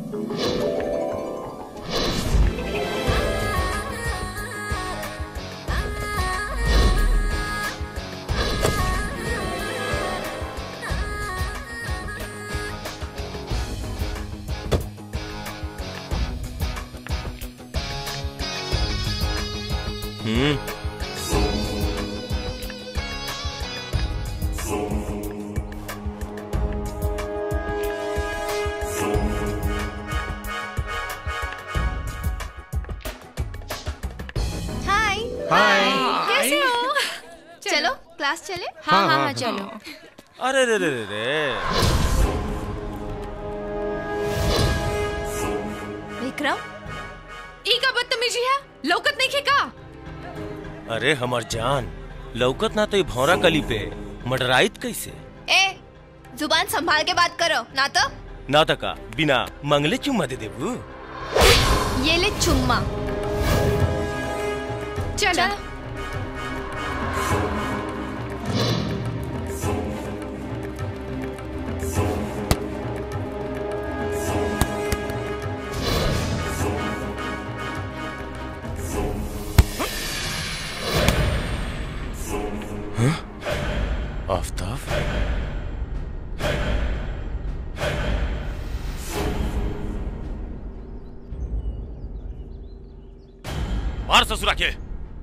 हम्म हाय हाय कैसे हो चलो क्लास चले हाँ, हाँ, हाँ, चलो। अरे रे रे रे रे विक्रम ई का बदतमीजी है लौकत नहीं खे का अरे हमर जान लौकत ना तो ये भौरा कली पे मडराइत कैसे ए जुबान संभाल के बात करो ना तो ना तका बिना मंगले चुम्मा दे देबू ये ले चुम्मा चल आफ्ताब मार ससुरा के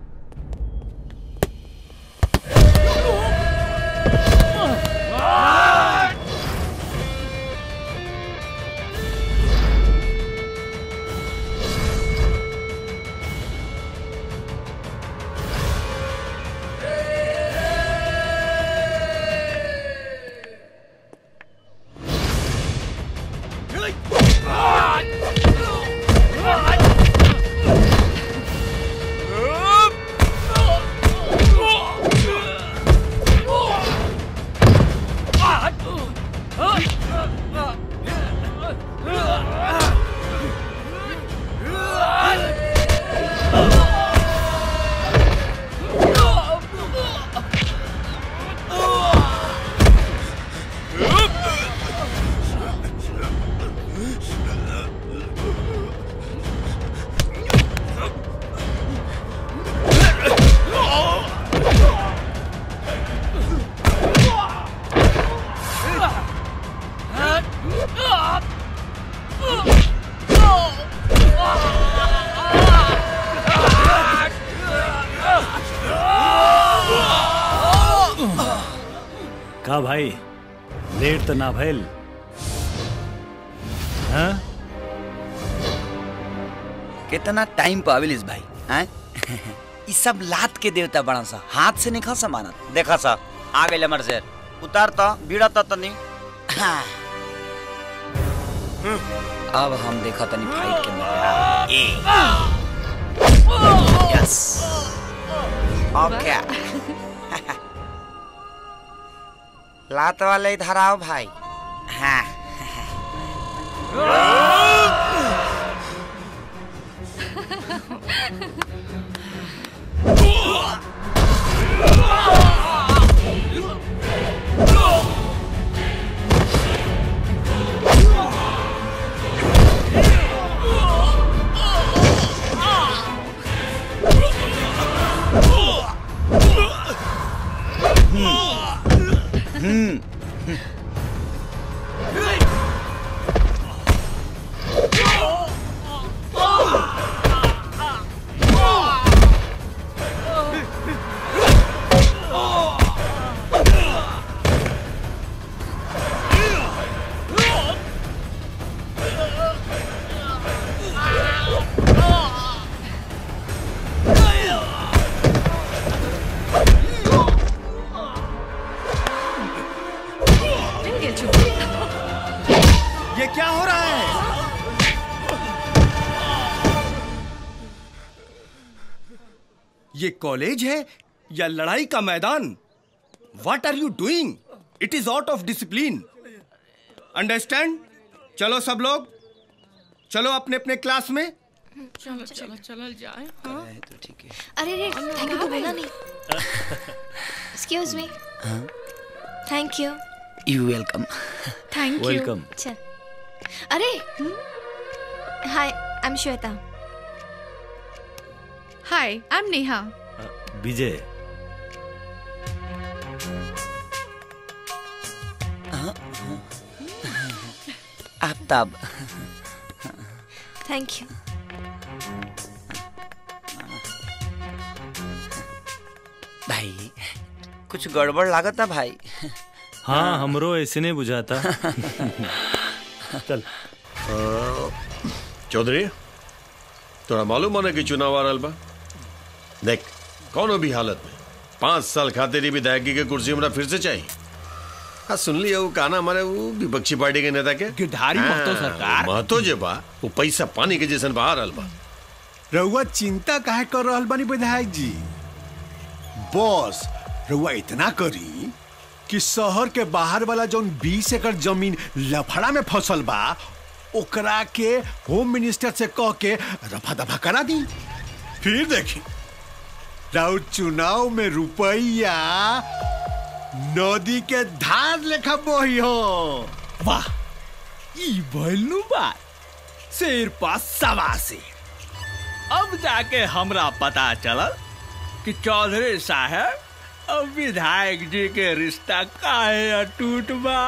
का भाई लेट तो ना भइल हाँ कितना टाइम पे आविलिस भाई हैं ई सब लात के देवता बड़ा सा हाथ से नहीं खा समानत देखा सा आ गइल हमर शेर उतार तो बीड़ा तो तनी हाँ। अब हम देखा तनी फाइट के मजा ए यस ओके लात वाले इधर आओ भाई हाँ हम्म ये क्या हो रहा है ये कॉलेज है या लड़ाई का मैदान what are you doing it is out of discipline understand चलो सब लोग चलो अपने अपने क्लास में चलो चलो चलो जाए हाँ अरे रे थैंक यू तो बोला नहीं excuse me thank you you welcome thank you Welcome. चल अरे hi I am Shweta hi I am Neha Vijay Aftab thank you भाई कुछ गड़बड़ लागता भाई हाँ हमरो ऐसे नहीं बुझाता चल चौधरी तोरा मालूम है कि चुनाव आ रहल बा देख कौनो भी हालत में पांच साल खातिर ही विधायकी के कुर्सी हमरा फिर से चाहिए हाँ सुन लिया वो कहना हमारे वो विपक्षी पार्टी के नेता के गिरधारी महतो सरकार। वो महतो जे बा वो पैसा पानी के जैसन बहा रहल बा रउआ चिंता काहे कर रहल बानी विधायक जी बॉस रउआ इतना करी कि शहर के बाहर वाला जौन बीस एकड़ जमीन लफड़ा में फसल बा ओकरा के होम मिनिस्टर से कह के रफा दफा करा दी फिर देखी राउर चुनाव में रुपया नदी के धार लेखा बही हो वाह ई भइलू बात शेर पास सवा से अब जाके हमरा पता चलल कि चौधरी साहब अब विधायक जी के रिश्ता काहे अटूट बा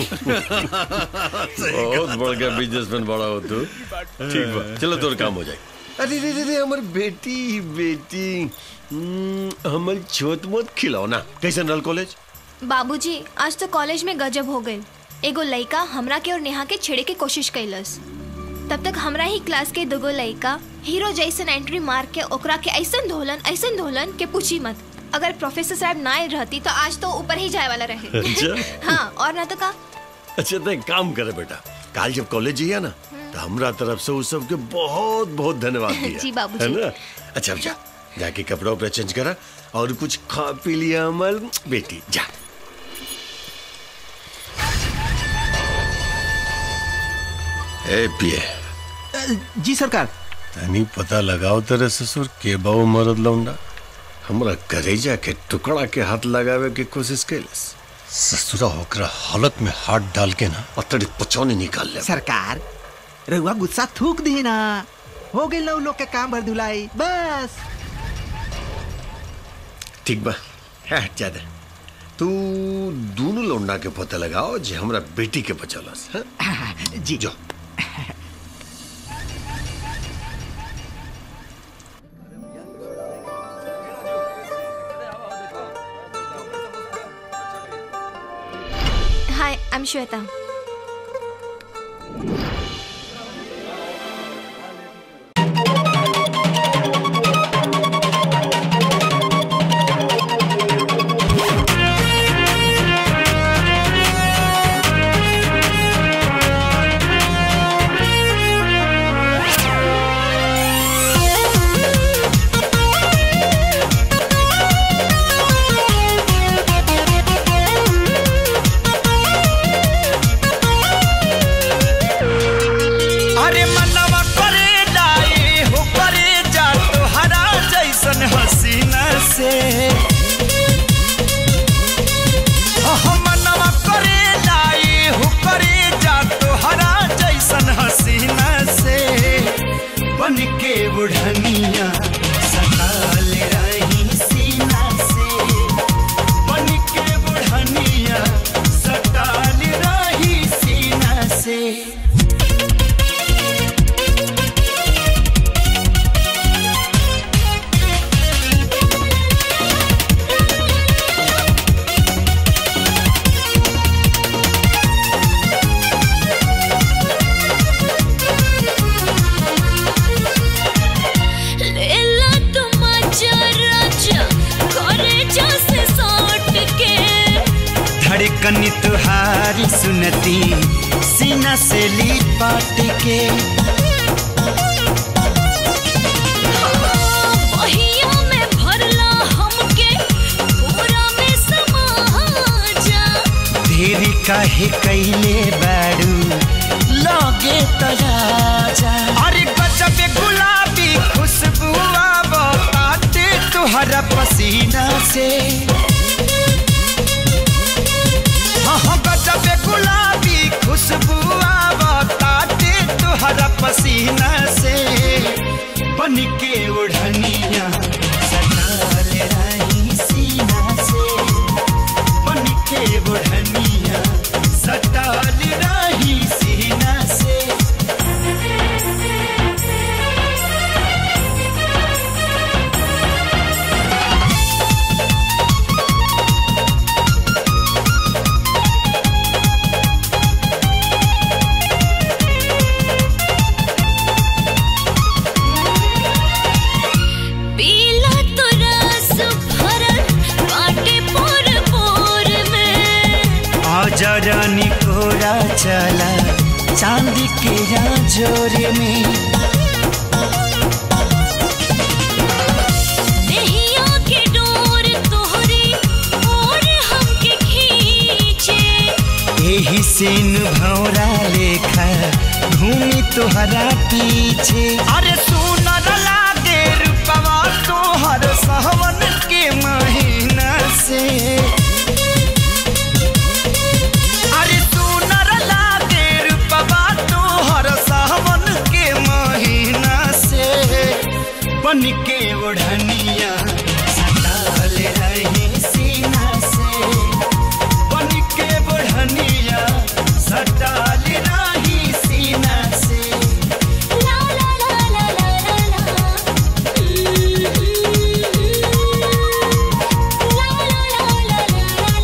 बहुत बड़ गया बिजनेसमैन बड़ा हो तू ठीक बा चलो तोर काम हो जाए अरे रे रे रे हमर बेटी बेटी हम्म, हमर छोट मोट खिलौना कैसन रहल कॉलेज बाबूजी आज तो कॉलेज में गजब हो गई एगो लड़का हमरा के और नेहा के छेड़े के कोशिश कैलस तब तक हमरा ही क्लास के दुगो लड़का हीरो जैसन एंट्री मार के ओकरा के ऐसन धोलन ऐसन धोलन के पूछी मत अगर प्रोफेसर साहब ना रहती तो आज तो ऊपर ही जाए वाला रहे अच्छा हाँ और ना तो का अच्छा तो एक काम करे बेटा काल जब कॉलेज जाइए ना तो हमरा तरफ से उस सबके बहुत बहुत धन्यवाद दिया जी, बाबूजी। है ना अच्छा अब जा जाके कपड़ा उपड़ा चेंज करा और कुछ खा पी लिया अमल बेटी जा ए पिए जी सरकार तनी पता लगाओ तेरे ससुर के बाबू मरद लौंडा हमरा करेजा के टुकड़ा के हाथ लगावे के कोशिश कैलस ससुरा होकर हालत में हाथ डाल के ना अतड़ी पचौनी निकाल ले सरकार रहुआ गुस्सा थूक दी ना हो गई लोग लोग के काम भर धुलाई बस ठीक बा है ज्यादा तू दोनों लौंडा के पता लगाओ जे हमरा बेटी के बचलस हैं? जी जो हाय आई एम श्वेता अरे मनवा करे डाए हो करे जा तोहरा जैसन हसीना से हो मनवा करे डाए हो करे जा तोहरा जैसन हसीना से बन के बुढ़निया सताल रही सीना से बन के बुढ़निया सताल रही सीना से लेला तुम राजा करे जैसे सौट के धड़कन तुहारी सुनती सीना से ली पाट के बहिया में भरला हमके पूरा में समा जा धीरी काहे कैले बारू लगे तराजा अरे गजब गुलाबी खुशबू आवताते तुहरा पसीना से हाँ हाँ, गजब गुलाबी खुशबू आवताते तुहरा पसीना से बन के ओढ़निया सटाल रही सीना से बन के ओढ़निया सटाल रही सीना से पीला तो रस भरल बाटे पोर पोर में आजा रानी कोरा चला चांदी के जोरे में नैया के डोर तोहरी और हमके खींचे यही सीन भौरा लेखा घूमी तुहरा पीछे अरे सुनर लागे रूपवा तोहर सहवन के महीना से अरे सुनर लागे रूपवा तोहर सहवन के महीना से बन के ओढ़निया सटाल रही सीना से बन के बढ़निया सटाल रही सीना से ला ला ला ला ला ला ला ला ला ला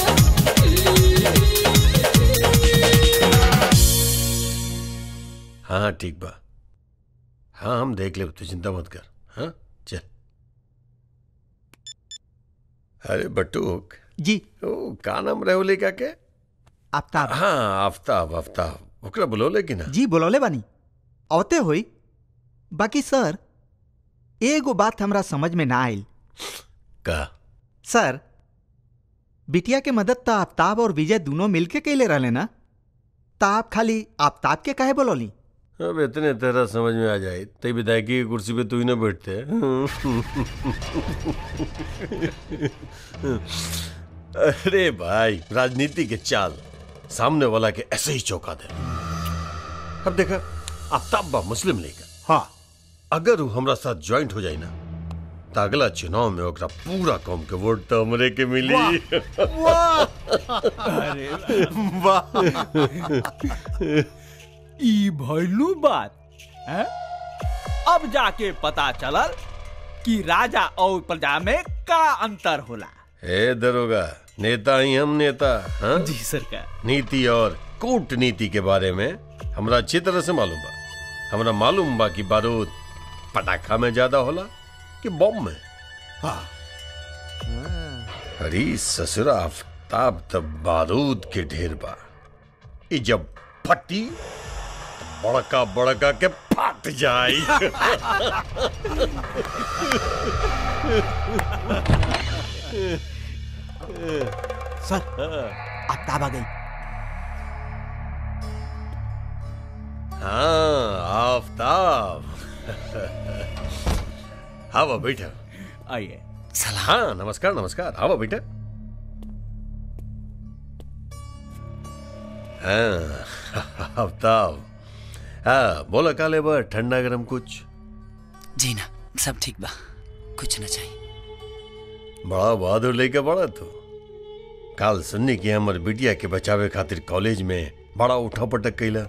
हाँ ठीक बा हाँ हम देख ले तू चिंता मत कर हाँ चल अरे बटूक जी ओ का नाम रहे का के आफ्ताब हाँ आफ्ताब आफ्ताब ओकरा बुलौले कि ना जी बोलौले बानी औते होई बाकी सर एगो बात हमरा समझ में ना आइल का सर बिटिया के मदद तो आफ्ताब और विजय दोनों मिलके कैले रहले ना ता आप खाली आफ्ताब के काहे बोलौली अब इतने तेरा समझ में आ जाए तई विधायकी की कुर्सी पे तू ही ना बैठते अरे भाई राजनीति के चाल सामने वाला के ऐसे ही चौंका दे अब देखा आफ्ताब बा मुस्लिम लीग हाँ अगर वो हमरा साथ ज्वाइंट हो जाए ना तो अगला चुनाव में ओकरा पूरा कौम के वोट तो हमरे के मिली अरे वाह ई भइलू बात हैं? अब जाके पता चलल कि राजा और प्रजा में का अंतर होला ए दरोगा नेता ही हम नेता हाँ जी सरकार नीति और कूटनीति के बारे में हमरा अच्छी तरह से मालूम बा हमरा मालूम बा कि बारूद पटाखा में ज्यादा होला कि बम में हाँ अरे ससुरा आफ्ताब तब बारूद के ढेर बा ई जब फटी तो बड़का बड़का के फट जाई सर आफ्ताब आ गई हाँ आफ्ताब हाँ बैठा आइए हाँ नमस्कार नमस्कार हाँ बेटा हाँ आफ्ताब हाँ बोला काले बा ठंडा गरम कुछ जी ना सब ठीक बा कुछ ना चाहिए बड़ा बहादुर लेके बड़ा तू काल सुननी की हमर बिटिया के बचावे खातिर कॉलेज में बड़ा उठा पटक कैला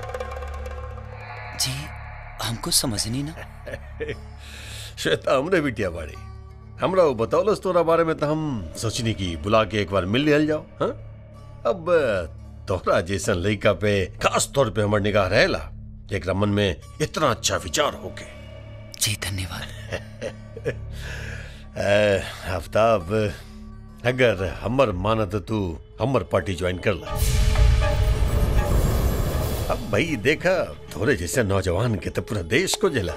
जी हमको समझ नहीं ना श्वेता हमरे बिटिया बाड़ी हमरा वो बतौलस तोरा बारे में तो हम सोचनी की बुला के एक बार मिल लिहल जाओ हाँ अब तोहरा जैसन लड़का पे खास तौर पे हमर निगाह रहेला एकरा मन में इतना अच्छा विचार होके जी धन्यवाद आफ्ताब अगर हमर मानत तू हमर पार्टी ज्वाइन कर ला अब भाई देखा थोड़े जैसे नौजवान के तो पूरा देश को जला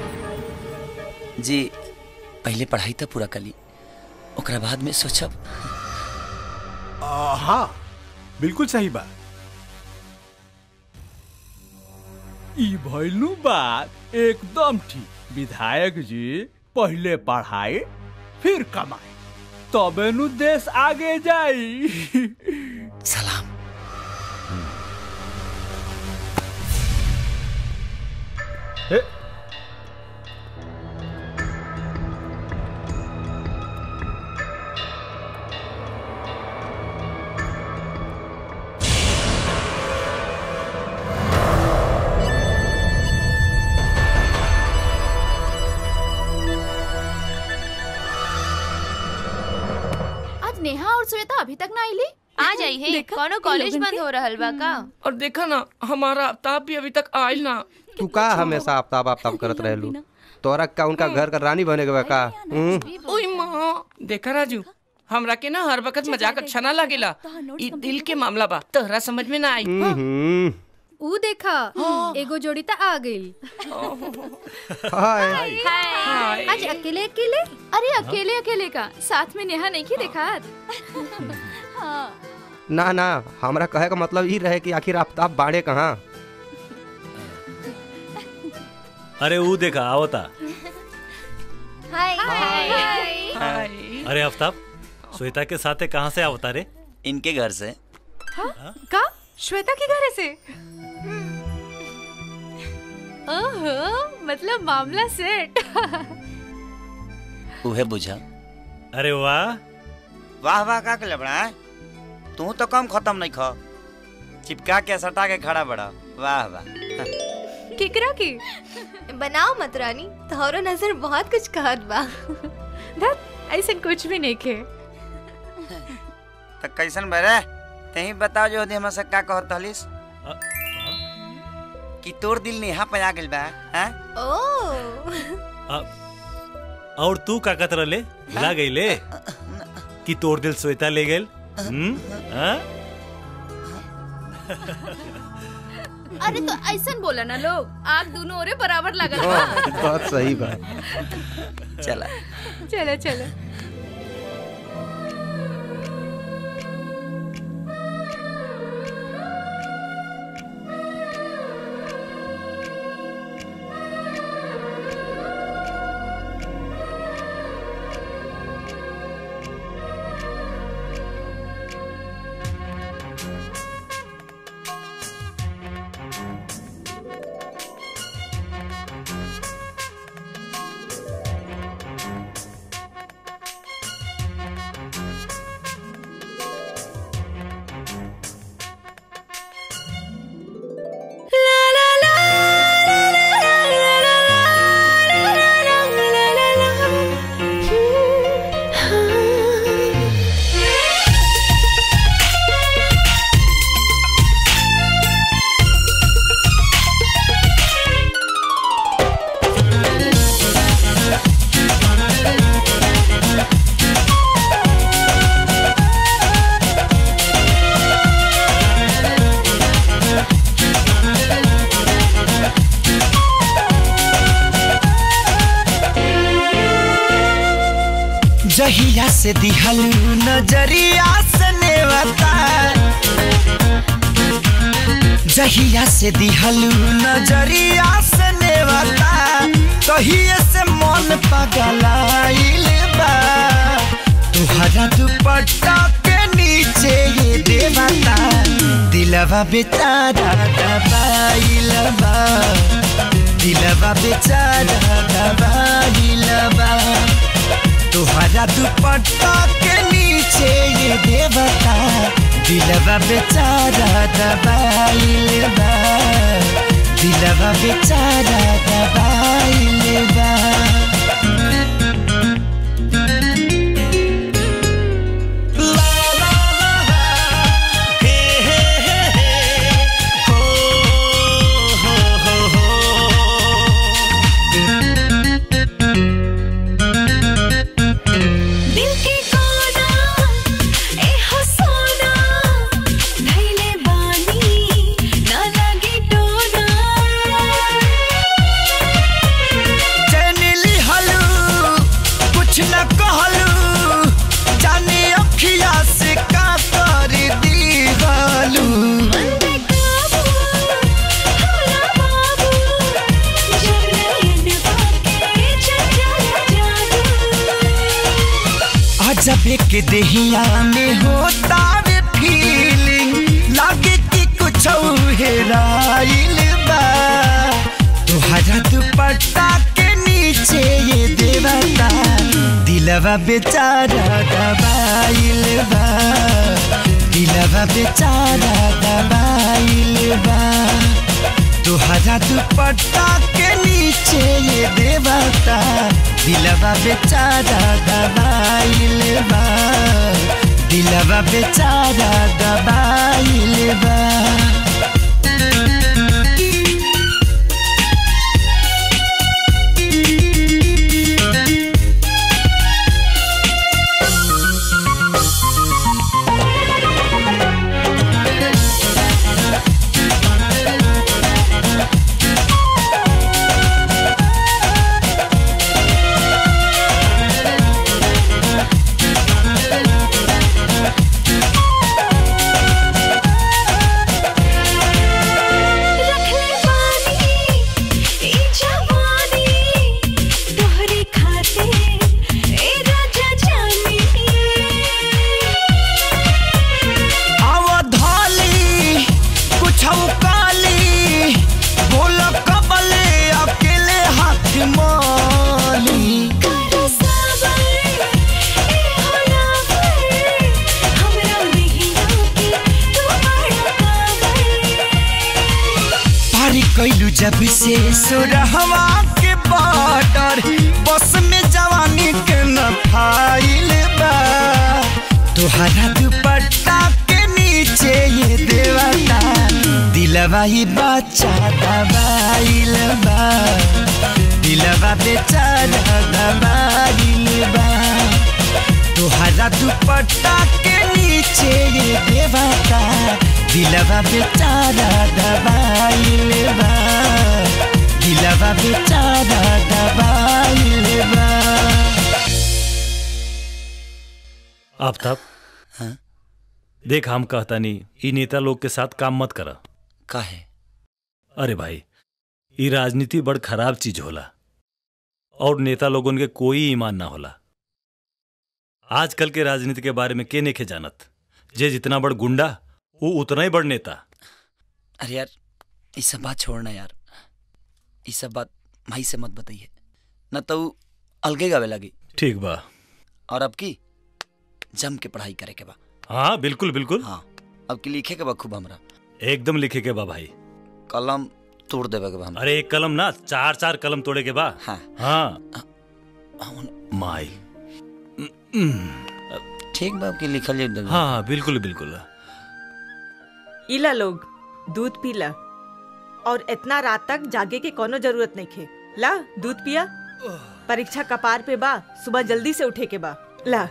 जी पहले पढ़ाई तो पूरा कली ओकरा बाद में सोचब आ, हाँ बिल्कुल सही बात ई भइलू बात एकदम ठीक विधायक जी पहले पढ़ाई फिर कमाई तबे नु देश आगे जाई सलाम आज नेहा और श्वेता अभी तक ना आईली आ जाई है कोनो कॉलेज बंद हो रहल बा का और देखा ना हमारा आफ्ताब भी अभी तक आयल ना तू का हमेशा आफ्ताब आफ्ताब करत रहलू तोरा का उनका घर का रानी बने के बा का हम्म? ओए माँ देखा राजू हमरा के ना हर वक्त मजाक अच्छा ना लागेला ई दिल के मामला बा तोहरा समझ में ना आई हम्म। ऊ देखा एगो जोड़ी त आ गई हाय आज अकेले अकेले अरे अकेले अकेले का साथ में नेहा नहीं की देखा ना ना हमरा कहे का मतलब ही रहे कि आखिर आफ्ताब बाड़े कहाँ अरे वो देखा आवता हाय अरे आफ्ताब श्वेता के साथे कहाँ से आवता रे इनके घर से का श्वेता के घर से ओहो मतलब मामला सेट उहे बुझा अरे वाह वाह वाह का के लबड़ा है तू तो कम खत्म नहीं खा चिपका के सटा के खड़ा बड़ा वाह वाह किकरा की बनाओ मत रानी तोहरो नजर बहुत कुछ कहत बा ऐसा कुछ भी नहीं खे तो कैसन बरे तही बताओ जो हमरा से का कहत हलिस कि तोर दिल नेहा पे आ गेल बा हैं ओ और तू का कत रले ला गई ले कि तोर दिल श्वेता ले गेल हम्म हाँ? अरे तो ऐसा बोला ना लोग आग दोनों ओरे बराबर लगल बा बहुत सही बात चला चलो चलो जहिया से दिहलू नजरिया से नेवता जहिया से दिहलू नजरिया से नेवता तहिए से मन पगलाइल बा तुहरा दुपट्टा के नीचे ये देवता दिलवा बेचारा दबाइल बा दिलवा बेचारा दबाइल बा तुहरा दुपट्टा के नीचे ये देवता दिलवा बेचारा दबाइल बा दिलवा बेचारा दबाइल बा दिल के कोना ए हो सोना धैले बानी ना लगे टोना चैनिली हलू कुछ न कहलू जाने अखिया से का कर दी गलू अजब के देहिया में होता वे फीलिंग लागे कि कुछ हेराइल बा तुहरा दुप दिलवा बेचारा दबाइल बा दिलवा बेचारा दबाइल बा तुहरा दुपट्टा के नीचे ये देवता दिलवा बेचारा दबाइल बा दिलवा बेचारा दबाइल बा अवधाली कुछ काली बोल कबले अकेले हाथ माली पारी कैलू जब से सुरहवा के बॉर्डर बस में जवानी के न फाइल बा तुहरा दुपट्टा के नीचे ये देवता दिलवा ही बच्चा दबाइल बा दिलवा बेचारा दबाइल बा तुहरा दुपट्टा के नीचे ये देवता दिलवा बेचारा दबाइल बा दिलवा बेचारा दबाइल बा आफ्ताब देख हम कहता नहीं ई नेता लोग के साथ काम मत करा काहे अरे भाई ई राजनीति बड़ खराब चीज होला और नेता लोगन के कोई ईमान ना होला आजकल के राजनीति के बारे में के नेखे जानत जे जितना बड़ गुंडा वो उतना ही बड़ नेता अरे यार ये सब बात छोड़ना यार ये सब बात भाई से मत बताइए न तो ऊ अलगे गावे लगी ठीक बा और अब की जम के पढ़ाई करे के बा हाँ बिल्कुल बिल्कुल हाँ अब की लिखे के बा खूब हमरा एकदम लिखे के बा भाई कलम तोड़ देवे के बा हमरा अरे एक कलम ना चार चार कलम तोड़े के बा हाँ हाँ माई ठीक बा अब की लिखल जाए हाँ हाँ बिल्कुल बिल्कुल इला लोग दूध पीला और इतना रात तक जागे के कोनो जरूरत नहीं खे ला दूध पिया परीक्षा कपार पे बा सुबह जल्दी से उठे के बा ला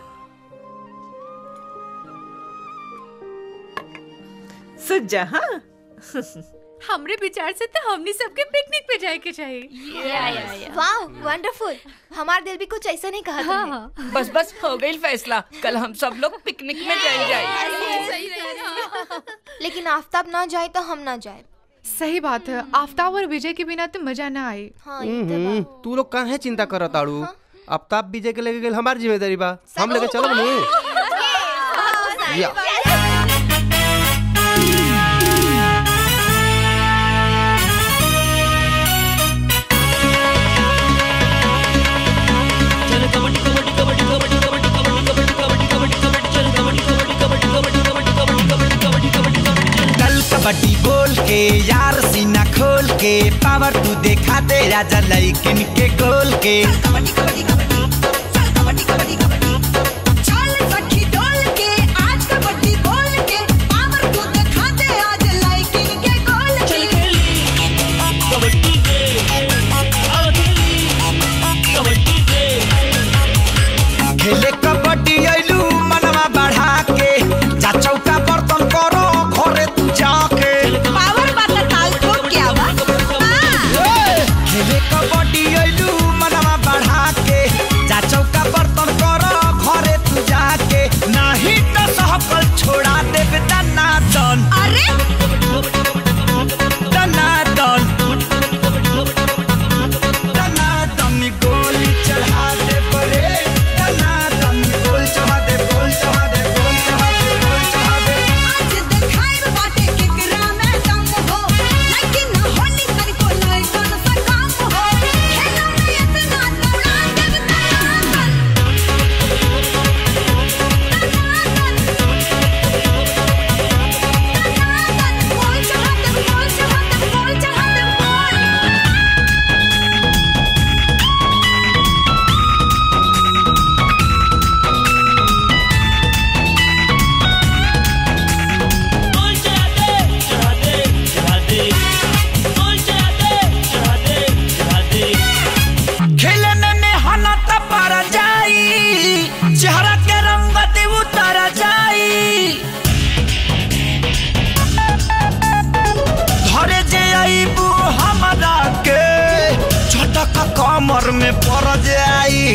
सुत जा हाँ हमरे विचार से तो हमनी सबके पिकनिक पे जाए के चाहिए वाह वंडरफुल हमारा दिल भी कुछ ऐसा नहीं कहा हाँ, बस बस हो गई फैसला कल हम सब लोग पिकनिक में जाए जाए लेकिन आफ्ताब ना जाए तो हम ना जाए सही बात है आफ्ताब और विजय के बिना तो मजा ना आए हम्म, तू लोग काहे चिंता करत ताड़ू आफ्ताब विजय के लेके गेल हमार जिम्मेदारी बा हम लेके चलब नु या कल कबड्डी बोल के यार सीना खोल के पावर तू देखा दे राजा लइकिन के गोल के खेले कबड्डी अइलू मनवा बढ़ा के जा चौका बर्तन करो घरे तू जाके पावर बात ताल ठोक के आवा खेले कबड्डी अइलू मनवा बढ़ा के जा चौका बर्तन करो घरे चक्कर में पड़ जाई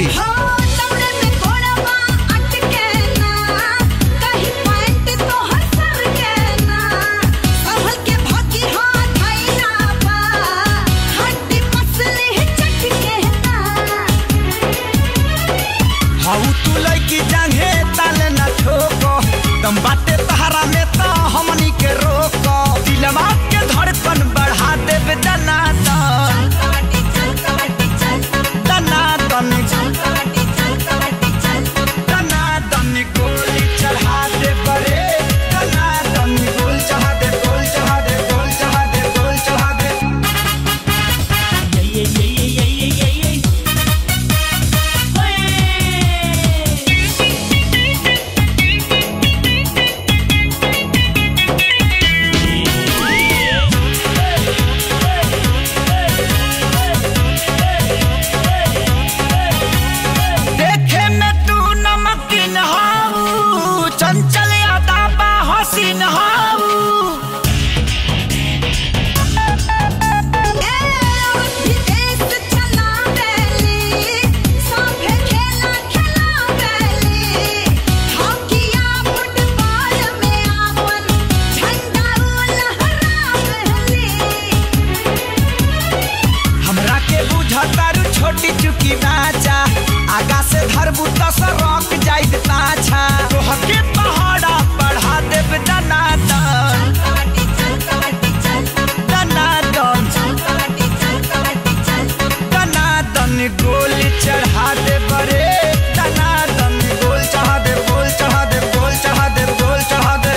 हाउ तू लइकी जांघे ताले न ठोको दम बाटे तहरा में तो हमनी के रोको दिलवा के धड़कन बढ़ा देबे दना दन दना दन दना दन गोली चढ़ा दे बरे दना दन गोल चढ़ा दे गोल चढ़ा दे गोल चढ़ा दे गोल चढ़ा दे ये ये ये ये ये ये ये देखे में तू नमकीन हाऊ चंचल यादा बा हसीन हाऊ हमरा के बुझतारू छोटी चुकी बाचा आगा से धरबू तो सरक जाइत पाछा तोहर के पहाड़ा बढ़ा देब दना दन दना दन दना दन गोली चढ़ा दे बरे दना दन गोल चढ़ा दे गोल चढ़ा दे गोल चढ़ा दे गोल चढ़ा दे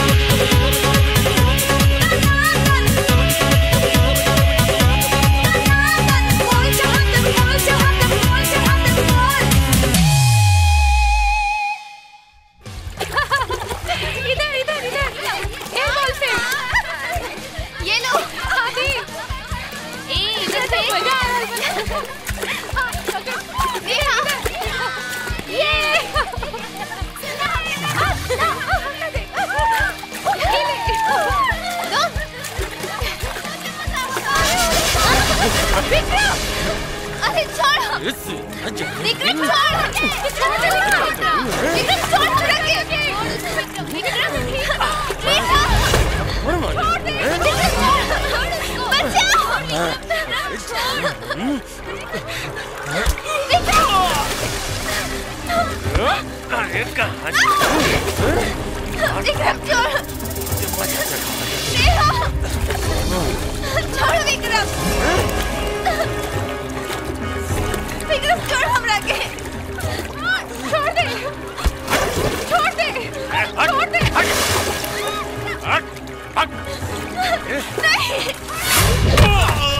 इधर इधर इधर ए बॉल पे ये लो आदि ए इधर से मजा आ रहा है ये हाँ। ये अरे छोड़ विक्रम छोड़ विक्रम छोड़ हमरा के विक्रम छोड़ दे विक्रम छोड़ बचाओ अरे कहाँ विक्रम छोड़ नेहा छोड़ विक्रम विक्रम छोड़ हमरा के छोड़ दे छोड़ दे छोड़ दे नहीं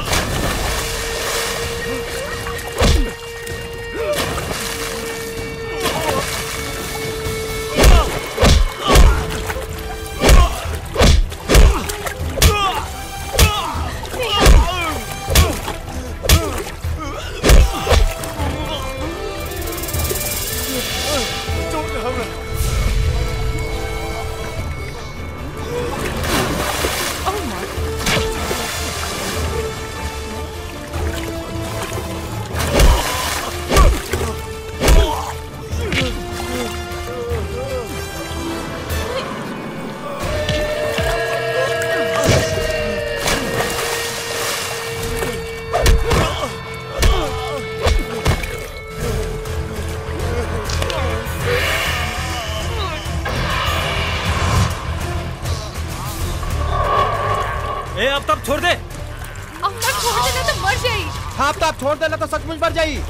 ए अब तब छोड़ दे अब तक छोड़ देना तो मर जाई हाँ अब तो आप छोड़ देना तो सचमुच मर जाई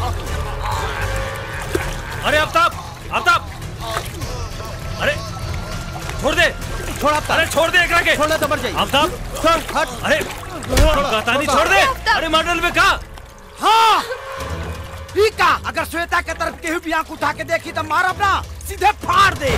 अरे आफ्ताब आफ्ताब अरे छोड़ दे छोड़ आफ्ताब अरे छोड़ दे एकरा के छोड़ना तो मर जाई आफ्ताब छोड़ हट अरे कहतानी छोड़ दे अरे मॉडल में कहा हाँ ई का अगर श्वेता के तरफ केहू भी आंख उठा के देखी तो मारब ना सीधे फाड़ दे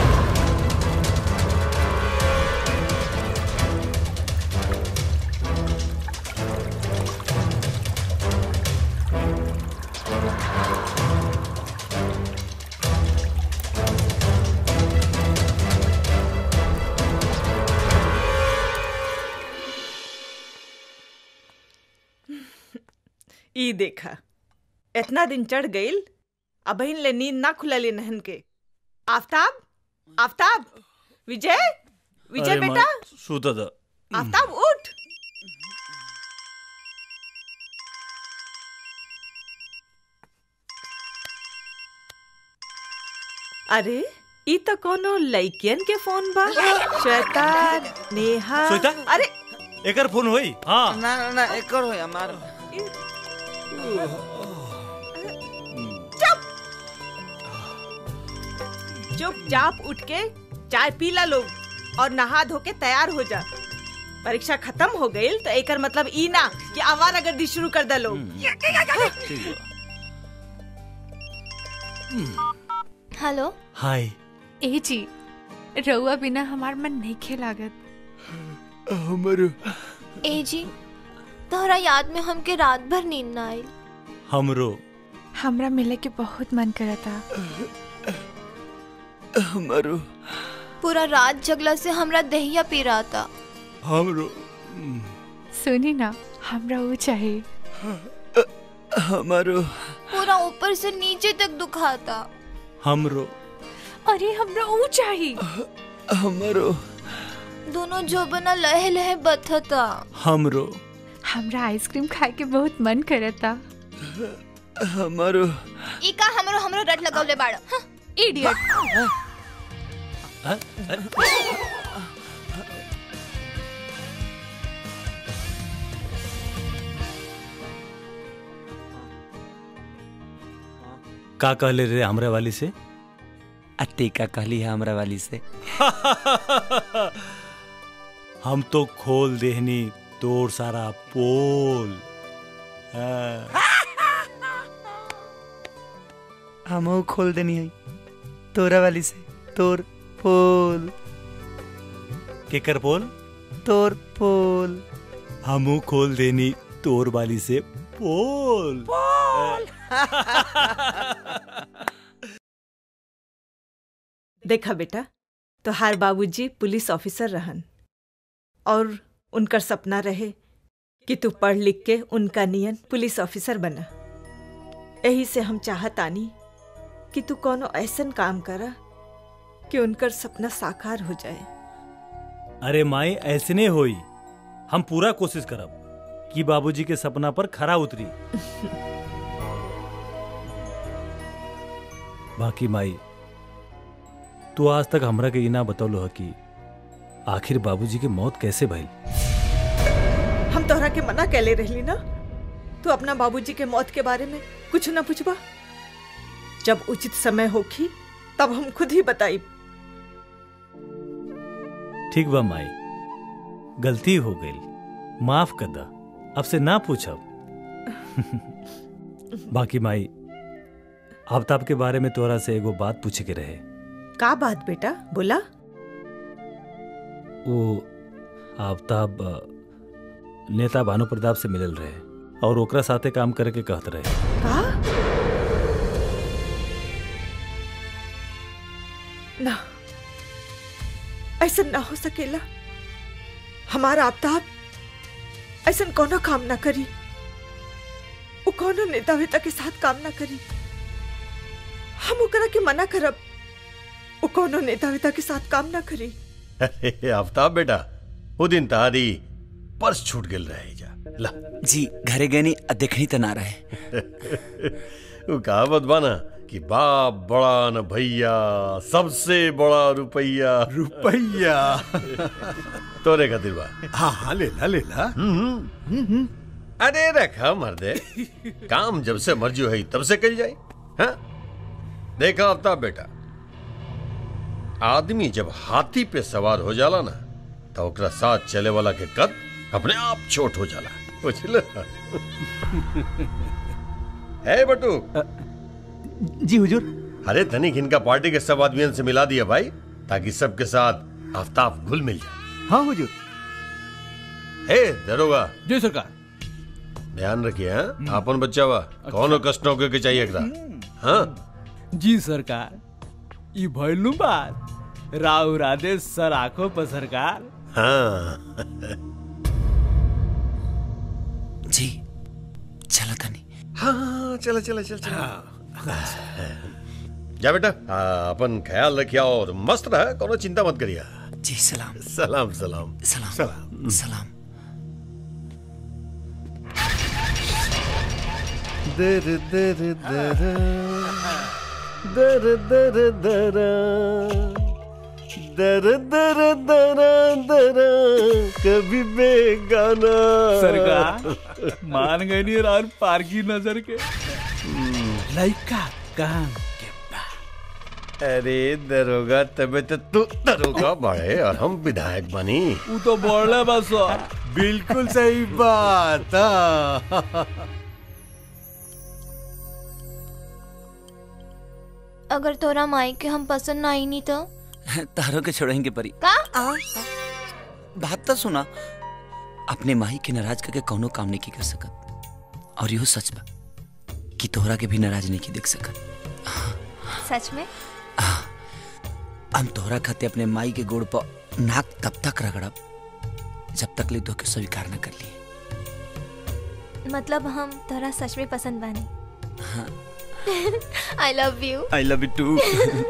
ई देखा इतना दिन चढ़ गईल अब बहिन ले नींद ना खुलली नहन के आफ्ताब आफ्ताब विजय विजय अरे बेटा माई, सुत द आफ्ताब उठ अरे ई तो कोनो लइकियन के फोन बा श्वेता नेहा श्वेता? अरे एकर फोन होई हाँ ना ना ना एकर हो हमार चुपचाप उठ के चाय पी ला लोग और नहा धो के तैयार हो जा परीक्षा खत्म हो गई तो एकर मतलब ई ना कि आवारा गर्दी शुरू कर दे लोग हेलो हाय ए जी रउआ बिना हमार मन नहीं खेलागत हमरो ए जी तोहरा याद में हमके रात भर नींद ना आई हमरो हमरा मिले के बहुत मन करता हमरो पूरा रात जगला से हमरा दहिया पी रहा था हमरो सुनी ना हमरा वो चाहिए हमरो पूरा ऊपर से नीचे तक दुखाता हमरो अरे हमरा वो चाहिए हमरो दोनों जो बना लहे लहे बथता हमरो हमरा आइसक्रीम खाए के बहुत मन करता हमरो ई का हमरो हमरो रट लगौले बाड़ इडियट का कहले रे हमरे वाली से अत्ते का कहली है हमरा वाली से हम तो खोल देहनी तोर सारा पोल हाँ। हमहू खोल देनी है तोरा वाली से तोर पोल केकर पोल तोर पोल हमू खोल देनी तोर वाली से पोल देखा बेटा तो हार बाबूजी पुलिस ऑफिसर रहन और उनकर सपना रहे कि तू पढ़ लिख के उनका नियन पुलिस ऑफिसर बना यही से हम चाहत आनी कि तू कोनो ऐसन काम करा कि उनकर सपना साकार हो जाए अरे माई ऐसने होई हम पूरा कोशिश करब कि बाबूजी के सपना पर खरा उतरी बाकी माई तू आज तक हमरा के इना बतौलो है कि आखिर बाबूजी के मौत कैसे भइल हम तोहरा के मना कैले रहली ना तू अपना बाबूजी के मौत के बारे में कुछ ना पूछबा जब उचित समय होखी तब हम खुद ही बताई ठीक बा माई गलती हो गई माफ कर दा अब से ना पूछब बाकी माई आफ्ताब के बारे में तोरा से एगो बात पूछे के रहे का बात बेटा बोला वो आफ्ताब अ, नेता भानु प्रताप से मिलल रहे और ओकरा साथे काम करे के कहत रहे का ना ऐसा ना हो सकेला हमारा आफ्ताब ऐसा कोनो काम ना करी वो कोनो नेता वेता के साथ काम ना करी हम ओकरा के मना करब वो कोनो नेता वेता के साथ काम ना करी अरे आफ्ताब बेटा वो दिन तारी पर्स छूट गेल रहे जा ला जी घरे गनी आ देखनी तो ना रहे वो कहावत बाना कि बाप बड़ा न भैया सबसे बड़ा रुपया रुपया तोरे खातिर बा हाँ हाँ ले ला ले ला अरे रखा मर्दे काम जब से मर्जी है तब से कल जाए हाँ देखा आफ्ताब बेटा आदमी जब हाथी पे सवार हो जाला ना तो ओकरा साथ चले वाला के कद अपने आप छोट हो जाला बुझल है बटू जी हुजूर अरे तनिक इनका पार्टी के सब आदमियों से मिला दिया भाई ताकि सबके साथ आफ्ताब घुल मिल जाए हाँ हुजूर हे दरोगा जी सरकार ध्यान रखिए हाँ आपन बच्चा वा कौनो कष्ट होके के चाहिए एकरा हाँ जी सरकार ई भइलू बात राव राधे सर आंखों पर सरकार हाँ जी चलो तनी हाँ हाँ चलो चलो चलो चलो जा बेटा हाँ, अपन ख्याल रखिया और मस्त रहा कोनो चिंता मत करिया जी सलाम सलाम सलाम सलाम सलाम सलाम दर दर दर दर दर दर दर दर दर दर कभी बेगाना सरकार मान गई नहीं और पार की नजर के लड़का काम अरे दरोगा तबे तो तू दरोगा बड़े और हम विधायक बनी वो तो बोल रहे बस बिल्कुल सही बात हाँ। अगर तोरा माई के हम पसंद ना आई नहीं तो तारों के छोड़ेंगे परी का बात तो सुना अपने माही के नाराज करके कौनो काम नहीं की कर सकत और यो सच बा कि तोहरा के भी नाराज नहीं की देख सकत सच में हम तोहरा खाते अपने माई के गोड़ पर नाक तब तक रगड़ब जब तक ले तो के स्वीकार न कर लिए मतलब हम तोरा सच में पसंद बानी हाँ I love you I love you too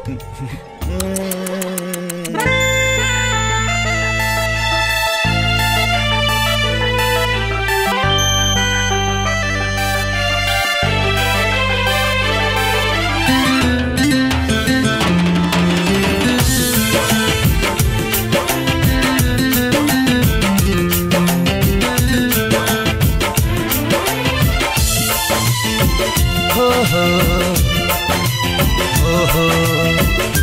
हो हो हो हो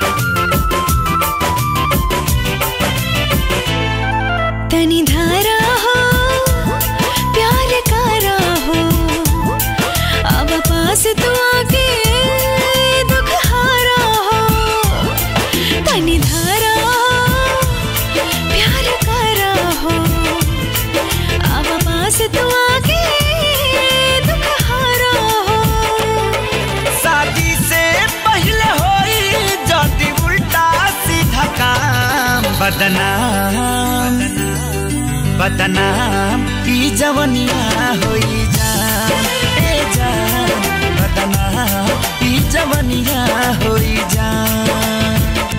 तनी धारा हो प्यार कारा हो अब पास तू आके दुख हारा हो तनी धारा हो प्यार कारा हो अब पास तू आके दुख हारा हो शादी से पहले होई जदी उल्टा सीधा काम बदनाम बदनाम ई जवनिया होई जान ए जान बदनाम ई जवनिया होई जान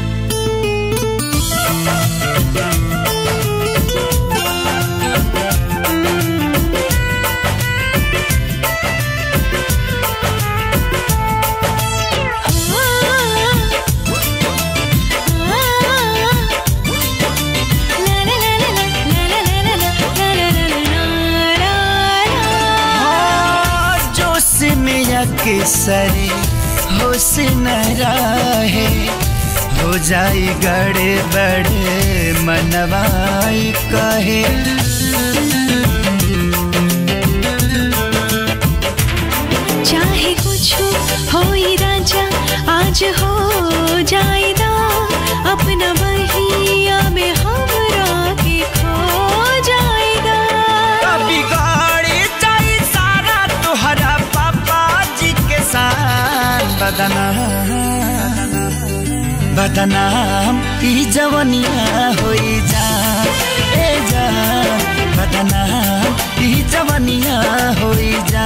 जोश में सरे होश न रहे हो जाई गड़े बड़े मनवाई कहे चाहे कुछ हो ही राजा आज हो जाएगा अपना बहिया में हमरा के खो जाएगा कभी गाड़ी जाई सारा तुहरा पापा जी के साथ बदनाम बदनाम ई जवनिया होई जा ए जा बदनाम ई जवनिया होई जा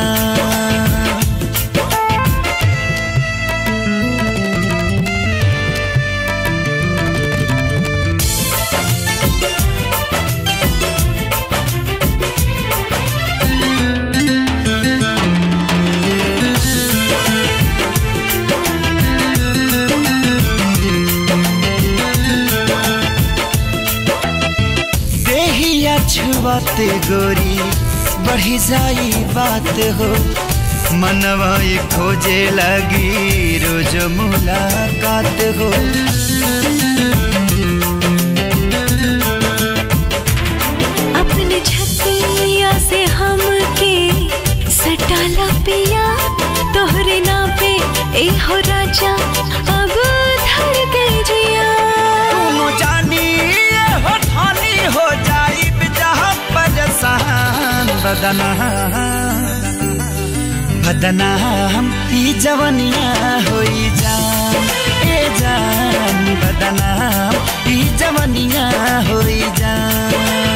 देहिया छुआते गोरी बढ़ी जाई बात हो मनवा ये खोजे लगी रोज मुलाकात हो अपने छतिया से हम के सटाला पिया तोहरे ना पे ए हो राजा अब धर गई जिया दोनों जानी ये हो ठानी हो जाई जहाँ परेशान बदना बदनाम ई जवनिया होई जान ए जान बदनाम ई जवनिया होई जान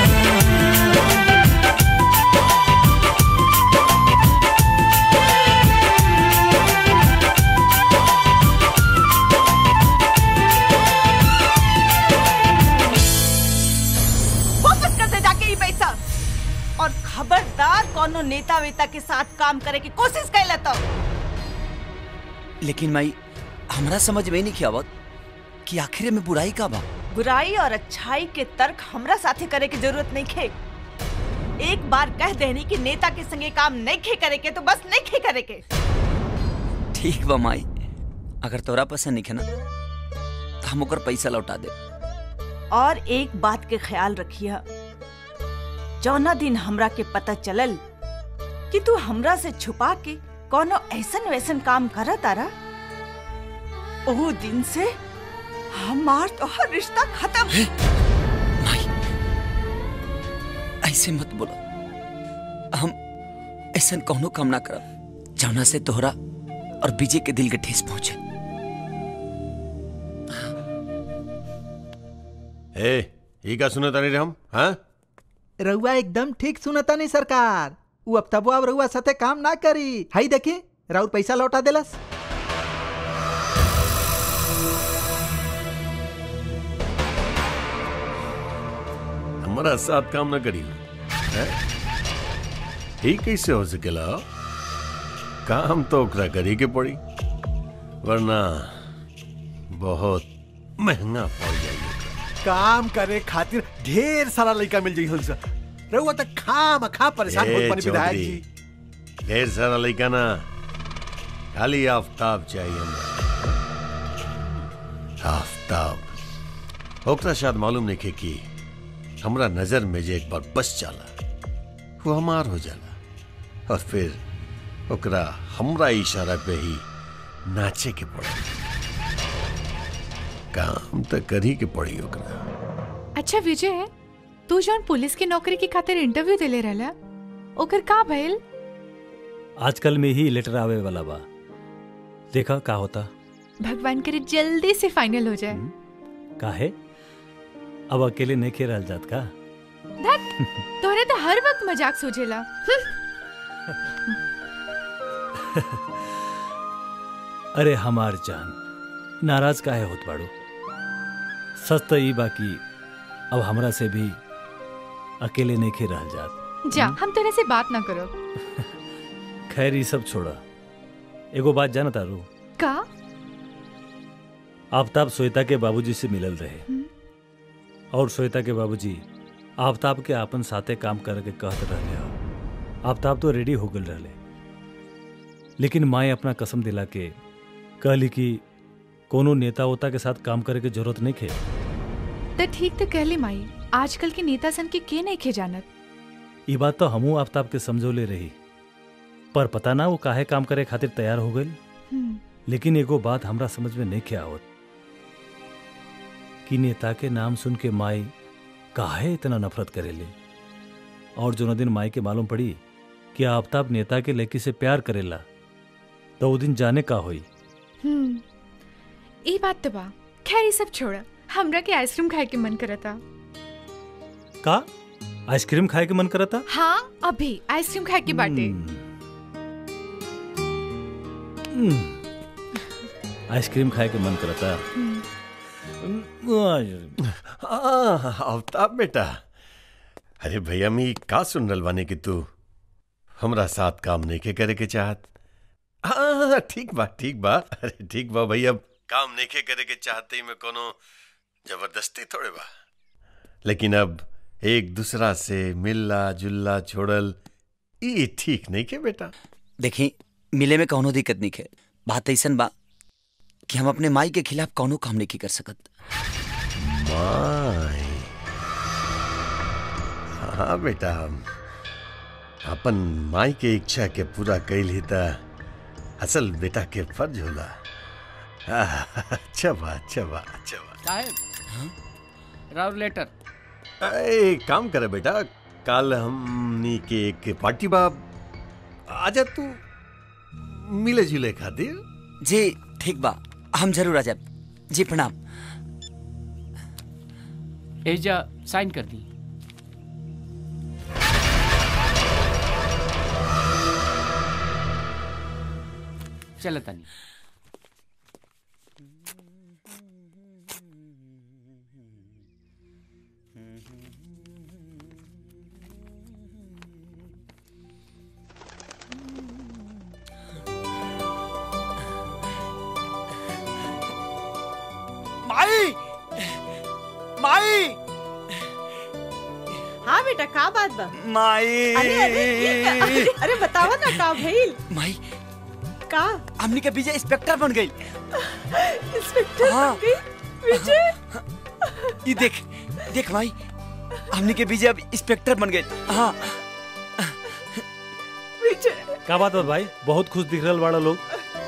नेता के साथ काम करे की कोशिश कैला तो लेकिन माई हमरा समझ में नहीं आवत कि आखिर में बुराई का बा बुराई और अच्छाई के तर्क हमरा साथे करे की जरूरत नहीं खे एक बार कह देनी कि नेता के संगे काम नहीं खे करे के तो बस नहीं खे करे के ठीक बा माई अगर तोरा पसंद नहीं है ना तो हम ओकर पैसा लौटा दे और एक बात के ख्याल रखिया जौना दिन हमरा के पता चलल कि तू हमरा से छुपा के कोनो ऐसन वैसन काम कर तारा ओ दिन से हमार तोहर रिश्ता खत्म ऐसे मत बोलो हम ऐसा कौनो काम ना करब जौना से तोहरा और विजय के दिल के ठेस पहुंचे ए ई का सुने तानी रे हम हाँ रउआ एकदम ठीक सुनता नहीं सरकार उ अब तबो अब रउआ साथे काम ना करी हाई देखी राउर पैसा लौटा देलस हमारा साथ काम ना करी हैं? ई कैसे हो सकेला काम तो ओकरा करी के पड़ी वरना बहुत महंगा पड़ जाई काम करे खातिर ढेर सारा लड़का मिल जाई हमसे रहुआ तक खाम खा परेशान ए, होत बनी विधायक चौधरी, जी ढेर सारा लड़का ना खाली आफ्ताब चाहिए हमरा आफ्ताब ओकरा शायद मालूम नहीं खे कि हमरा नजर में जे एक बार बस जाला वो हमार हो जाला और फिर ओकरा हमरा इशारा पे ही नाचे के पड़ी काम तो करी के पड़ी ओकरा अच्छा विजय तू जौन पुलिस की नौकरी की खातिर इंटरव्यू देले रहला ओकर का भइल आजकल में ही लेटर आवे वाला बा देखा का होता भगवान करे जल्दी से फाइनल हो जाए काहे अब अकेले नहीं खे रहल जात का धत तोरे तो हर वक्त मजाक सोचेला हम्म। अरे हमार जान नाराज काहे होत बाड़ू सच तो ई बाकी अब हमरा से भी अकेले नहीं खे रहल जात जा हम तेरे से बात ना करो खैर ये सब छोड़ा एगो बात जाना तारू का आफ्ताब श्वेता के बाबूजी से मिलल रहे और श्वेता के बाबूजी आफ्ताब के आपन साथे काम करके कहत रहले हो आफ्ताब तो रेडी हो गल रहले लेकिन माए अपना कसम दिला के कहली कि कोनो नेता उता के साथ काम करे के जरूरत नहीं खे तो ठीक तो कहली माई आजकल के नेता सन के के नहीं खे जानत ये बात तो हमू आफ्ताब के समझौले रही पर पता ना वो काहे काम करे खातिर तैयार हो गई हम्म। लेकिन एगो बात हमरा समझ में नहीं क्या आवत कि नेता के नाम सुन के माई काहे इतना नफरत करेले और जो दिन माई के मालूम पड़ी कि आफ्ताब नेता के लड़की से प्यार करेला तो वो दिन जाने का होई हम्म ई बात तो बा खैर ये सब छोड़ा हमरा के आइसक्रीम खाए के मन करता का आइसक्रीम खाए के मन करता हाँ अभी आइसक्रीम खाए के बाटे हम्म, आइसक्रीम खाए के मन करता आफ्ताब बेटा अरे भैया मी का सुन रहल बानी कि तू हमरा साथ काम नहीं के करे के चाहत हाँ ठीक बा ठीक बा अरे ठीक बा भैया काम नहीं के करे के चाहते ही में कोनो जबरदस्ती थोड़े बा लेकिन अब एक दूसरा से मिलला जुलला छोड़ल ई ठीक नहीं के बेटा देखी मिले में कौनो दिक्कत नहीं है बात ऐसन बा कि हम अपने माई के खिलाफ कौनो काम नहीं कर सकत माई हाँ बेटा हम अपन माई के इच्छा के पूरा कैल ही त असल बेटा के फर्ज होला आह, अच्छा बा अच्छा बा अच्छा बा साहब राव लेटर ए, काम करे बेटा कल हमनी के एक पार्टी बा आजा तू मिले जुले खातिर जी ठीक बा हम जरूर आ जाब जी प्रणाम एजा साइन कर दी चलो तनी बेटा का बात बा माई अरे अरे ये का- अरे, अरे बतावा ना का भइल माई का हमनी के विजय इंस्पेक्टर बन गई इंस्पेक्टर बन गई विजय ये देख देख भाई हमनी के विजय अब इंस्पेक्टर बन गए हाँ विजय का बात बा भाई बहुत खुश दिख रहल बाड़ा लोग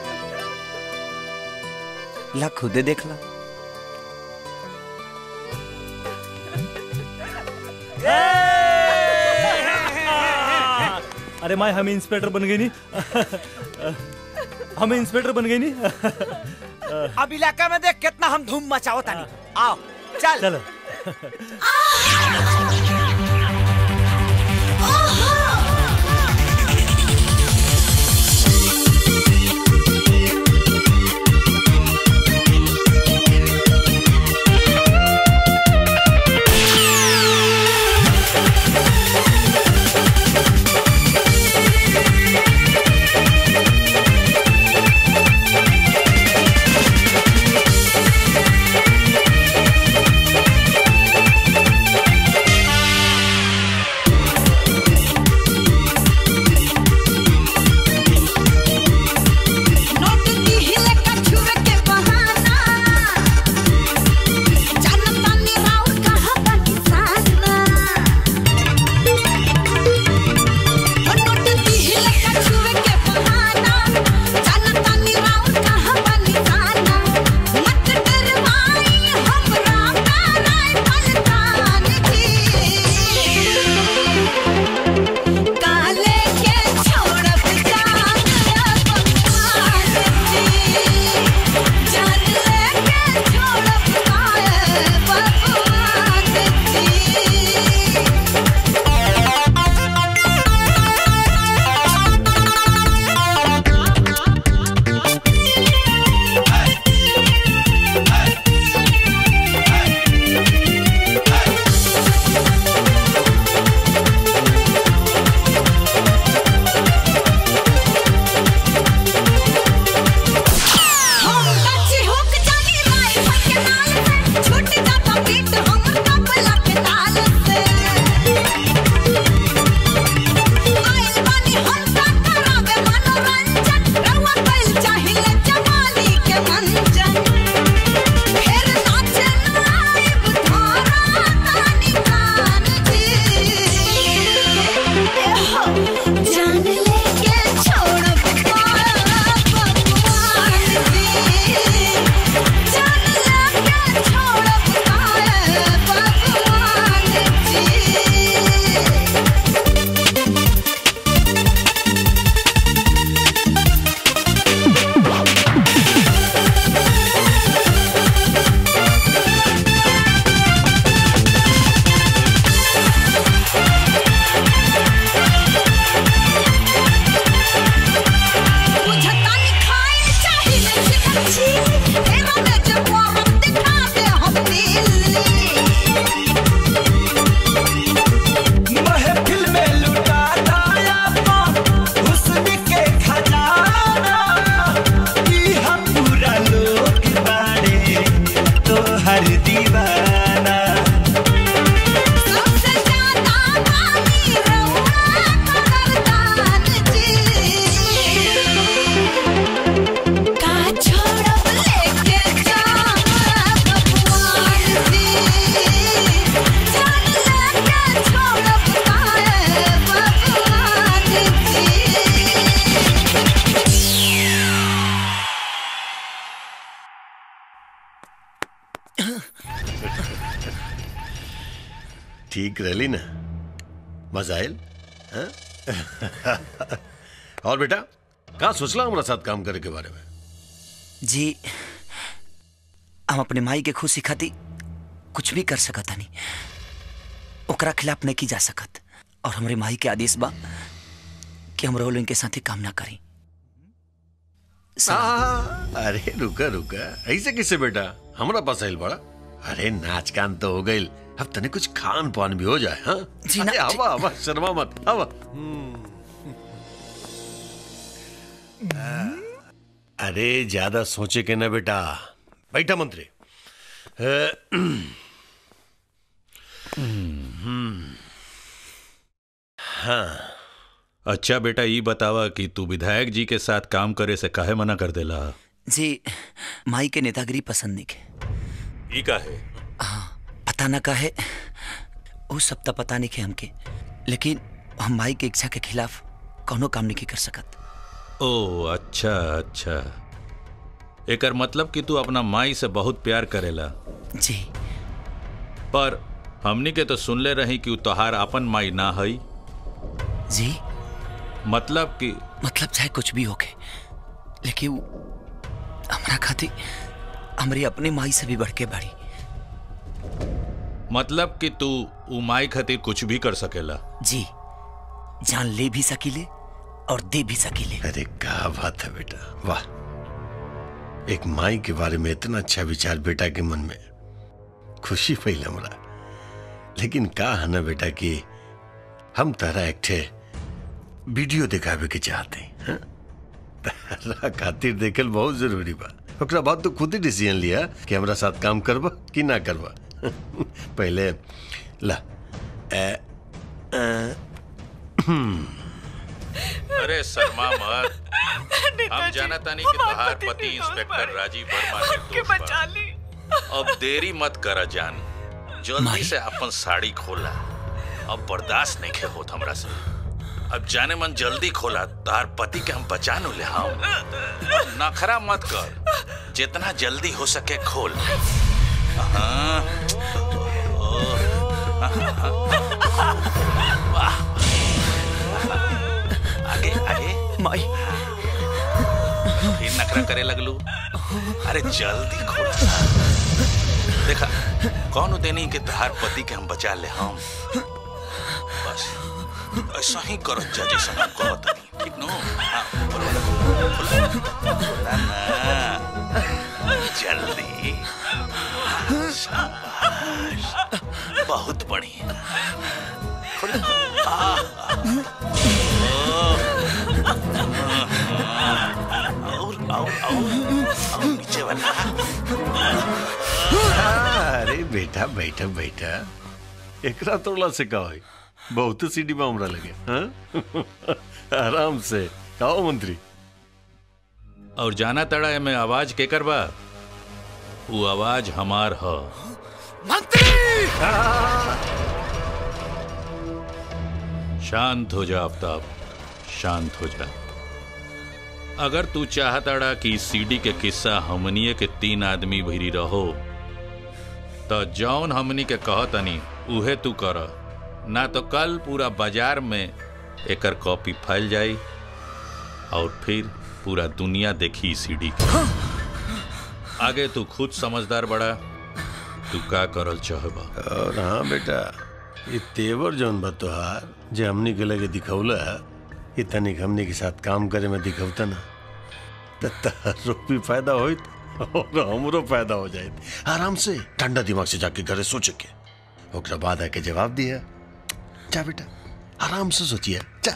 ला खुदे देख ला अरे माई हम इंस्पेक्टर बन गई नहीं हम इंस्पेक्टर बन गई नहीं अब इलाका में देख कितना हम धूम मचाओ तानी आओ चल चलो नोट की हिले कछुए के बहाना जानता नहीं राउर कहाँ का निशाना ओ नोट की हिले कछुए के बहाना जानता नहीं राउर कहाँ का निशाना मत डरवाई हमरा प्यारे पलकान जी काले के छोड़ब जान जान लेके छोड़ब काहे बर्बाद हम बच्चे होक जानी राई के नाल से छूट जाता पीठ हम कपला के नाल से आइल बानी हम सा करावे मनोरंजन रउआ कइल चाहिए जवानी के मंजन फिर नाच नाइब धारा तानी कान जी जान लेके छोड़ब बुझता नहीं खाए चाहिए चिकची तेरा में जब वो हम दिखा दे हम महफिल में लुटा दाया हुस्न के खजाना ई हम पूरा लोग बाड़े तो हर दीवाना सबसे ज्यादा मानी रउआ कदरदान जी का छोड़ब लेके जाब भगवान जी जान लेके छोड़ब काहे भगवान जी ठीक रहली ना मजा आयल हाँ? और बेटा कहा सोचला हमारा साथ काम करे के बारे में जी हम अपने माई के खुशी खातिर कुछ भी कर सकत हनी ओकरा खिलाफ नहीं की जा सकत और हमरे माई के आदेश बा कि हम रोल इनके साथे काम ना करी आ, अरे रुका रुका ऐसे किसे बेटा हमारा पास आइल बड़ा अरे नाच कान तो हो गई अब तने कुछ खान पान भी हो जाए हाँ जी अरे ना- आवा आवा शर्मा मत आवा अरे ज्यादा सोचे के ना बेटा बैठा मंत्री अ, हम्म, हाँ अच्छा बेटा ये बतावा कि तू विधायक जी के साथ काम करे से काहे मना कर देला जी माई के नेतागिरी पसंद नहीं के ई काहे पता ना काहे वो सब तो पता नहीं के हमके लेकिन हम माई के इच्छा के खिलाफ कोनो काम नहीं कर सकत ओ अच्छा अच्छा एकर मतलब कि तू अपना माई से बहुत प्यार करेला जी पर हमनी के तो सुनले रही कि उ तोहार अपन माई ना हई जी मतलब कि मतलब चाहे कुछ भी होके लेकिन वो हमरा खातिर हमरी अपने माई से भी बढ़ के बड़ी मतलब कि तू उ माई खातिर कुछ भी कर सकेला जी जान ले भी सकीले और दे भी सकीले अरे क्या बात है बेटा वाह एक माई के बारे में इतना अच्छा विचार बेटा के मन में खुशी फैल हमरा लेकिन का है ना बेटा कि हम तारा एक ठे वीडियो दिखावे के चाहते हैं हाँ? तारा खातिर देखल बहुत जरूरी बा ओकरा बाद तो खुद ही डिसीजन लिया कि हमरा साथ काम करबा कि ना करबा पहले ला ए, ए, हम्म, अरे शर्मा मत हम जानता नहीं कि तोहार पति इंस्पेक्टर राजीव वर्मा निर्दोष बा। ली अब देरी मत करा जान जल्दी से अपन साड़ी खोला अब बर्दाश्त नहीं खे होत हमरा से अब जाने मन जल्दी खोला तार पति के हम बचा नु ले हम नखरा मत कर जितना जल्दी हो सके खोल हाँ। ओह। वाह। आगे आगे माई फिर नखरा करे लगलू अरे जल्दी खोल देखा कौन देनी के तहार पति के हम बचा ले हम बस ऐसा ही करो जा जैसा हम कहत हनी ठीक नो हाँ, खोला, खोला, खोला ना जल्दी हाँ, शाबाश बहुत बढ़िया खोला आह, आह, और और और और नीचे वाला अरे बेटा बैठा बैठा एकरा तोड़ला से का होई बहुत सीढ़ी में हमरा लगे हाँ? आराम से आओ मंत्री और जाना तड़ा है मैं आवाज के करबा वो आवाज हमार ह शांत हो जा आफ्ताब शांत हो जा अगर तू चाहताड़ा कि सीडी के किस्सा हमनिए के तीन आदमी भिरी रहो तो जौन हमनी के कहतनी उहे तू कर ना तो कल पूरा बाजार में एकर कॉपी फैल जाई और फिर पूरा दुनिया देखी सीडी के आगे तू खुद समझदार बड़ा तू का करल चाहबा और हाँ बेटा ये तेवर जौन बा तोहार जे हमनी के लगे दिखौला ये तनिक हमनी के साथ काम करे में दिखौता ना त तारो भी फायदा होइत और हमरो फायदा हो जाए आराम से ठंडा दिमाग से जाके घरे सोच के ओकरा बाद आके जवाब दिया जा बेटा आराम से सोचिए जा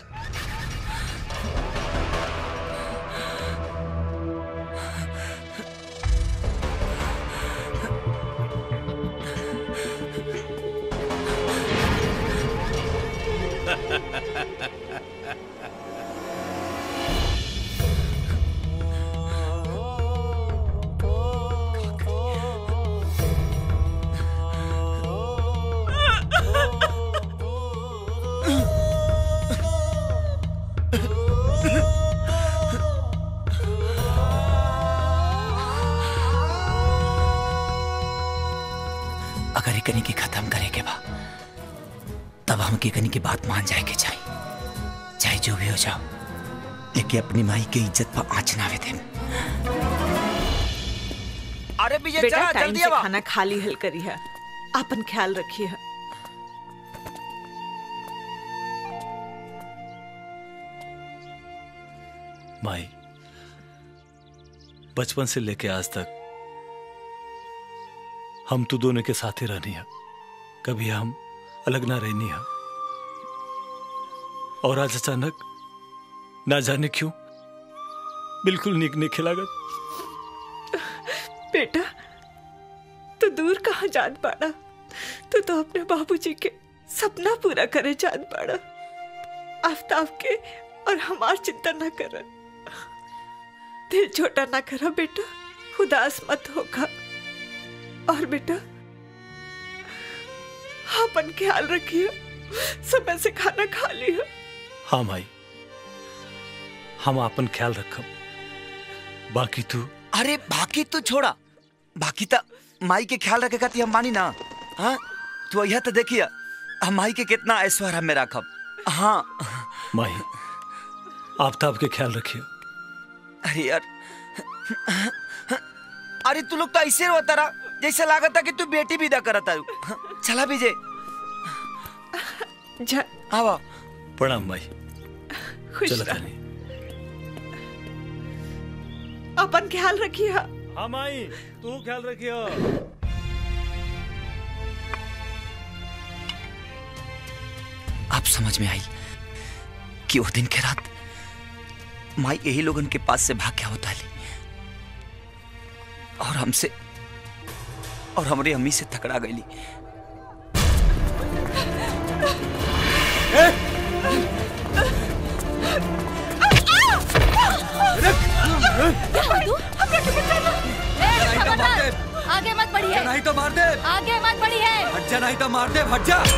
अगर एकनी के खत्म करे के बा तब हम एकनी की बात मान जाए के चाहिए चाहे जो भी हो जाओ लेकिन अपनी माई के इज्जत पर आँच ना आवे देम अरे बेटा टाइम से खाना खाली हल करी है अपन ख्याल रखिए माई बचपन से लेके आज तक हम तो दोनों के साथ ही रहनी है कभी हम अलग ना रहनी है और आज अचानक ना जाने क्यों बिल्कुल निक नहीं खिलागत बेटा तू दूर कहाँ जान पाड़ा तू तो अपने बाबूजी के सपना पूरा करे जान पाड़ा आफ्ताब के और हमार चिंता ना कर दिल छोटा ना करो बेटा उदास मत होगा और बेटा अपन ख्याल रखिए समय से खाना खा लिया हाँ माई हम अपन ख्याल रखब बाकी तू अरे बाकी तू छोड़ा बाकी तो माई के ख्याल रखे खाती हम मानी ना हाँ तू यह तो देखिए हम माई के कितना ऐश्वर्य में रखब हाँ माई आफ्ताब के ख्याल रखियो अरे यार अरे तू लोग तो ऐसे रोता रहा जैसे लागत था कि तू बेटी विदा करता चला विजय जा आवा प्रणाम माई खुश चलो रह। तनी अपन ख्याल रखिए हाँ माई तू ख्याल रखियो अब समझ में आई कि वो दिन के रात माई यही लोगन के पास से भाग क्या होता है और हमसे और हमारी अम्मी से तकड़ा गई आगे मत बढ़िए नहीं तो मार दे आगे मत बढ़िए हट जा नहीं तो मार दे हट जा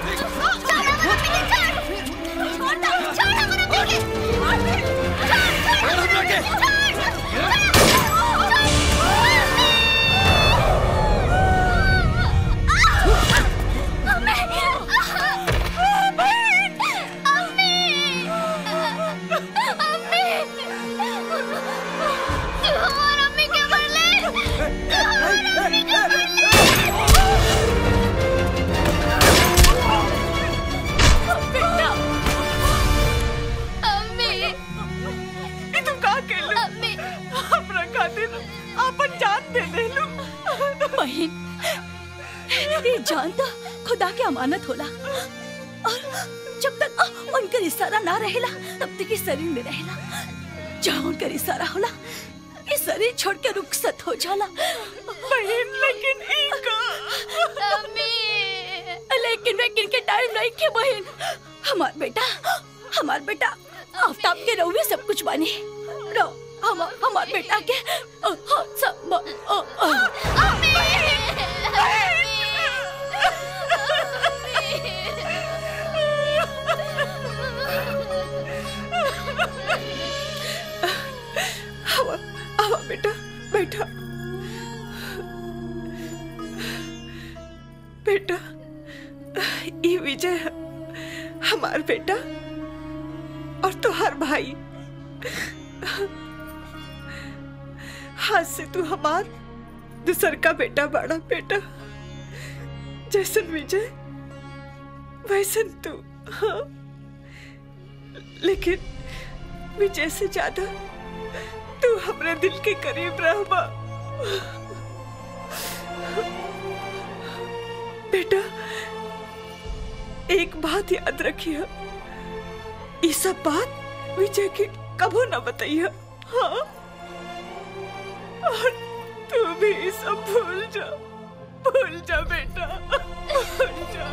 ये तुम का के लो हमरा खातिर अपन जान दे दे लो बहन ये जान तो खुदा के अमानत होला और जब तक उनका इशारा ना रहेला तब तक ये शरीर में रहेला जहाँ उनका इशारा होला ये शरीर छोड़ के रुखसत हो जाला बहन लेकिन इनका लेकिन लेकिन के टाइम नहीं के बहन हमार बेटा हमार बेटा आफ्ताब के रहुए सब कुछ बानी रो हम हमार बेटा के अ, अ, सब अ, अ, आवा आवा बेटा बैठा बेटा ये विजय है हमार बेटा और तुहार भाई हाथ से तू हमार दूसर का बेटा बड़ा बेटा जैसन विजय वैसन तू हाँ लेकिन विजय से ज्यादा तू हमरे दिल के करीब रहबा बेटा एक बात याद रखिए ये सब बात विजय के कबो न बताइए हाँ और तू भी ये सब भूल जा भूल जा बेटा भूल जा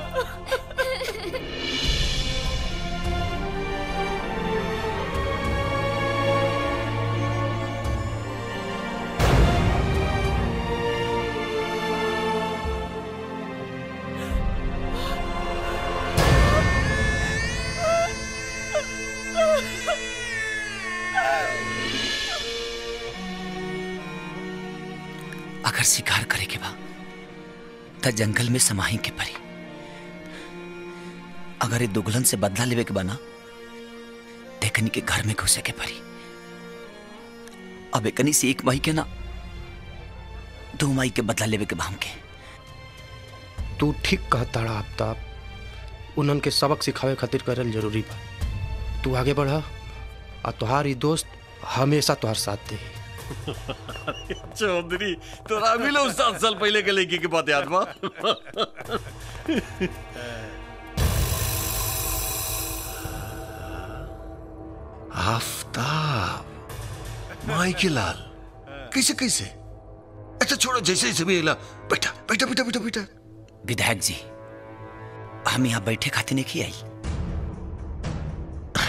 अगर शिकार करे के बा त जंगल में समाही के परी अगर ये दुगलन से बदला लेवे के बना देखनी के घर में घुसे के परी अब एकनी से एक माही के ना दो माही के बदला लेवे के बा हमके तू ठीक कहता रहा आफ्ताब उन्हन के सबक सिखावे खातिर करल जरूरी बा तू आगे बढ़ और तुहार ई दोस्त हमेशा तुहार साथ दे चौधरी तोरा भी लो सात साल पहले के लड़की के बात याद बा आफ्ताब माई के लाल कैसे कैसे अच्छा छोड़ो जैसे जैसे भी अगला बैठा बैठा बैठा बैठा बैठा विधायक जी हम यहाँ बैठे खातिर नहीं आई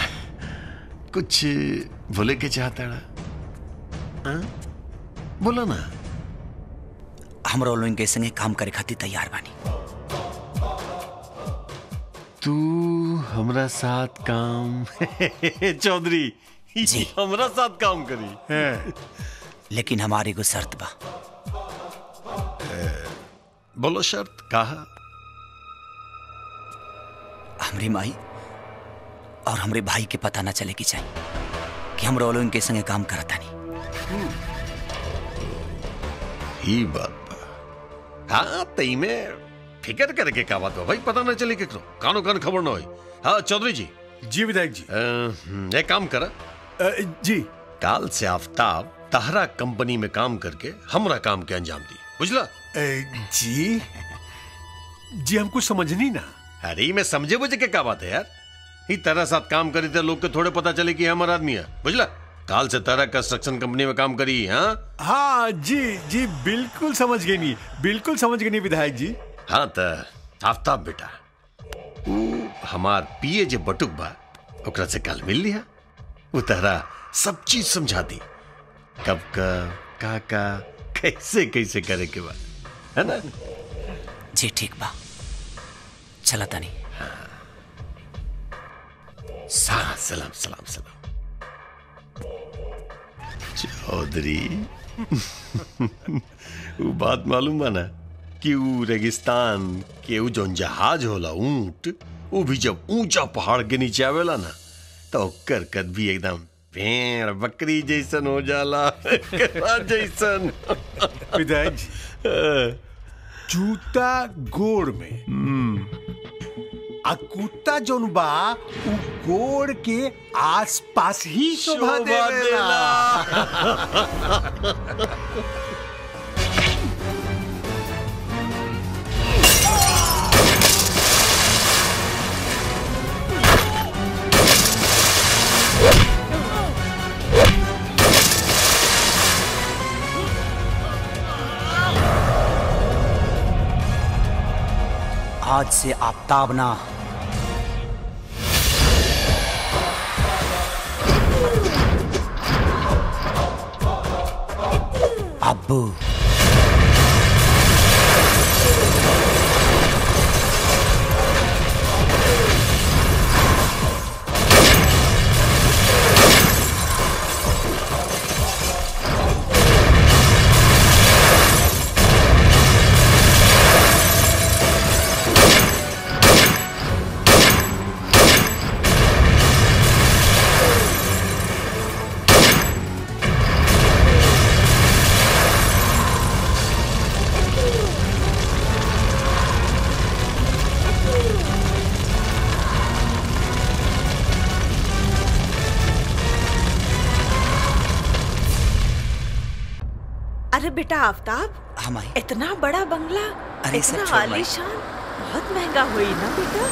कुछ बोले के चाहता हाँ? बोलो ना हमरा लोगन के संगे काम करे खातिर तैयार बानी तू हमरा साथ काम चौधरी जी हमरा साथ काम करी लेकिन हमारी एगो शर्त बा बोलो शर्त कहा हमरी माई और हमरे भाई के पता ना चले की चाहिए कि हम लोगन के संगे काम करता नहीं ही बात बा हाँ तई में फिकर करे के का बात बा भाई पता ना चले केकरो कानो कान खबर ना होई हाँ चौधरी जी जी विधायक जी एक काम करा जी काल से आफ्ताब तहरा कंपनी में काम करके हमरा काम के अंजाम दी बुझला जी जी हम कुछ समझनी ना अरे मैं समझे बुझे के का बात है यार ही तरह साथ काम करी थे लोग के थोड़े पता चले कि हमारा आदमी है बुझला काल से तरह कंस्ट्रक्शन कंपनी में काम करी हाँ हाँ जी जी बिल्कुल समझ गई नहीं बिल्कुल समझ गई नहीं विधायक जी हाँ तो आफ्ताब बेटा ऊ हमार पिए जे बटुक बा ओकरा से कल मिल लिया वो तहरा सब चीज समझा दी कब का का का कैसे कैसे करे के बा है ना जी ठीक बा चला तनी सा सलाम सलाम सलाम चौधरी वो बात मालूम बा ना कि वो रेगिस्तान के वो जौन जहाज होला ऊंट वो भी जब ऊंचा पहाड़ के नीचे आवेला ना तो ओकर कद भी एकदम भेड़ बकरी जैसन हो जाला केकड़ा जैसन विधायक जी जूता गोड़ में आ कुत्ता जोन बा उ गोड़ के आसपास ही शोभा शोभा देवेला आज से आफ्ताब ना अब्बू अरे बेटा आफ्ताब हमारी इतना बड़ा बंगला अरे सब इतना छोड़ भाई। आलीशान बहुत महंगा हुई ना बेटा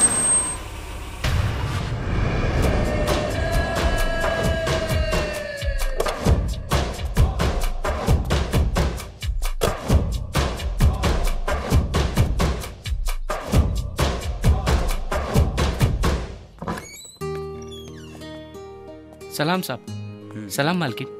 सलाम साहब सलाम मालकिन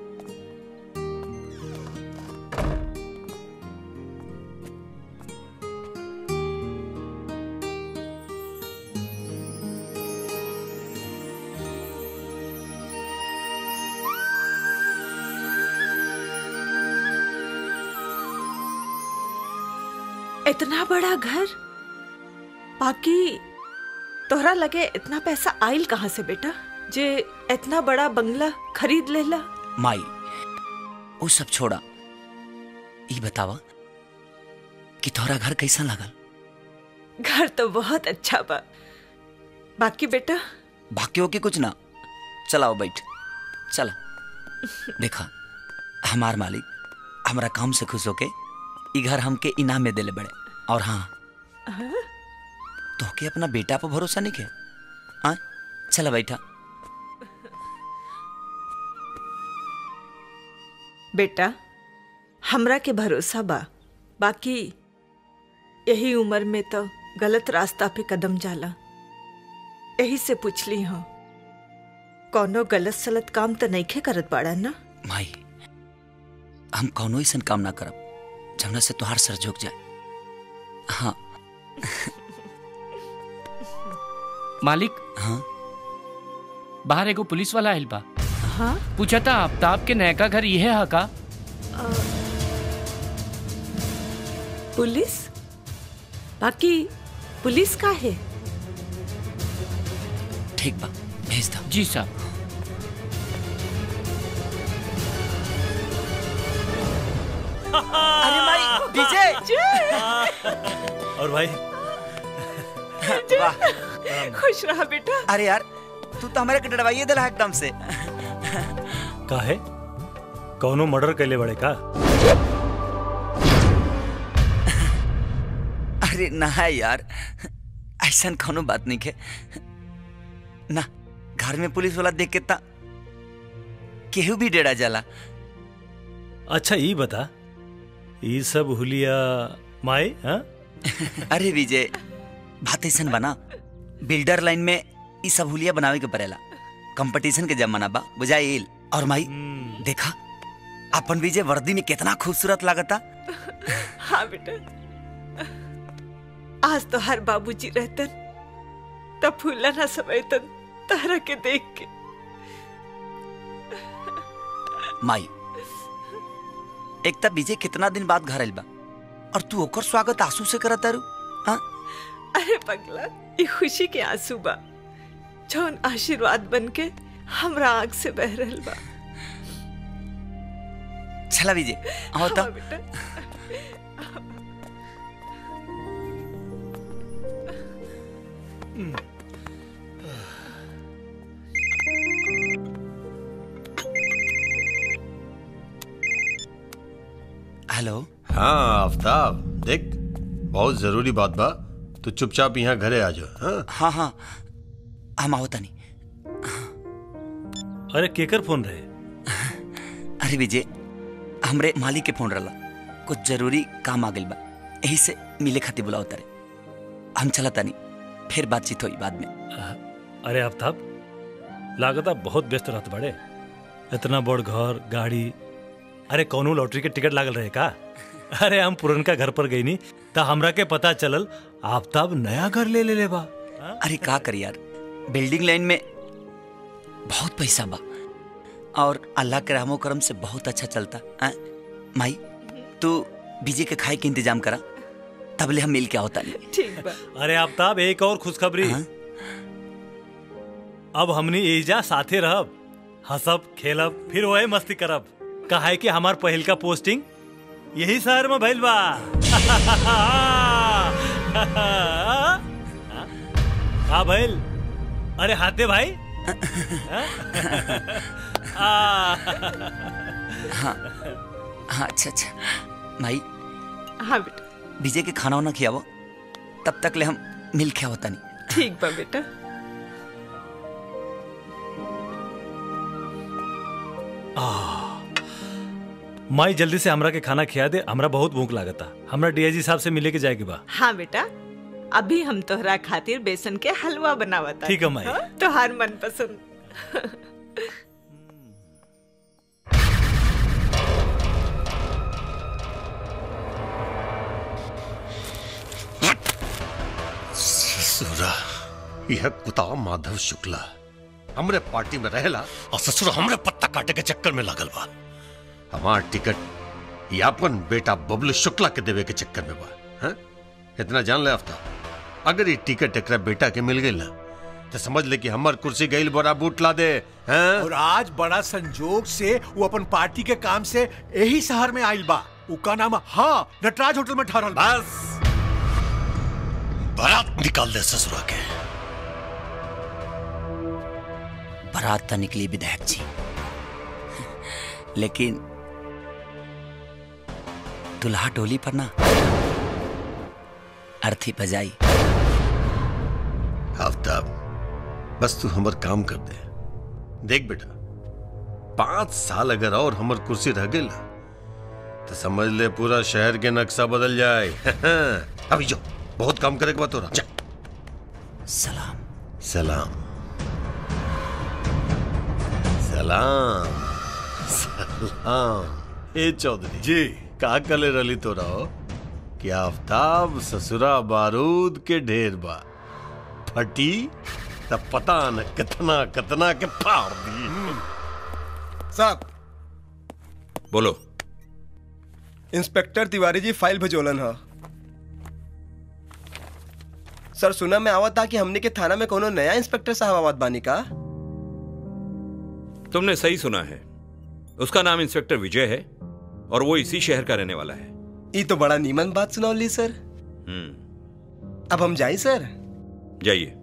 इतना बड़ा घर बाकी तोहरा लगे इतना पैसा आइल कहाँ से बेटा जे इतना बड़ा बंगला खरीद लेला माई वो सब छोड़ा ई बतावा कि तोहरा घर कैसा लगल घर तो बहुत अच्छा बा बाकी बेटा भाग्यो के कुछ ना चलाओ बैठ चला देखा हमार मालिक हमरा काम से खुश होके ई घर हमके इनाम में देले बड़े और हाँ तोहके अपना बेटा पर भरोसा नहीं के हाँ चला बैठा बेटा हमरा के भरोसा बा बाकी यही उम्र में तो गलत रास्ता पे कदम जाला यही से पूछली हूँ कोनो गलत सलत काम तो नहीं करत बाड़ा ना माई हम कौनो ऐसा काम ना करब जमना से तुहार सर झुक जाए हाँ मालिक हाँ बाहर एगो पुलिस वाला आइल बा हाँ पूछा था आफ्ताब के नयका घर ये है का पुलिस बाकी पुलिस का है ठीक बा भेज दो जी साहब अरे माई विजय और भाई वाह खुश रहा बेटा अरे यार तू तो हमारे के डरवाइए दिला एकदम से काहे कौनो मर्डर कैले बड़े का अरे ना है यार ऐसा कोनो बात नहीं है ना घर में पुलिस वाला देख के ता केहू भी डेरा जाला अच्छा ये बता ये सब हुलिया माई हाँ अरे विजय बात ऐसा बना बिल्डर लाइन में ई सब हुलिया बनावे के पड़ेला कंपटीशन के जमाना बा बुझाइल और माई देखा अपन विजय वर्दी में कितना खूबसूरत लागता हाँ बेटा आज तो हर बाबूजी रहतन तब फूला ना समझतन तारा के देख के माई एक तब विजय कितना दिन बाद घर आइल बा और तू ओकर स्वागत आंसू से करत तारू हाँ अरे पगला ये खुशी के आंसू बा जौन आशीर्वाद बन के हमरा आंख से बह रहल बा चला विजय आओ तो हाँ बेटा हेलो हाँ आफ्ताब देख बहुत जरूरी बात बा तू चुपचाप यहाँ घरे आ जाओ हाँ हाँ हाँ हम आओ तनी अरे केकर फोन रहे अरे विजय हमरे मालिक के फोन रहला कुछ जरूरी काम आ गइल बा यही से मिले खातिर बुलाओ तारे हम चला तनी फिर बातचीत हुई बाद में अरे आफ्ताब लागता बहुत व्यस्त रहत बड़े इतना बड़ घर गाड़ी अरे कौनो लॉटरी के टिकट लागल रहे का अरे हम पुरनका घर पर गई नी त हमरा के पता चलल आफ्ताब नया घर ले ले ले बा अरे का कर यार बिल्डिंग लाइन में बहुत पैसा बा और अल्लाह के रहमो करम से बहुत अच्छा चलता आ? माई तू विजय के खाए के इंतजाम करा तबले हम मिल के आओ तानी ठीक बा अरे आफ्ताब एक और खुशखबरी अब हमनी एजा साथे रहब हंसब खेलब फिर वही मस्ती करब कहा कि हमार पहिल का पोस्टिंग यही शहर में भइल बा हाँ भइल अरे हाथे भाई हाँ हाँ अच्छा अच्छा भाई हाँ बेटा विजय के खाना वाना खियावो तब तक ले हम मिल के आओ तानी ठीक बा बेटा माई जल्दी से हमरा के खाना खिया दे हमरा बहुत भूख लागता हमरा डीआईजी साहब से मिले के जाए के बा हाँ बेटा अभी हम तोहरा खातिर बेसन के हलवा बनावता ठीक है, माई। तोहार मन पसंद ससुरा यह कुताव माधव शुक्ला हमरे पार्टी में रहेला और ससुर हमरे पत्ता काटे के चक्कर में लागल बा हमार टिकट यापन बेटा बबलू शुक्ला के देवे के चक्कर में बा हैं? इतना जान ले आफ्ता अगर ये टिकट एकरा बेटा के मिल गई ना तो समझ ले कि हमार कुर्सी गई बड़ा बूट ला दे हैं? और आज बड़ा संजोग से वो अपन पार्टी के काम से यही शहर में आइल बा उका नाम हाँ नटराज होटल में ठहरल बस बारात निकाल दे ससुरा के बारात तो निकली विधायक जी लेकिन दुल्हा टोली पर ना अर्थी बजाई आफ्ताब बस तू हमर काम कर दे देख बेटा पांच साल अगर और हमर कुर्सी रह गई ना तो समझ ले पूरा शहर के नक्शा बदल जाए अभी जो बहुत काम करे के बात हो रहा जा सलाम सलाम सलाम सलाम ए चौधरी जी का कले रली तो रहो कि आफ्ताब ससुरा बारूद के ढेर बा फटी तब पता न कितना कितना के फाड़ दी साहब बोलो इंस्पेक्टर तिवारी जी फाइल भेजोलन ह सर सुना में आवत था कि हमने के थाना में कोनो नया इंस्पेक्टर साहब आवत बानी का तुमने सही सुना है उसका नाम इंस्पेक्टर विजय है और वो इसी शहर का रहने वाला है ये तो बड़ा नीमन बात सुनौली सर हम्म अब हम जाए सर जाइए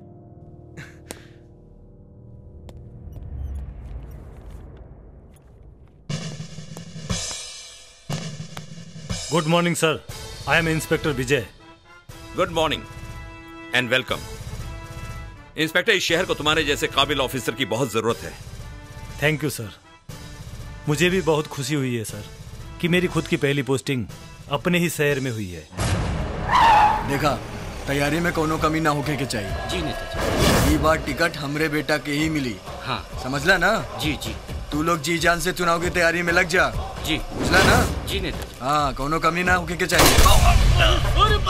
good morning sir I am inspector Vijay good morning and welcome inspector इस शहर को तुम्हारे जैसे काबिल ऑफिसर की बहुत जरूरत है थैंक यू सर मुझे भी बहुत खुशी हुई है सर कि मेरी खुद की पहली पोस्टिंग अपने ही शहर में हुई है देखा तैयारी में कोनो कमी ना होके के चाहिए जी नेताजी ई बार टिकट हमरे बेटा के ही मिली हाँ समझला ना जी जी तू लोग जी जान से चुनाव की तैयारी में लग जा जी बुझला ना जी नेताजी हाँ कोनो कमी ना होके के चाहिए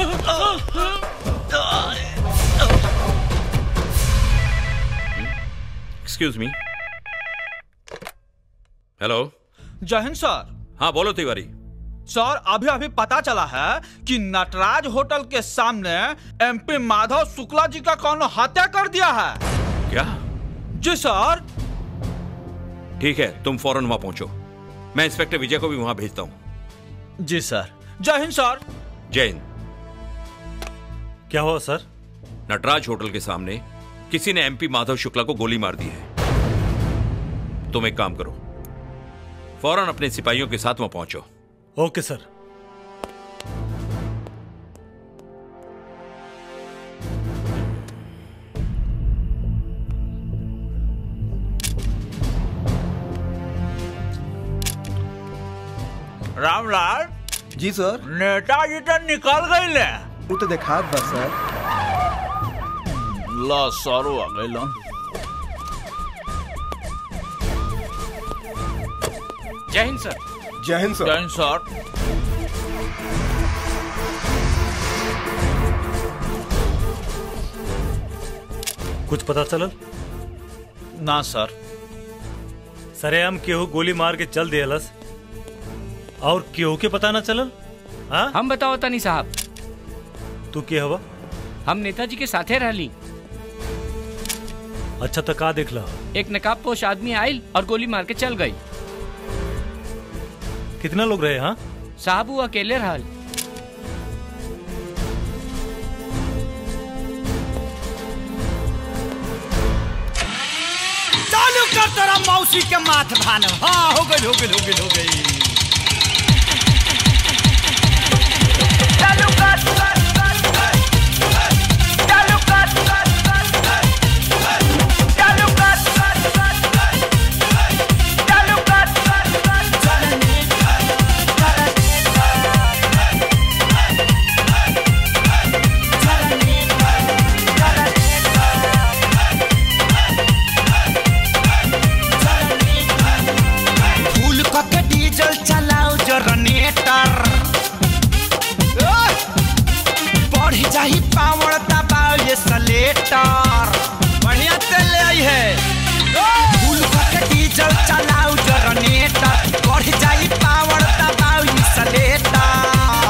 एक्सक्यूज मी हेलो जय हिंद सर हाँ बोलो तिवारी सर अभी अभी पता चला है कि नटराज होटल के सामने एमपी माधव शुक्ला जी का कौन हत्या कर दिया है क्या जी सर ठीक है तुम फौरन वहां पहुंचो मैं इंस्पेक्टर विजय को भी वहां भेजता हूं जी सर जय हिंद सर जय हिंद क्या हुआ सर नटराज होटल के सामने किसी ने एमपी माधव शुक्ला को गोली मार दी है तुम एक काम करो फौरन अपने सिपाहियों के साथ वहां पहुंचो ओके सर रामलाल जी सर नेताजी तो निकल गई ले वो तो देखा बस सर ला सारो आ गई जय हिंद सर जय हिंद सर जय हिंद सर कुछ पता चलल ना सर सरेआम केहू गोली मार के चल दियलस और केहू के पता ना चलल हाँ हम बताओ तनी साहब तू के हवा हम नेताजी के साथे रहली अच्छा तो का देखला एक नकाब पोश आदमी आयल और गोली मार के चल गई कितना लोग रहे हाँ साहब वो अकेले रहल चालू कर तेरा मौसी के माथ भान हाँ हो गई हो गई हो गई हो गई चालू कर चालू कर चालू कर चालू कर फूल क के डीजल चलाओ जनरेटर बढ़ जाही पावर दबाओ ये सलेटर बढ़िया तेल ले आई है फूल क के डीजल चलाओ जनरेटर बढ़ जाही पावर दबाओ ये सलेटर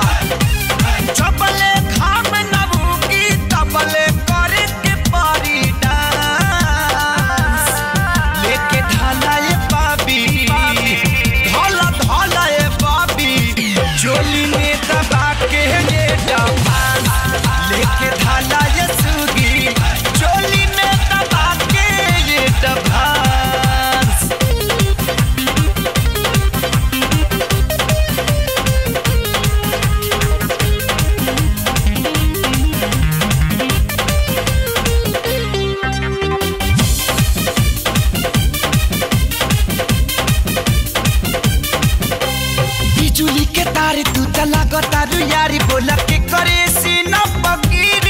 चपले खाम नबूकी तबले करे के पारी डांस लेके ढाला ये बाबी ढाला ढाला ये बाबी चोली में दबा के ये डांस लेके ढाला ये सुगी चोली में दबा के ये डांस बिजुली के तार तू चला तारू यारी बोला के करे सी न पकीरी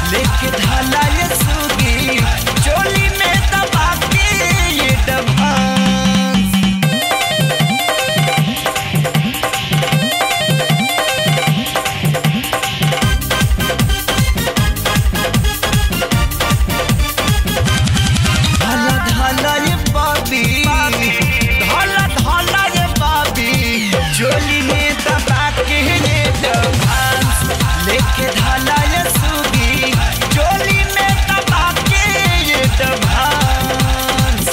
लेके ढाला ये सुगी चोली में दबा के ये डबांस ढाला ढाला ये बाबी ढाला ढाला ये बाबी चोली में दबा के ये डबांस लेके ढाला ये सुगी चोली में दबा के ये डबांस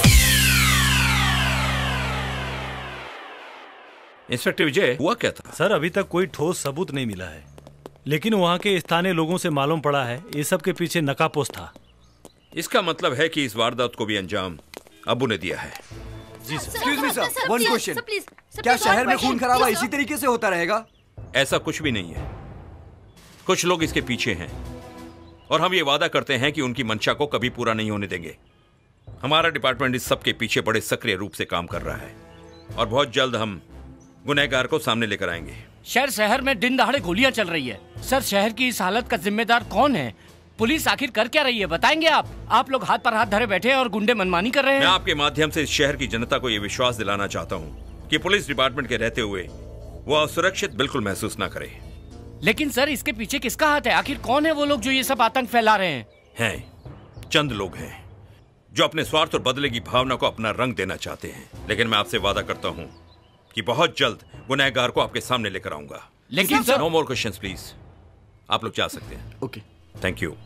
इंस्पेक्टर विजय हुआ क्या था सर अभी तक कोई ठोस सबूत नहीं मिला है लेकिन वहाँ के स्थानीय लोगों से मालूम पड़ा है ये सब के पीछे नकापोश था इसका मतलब है कि इस वारदात को भी अंजाम अबू ने दिया है जी एक्सक्यूज मी सर वन क्वेश्चन क्या शहर में खून खराबा इसी तरीके से होता रहेगा ऐसा कुछ भी नहीं है कुछ लोग इसके पीछे हैं और हम ये वादा करते हैं कि उनकी मंशा को कभी पूरा नहीं होने देंगे हमारा डिपार्टमेंट इस सब के पीछे बड़े सक्रिय रूप से काम कर रहा है और बहुत जल्द हम गुनहगार को सामने लेकर आएंगे शहर शहर में दिन दहाड़े गोलियां चल रही है सर शहर की इस हालत का जिम्मेदार कौन है पुलिस आखिर कर क्या रही है बताएंगे आप आप लोग हाथ पर हाथ धरे बैठे हैं और गुंडे मनमानी कर रहे मैं हैं आपके माध्यम से इस शहर की जनता को यह विश्वास दिलाना चाहता हूँ कि पुलिस डिपार्टमेंट के रहते हुए वो असुरक्षित बिल्कुल महसूस ना करे लेकिन सर इसके पीछे किसका हाथ है आखिर कौन है वो लोग जो ये सब आतंक फैला रहे हैं हैं चंद लोग हैं जो अपने स्वार्थ और बदले की भावना को अपना रंग देना चाहते हैं लेकिन मैं आपसे वादा करता हूँ कि बहुत जल्द गुनहगार को आपके सामने लेकर आऊंगा लेकिन सर- नो मोर क्वेश्चंस प्लीज आप लोग जा सकते हैं okay thank you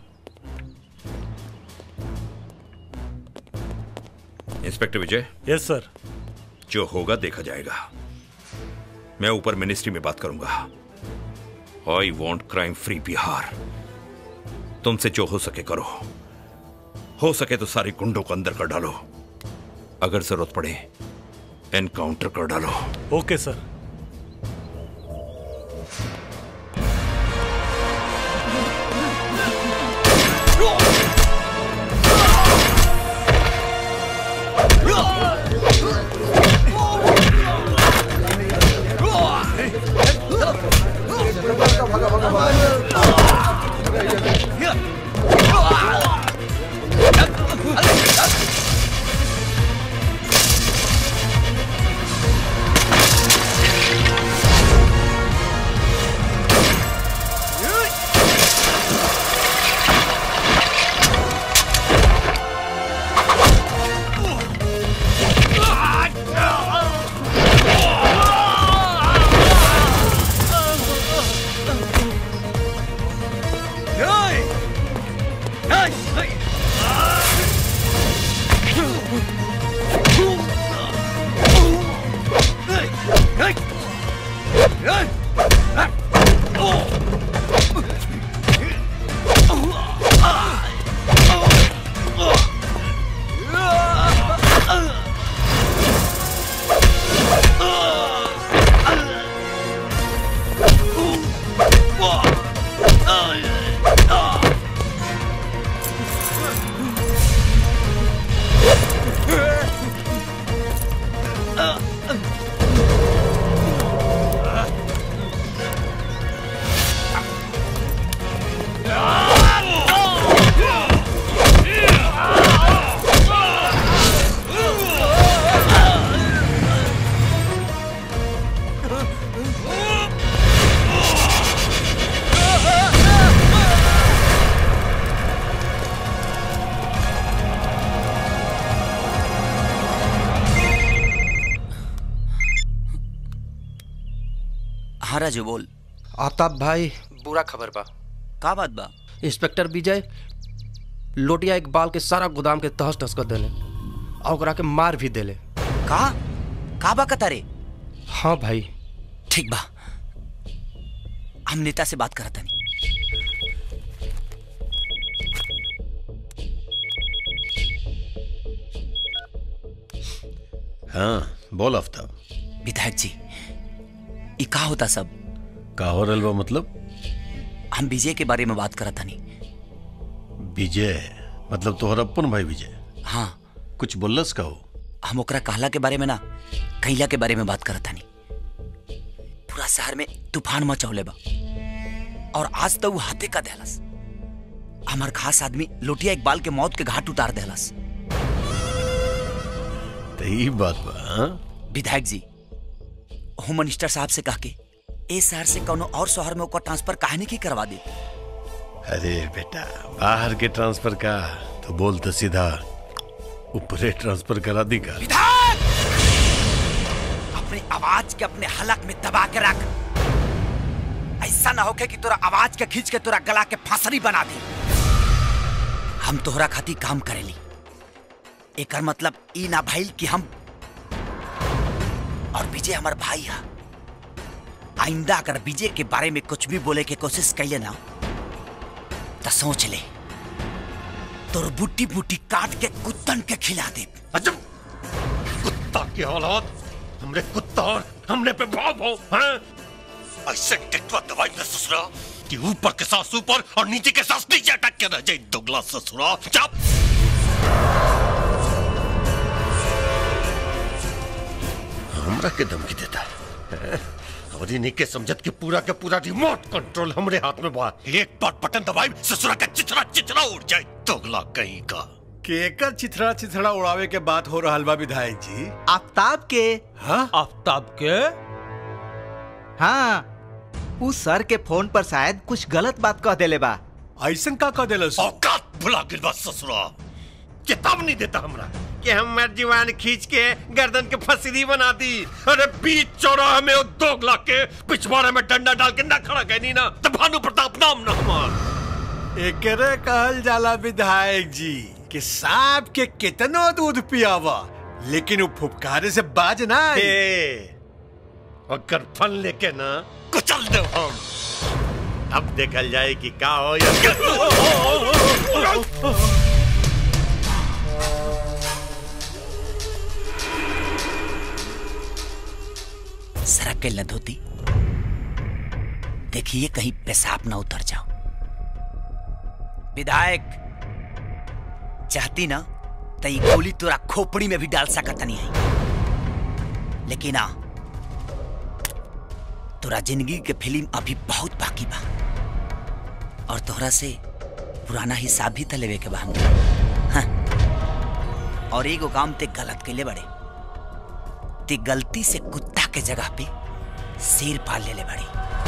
inspector Vijay yes sir जो होगा देखा जाएगा मैं ऊपर मिनिस्ट्री में बात करूंगा I want crime free Bihar तुमसे जो हो सके करो हो सके तो सारी गुंडों को अंदर कर डालो अगर जरूरत पड़े एनकाउंटर कर डालो ओके सर हाँ राजू बोल आफ्ताब भाई बुरा खबर बा का बात बा इंस्पेक्टर विजय लोटिया इकबाल के सारा गोदाम के तहस नहस कर देले और ओकरा के मार भी देले का का बा कतारे हाँ भाई ठीक बा हम नेता से बात करत हनी हाँ बोल आफ्ताब विधायक जी ई का होता सब का हो रहल बा मतलब हम विजय के बारे में बात करत हनी विजय मतलब तोहर अपन भाई विजय हाँ कुछ बोलस का हो हम ओकरा कहला के बारे में ना कैला के बारे में बात करत हनी पूरा शहर में तूफान मचौले बा और आज तो वो हाथे का देहलस हमार खास आदमी लोटिया इकबाल के मौत के घाट उतार देहलस तो ई बात बा हाँ? विधायक जी होम मिनिस्टर साहब से कह के ए शहर से कोनो और शहर में ओकर ट्रांसफर कहानी की करवा दे अरे बेटा बाहर के ट्रांसफर का तो बोल तो सीधा ऊपरे ट्रांसफर करा दी का अपनी आवाज के अपने हलक में दबा के रख ऐसा ना होके कि तोरा आवाज के खींच के तोरा गला के फांसरी बना दे हम तोहरा खातिर काम करेली एकर मतलब ई ना भइल कि हम और विजय हमार भाई है आइंदा अगर विजय के बारे में कुछ भी बोले के कोशिश कैले ना तो सोच ले तोर बुट्टी बुट्टी काट के कुत्तन के खिला दे कुत्ता की औलाद हमरे कुत्ता और हमने पे भाव भाव हैं ऐसे टिकवा दवाई में ससुरा कि ऊपर के सांस ऊपर और नीचे के सांस नीचे अटक के रह जाए दुगला ससुरा चुप हमरा के धमकी देता है और इन्हीं के समझत के पूरा के पूरा रिमोट कंट्रोल हमरे हाथ में बा एक बार बटन दबाई ससुरा का चिथड़ा चिथड़ा उड़ जाए दुगला कहीं का केकर चिथड़ा चिथड़ा उड़ावे के बात हो रहा बा विधायक जी आफ्ताब के हाँ आफ्ताब के हाँ उस सर के फोन पर शायद कुछ गलत बात कह देले बा ऐसन का कह देलस औकात भुला गिर बा ससुरा चेतावनी देता हमरा कि हमर जीवान खींच के गर्दन के फसीदी बना दी अरे बीच चौराहे में वो दोगला के पिछवाड़े में डंडा डाल के ना खड़ा कहनी ना तो भानु प्रताप नाम ना हमार एकरे कहल जाला विधायक जी कि सांप के कितनो दूध पियावा लेकिन वो फुफकारे से बाज ना आई। अगर फन लेके ना कुचल दे हम अब देखल जाए कि का हो या सरक के न धोती देखिए कहीं पेशाब ना उतर जाओ विधायक चाहती ना तो ये गोली तोरा खोपड़ी में भी डाल सकत नहीं है लेकिन आ तोरा जिंदगी के फिल्म अभी बहुत बाकी बा और तोहरा से पुराना हिसाब भी त लेवे के बा हमके। हाँ। और एगो काम ते गलत कैले बड़े ते गलती से कुत्ता के जगह पे शेर पाल ले ले बड़ी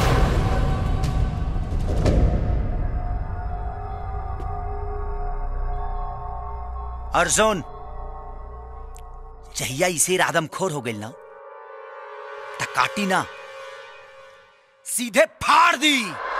अर्जुन चहिया ई शेर आदमखोर हो गई ना त काटी ना सीधे फाड़ दी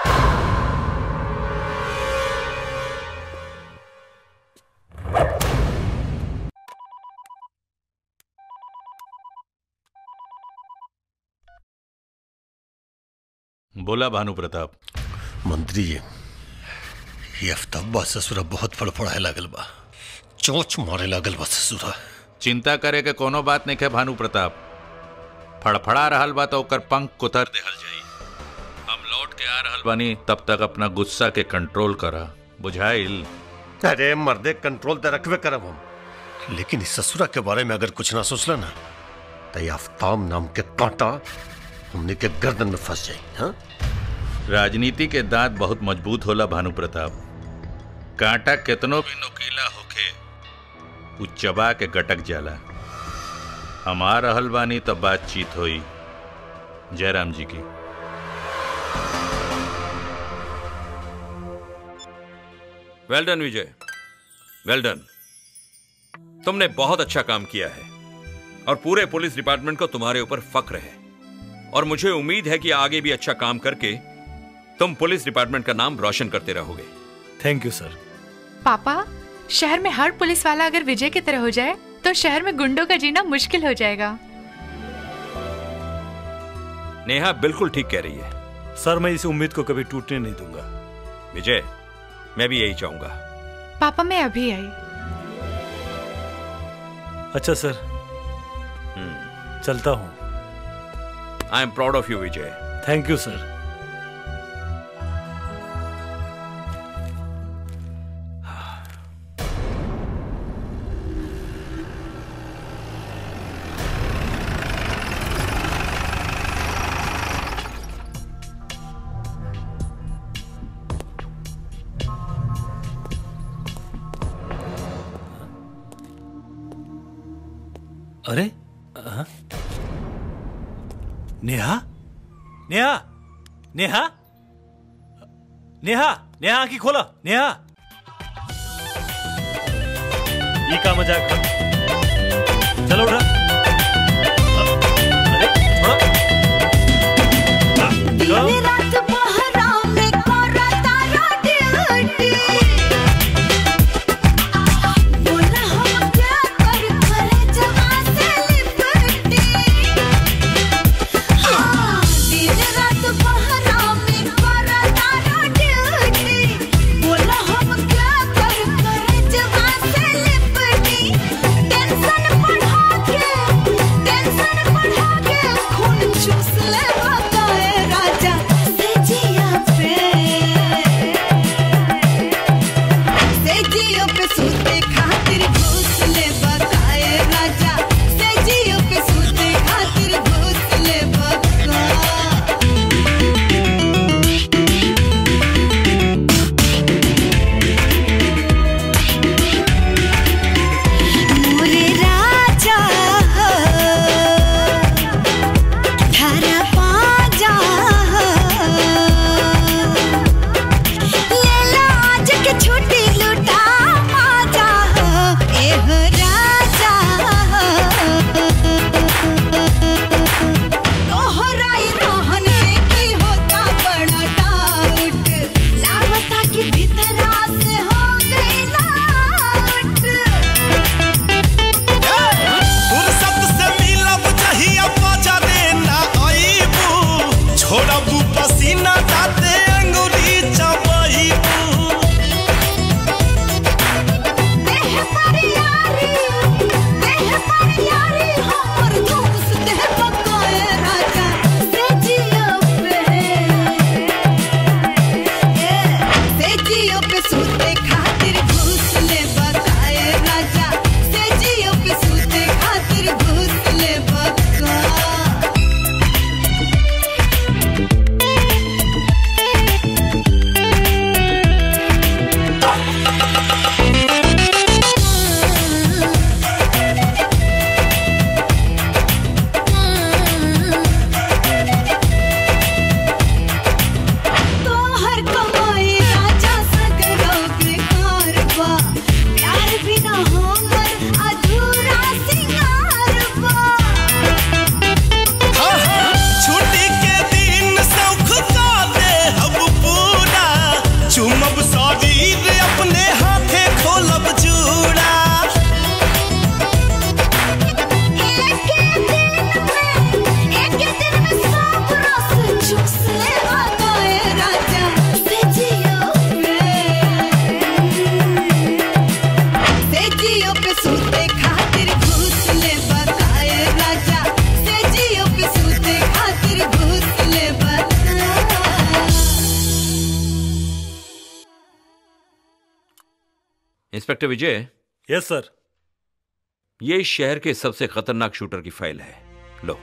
बोला भानु प्रताप मंत्री जी ये अफ्ताबा ससुरा बहुत फड़फड़ाए लागल बा चोंच मारे लागल बा ससुरा चिंता करे के कोनो बात नहीं है भानु प्रताप फड़फड़ा रहल बा तो ओकर पंख कुतर देहल जाई हम लौट के आ रहल बानी तब तक अपना गुस्सा के कंट्रोल करा बुझाइल अरे मर्दे कंट्रोल तो रखबे करब हम लेकिन इस ससुरा के बारे में अगर कुछ ना सोचला ना तो ये आफ्ताब नाम के कांटा हमने के गर्दन में फंस जाई हाँ राजनीति के दांत बहुत मजबूत होला भानु प्रताप कांटा कितनो भी नुकीला होखे उ चबा के गटक जाला हम आ रहल बानी तब बातचीत होई जयराम जी की वेल डन विजय वेल डन तुमने बहुत अच्छा काम किया है और पूरे पुलिस डिपार्टमेंट को तुम्हारे ऊपर फक्र है और मुझे उम्मीद है कि आगे भी अच्छा काम करके तुम पुलिस डिपार्टमेंट का नाम रोशन करते रहोगे थैंक यू सर पापा शहर में हर पुलिस वाला अगर विजय की तरह हो जाए तो शहर में गुंडों का जीना मुश्किल हो जाएगा नेहा बिल्कुल ठीक कह रही है सर मैं इस उम्मीद को कभी टूटने नहीं दूंगा विजय मैं भी यही चाहूंगा पापा मैं अभी आई अच्छा सर चलता हूँ I am proud of you Vijay thank you sir अरे हाँ? नेहा नेहा नेहा नेहा नेहा आंखी खोला नेहा ये का मजाक है? चलो उठा अरे छोड़ो हाँ, चलो। मोरे राजा धरा पाजा लेला आज के छुट्टी लुटा माजा एह राजा तोहराई रहन से की होता बड़ा डाउट लागता कि भीतरा से हो गई लाउट फुर्सत से मिलब चाहिए मजा देना आईबू छोड़बू पसीना दाते अंगुली चबईबू देह पर यारी देह पर यारी हमर धूस देह पकाए राजा से जियो पे से जियो पे सूते खातिर घूस ले बताए राजा से जियो पे सूते खातिर घूस ले बका तोहर कमाई राजा सगरो बेकार बा प्यार बिना हमर अधूरा सिंगार बा छुट्टी के दिन सौख का दे हम पूरा चुमब शरीर अपने हाथे खोलब जूड़ा एक दिन में सब रस चूस ले बताए राजा से जियो पे से जियो पे सूते खातिर घूस ले बताए राजा से जियो पे सूते खातिर घूस ले बता इंस्पेक्टर विजय यस सर ये इस शहर के सबसे खतरनाक शूटर की फाइल है लो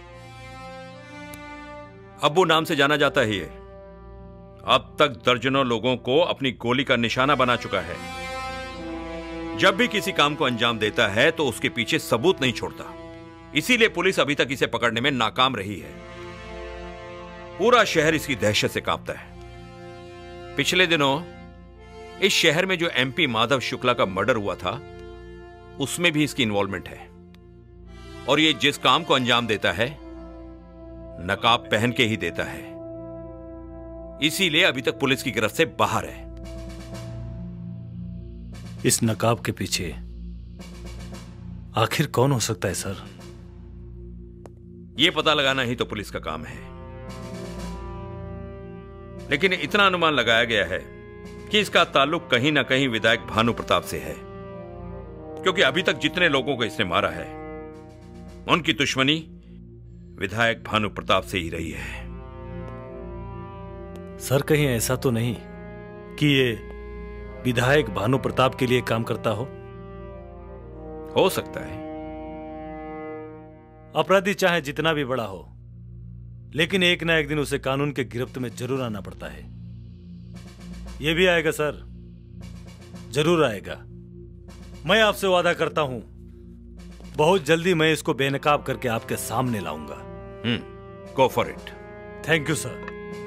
अब्बू नाम से जाना जाता है ये अब तक दर्जनों लोगों को अपनी गोली का निशाना बना चुका है जब भी किसी काम को अंजाम देता है तो उसके पीछे सबूत नहीं छोड़ता इसीलिए पुलिस अभी तक इसे पकड़ने में नाकाम रही है पूरा शहर इसकी दहशत से कांपता है पिछले दिनों इस शहर में जो एमपी माधव शुक्ला का मर्डर हुआ था उसमें भी इसकी इन्वॉल्वमेंट है और ये जिस काम को अंजाम देता है नकाब पहन के ही देता है इसीलिए अभी तक पुलिस की गिरफ्त से बाहर है इस नकाब के पीछे आखिर कौन हो सकता है सर यह पता लगाना ही तो पुलिस का काम है लेकिन इतना अनुमान लगाया गया है कि इसका ताल्लुक कहीं ना कहीं विधायक भानु प्रताप से है क्योंकि अभी तक जितने लोगों को इसने मारा है उनकी दुश्मनी विधायक भानु प्रताप से ही रही है सर कहीं ऐसा तो नहीं कि ये विधायक भानु प्रताप के लिए काम करता हो हो सकता है अपराधी चाहे जितना भी बड़ा हो लेकिन एक ना एक दिन उसे कानून के गिरफ्त में जरूर आना पड़ता है ये भी आएगा सर जरूर आएगा मैं आपसे वादा करता हूं बहुत जल्दी मैं इसको बेनकाब करके आपके सामने लाऊंगा hmm go for it thank you sir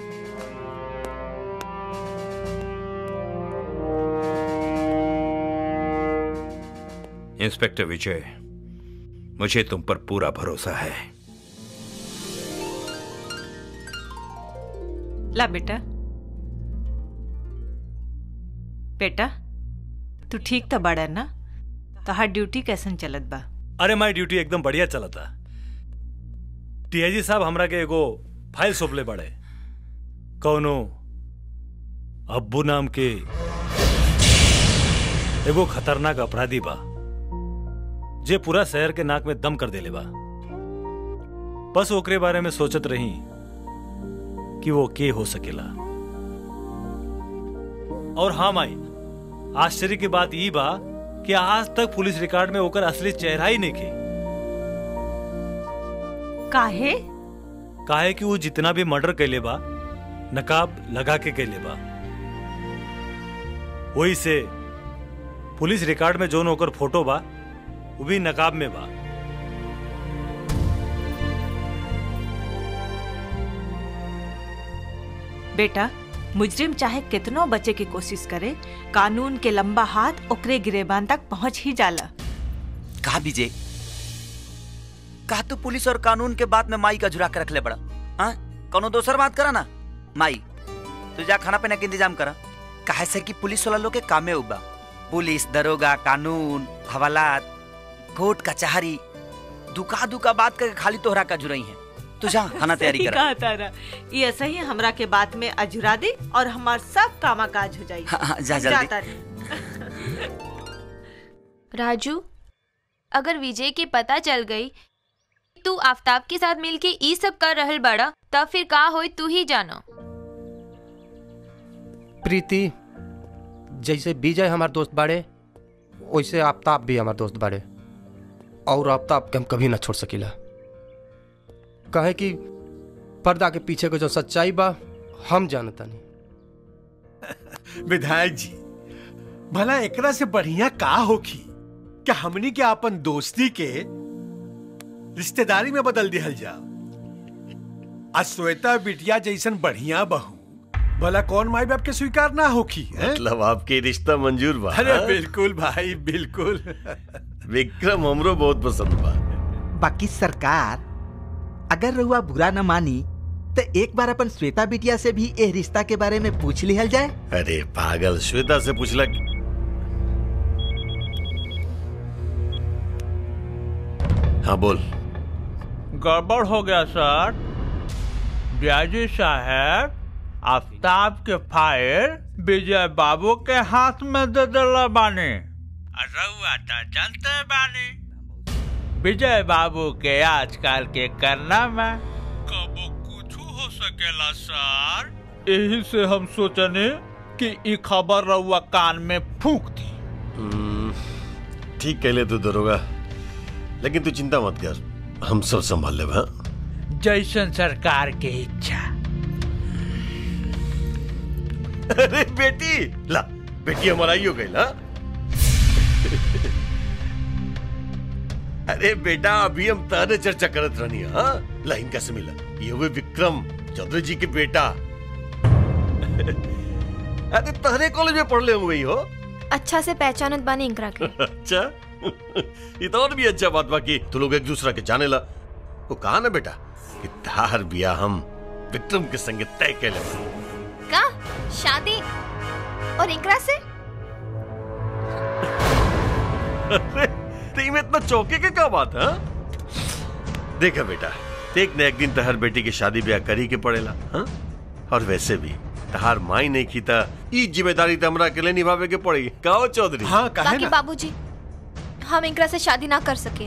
inspector Vijay मुझे तुम पर पूरा भरोसा है ला बेटा बेटा तू ठीक तो बड़ा ना तोहार ड्यूटी कैसन चलत बा अरे माई ड्यूटी एकदम बढ़िया चला था टीआईजी साहब हमरा के एगो फाइल सौंपले बड़े कौनो अब्बू नाम के एगो खतरनाक अपराधी बा जे पूरा शहर के नाक में दम कर देले बा बस ओकरे बारे में सोचत रही कि वो के हो सकेला और हाँ माई आश्चर्य की बात ई बा कि आज तक पुलिस रिकॉर्ड में ओकर असली चेहरा ही नहीं खे काहे काहे कि वो जितना भी मर्डर कैले बा नकाब लगा के कैले बा वही से पुलिस रिकॉर्ड में जोन ओकर फोटो बा वो भी नकाब में बा बेटा मुजरिम चाहे कितनो बचे की कोशिश करे कानून के लंबा हाथ ओकरे गिरेबान तक पहुंच ही जाला कहा विजय कहा तू पुलिस और कानून के बात में माई का झुरा के रख ले बड़ा हाँ कोनो दोसर बात करा ना माई तू जा खाना पीना के इंतजाम करा काहे से कि पुलिस वाला लोग के कामे उबा पुलिस दरोगा कानून हवालात कोर्ट कचहरी दुका दुका बात करके खाली तोहरा का जुरई है तू जा खाना तैयारी सही करा कहा तारा ये ऐसा ही हमरा के बात में अजुरा दे और हमार सब कामा काज हो जाई हाँ, हाँ, जा जल्दी। जाता रे। राजू अगर विजय के पता चल गई तू आफ्ताब के साथ मिलके ई सब कर रहल बड़ा तब फिर का होई तू ही जानो प्रीति जैसे विजय हमार दोस्त बाड़े वैसे आफ्ताब भी हमार दोस्त बाड़े और आफ्ताब के हम कभी ना छोड़ सकीला कहे कि पर्दा के पीछे के जो सच्चाई बा हम जानता नहीं विधायक जी भला एकरा से बढ़िया का होखी क्या हमनी के अपन दोस्ती के रिश्तेदारी में बदल दिहल जा आज श्वेता बिटिया जैसन बढ़िया बहू भला कौन माई बाप के स्वीकार ना होखी हैं? मतलब आपके रिश्ता मंजूर बा अरे हाँ? बिल्कुल भाई बिल्कुल विक्रम हमरो बहुत पसंद बा बाकी सरकार अगर रउआ बुरा न मानी तो एक बार अपन श्वेता बिटिया से भी ए रिश्ता के बारे में पूछ लिहल जाए अरे पागल श्वेता से पूछला हाँ बोल गड़बड़ हो गया सर ब्याजी साहब आफ्ताब के फाइल विजय बाबू के हाथ में दे दिला बानी रउआ तो जानते बानी विजय बाबू के आजकल के करना में कबो कुछ हो सकेला सर यही से हम सोचने कि ई खबर रउआ कान में फूंक दी हम्म, ठीक कहले तू दरोगा लेकिन तू चिंता मत कर हम सब संभाल ले हाँ जैसन सरकार के इच्छा अरे बेटी ला बेटी हमारा ही हो गई ना अरे बेटा अभी हम ताने चर्चा करत रहनी हाँ लाइन कैसे मिला ये हुए विक्रम चौधरी जी के बेटा अरे तहरे कॉलेज में पढ़ ले हुए ही हो अच्छा से पहचानत बानी इंकरा के अच्छा ये तो और भी अच्छा बात बाकी तू लोग एक दूसरा के जाने ला वो कहा ना बेटा कि तार बिया हम विक्रम के संगे तय कर ले का शादी और इंकरा से अरे में इतना चौके के क्या बात है देखा बेटा एक न एक दिन तहर बेटी की शादी ब्याह करी के पड़ेला हाँ? और वैसे भी तहार माई नहीं की था ई जिम्मेदारी तो हमरा अकेले निभावे के पड़ेगी कहो चौधरी हाँ बाकी बाबूजी हम इंकरा से शादी ना कर सके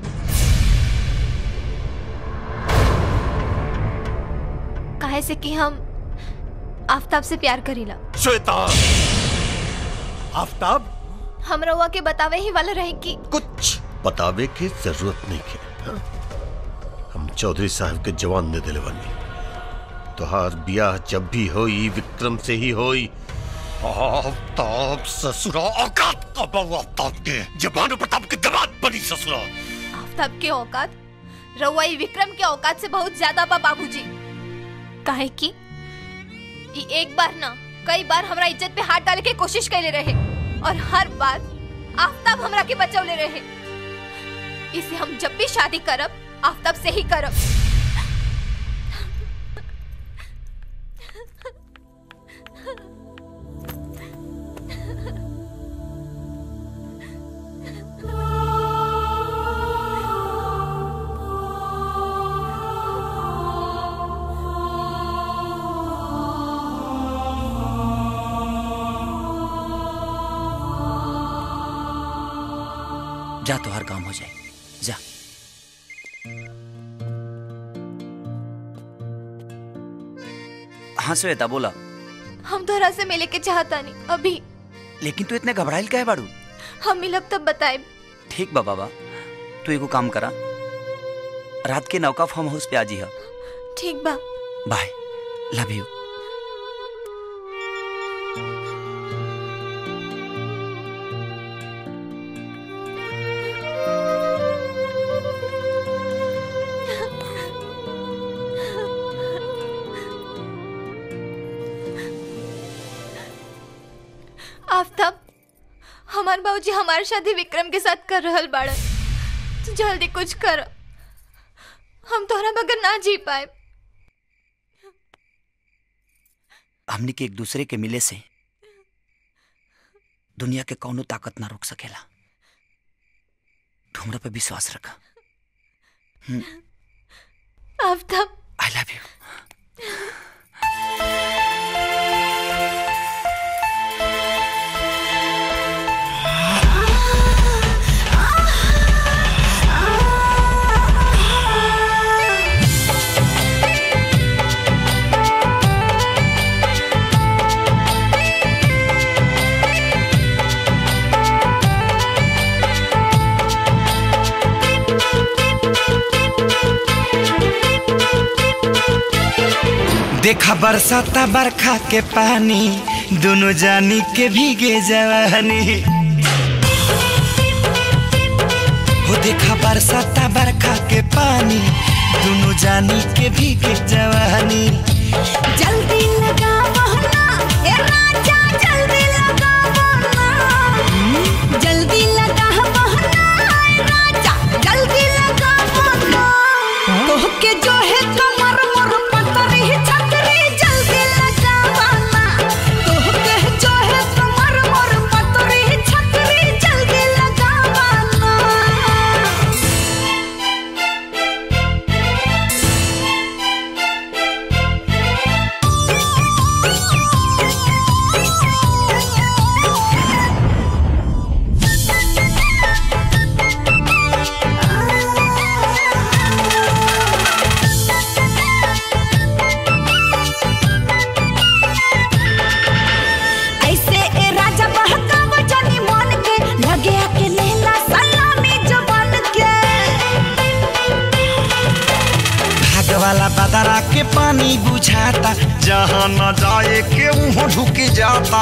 काहे से कि हम आफ्ताब से प्यार करीला श्वेता आफ्ताब हम रउआ के बतावे ही वाला रहे कि कुछ बतावे की जरूरत नहीं है हाँ? हम चौधरी साहब के जवान दे दिले बनी तुहार ब्याह जब भी होई विक्रम से ही होई आफ्ताब ससुरा औकात का बहु आफ्ताब के जबान प्रताप के दबात बनी ससुरा आफ्ताब के औकात रउआई विक्रम के औकात से बहुत ज्यादा बा बाबूजी काहे कि ई एक बार ना कई बार हमरा इज्जत पे हाथ डाले के कोशिश कैले रहे और हर बार आफ्ताब हमरा के बचौले रहे इसे हम जब भी शादी करब आफ्ताब से ही करब जा तो हर काम हो जाए जा हाँ श्वेता बोला हम तोहरा से मिले के चाहता नहीं अभी लेकिन तू इतने घबराइल का है बाड़ू हम मिलब तब बताए ठीक बा बाबा तू एगो काम करा रात के नौका फार्म हाउस पे आजी है ठीक बा बाय लव यू आफ्ताब हमार बाबूजी हमारी शादी विक्रम के साथ कर रहल बाड़न तू जल्दी कुछ कर हम तोहरा बगैर ना जी पाए हमनी के एक दूसरे के मिले से दुनिया के कौनो ताकत ना रोक सकेला तू हमरा पे विश्वास रखा आफ्ताब आई लव यू देखा बरसाता बरखा के पानी दोनों जानी के भीगे जवानी हो देखा बरसाता बरखा के पानी दोनों जानी के भीगे जवानी जल्दी लगा बहना ए राजा जल्दी लगा बहना जल्दी लगा बहना ए राजा जल्दी लगा बहना तोह के जो है कमर मोर पतरी छतरी जल्दी लगा बहना तोह के जो है कमर मोर पतरी छतरी जल्दी लगा बहना ऐसे ए राजा बहकाव जानी मन के लगे आके लेला सलामी जवान के भाग वाला बदरा के पानी बुझाता जहाँ न जाए के वहाँ ढुक जाता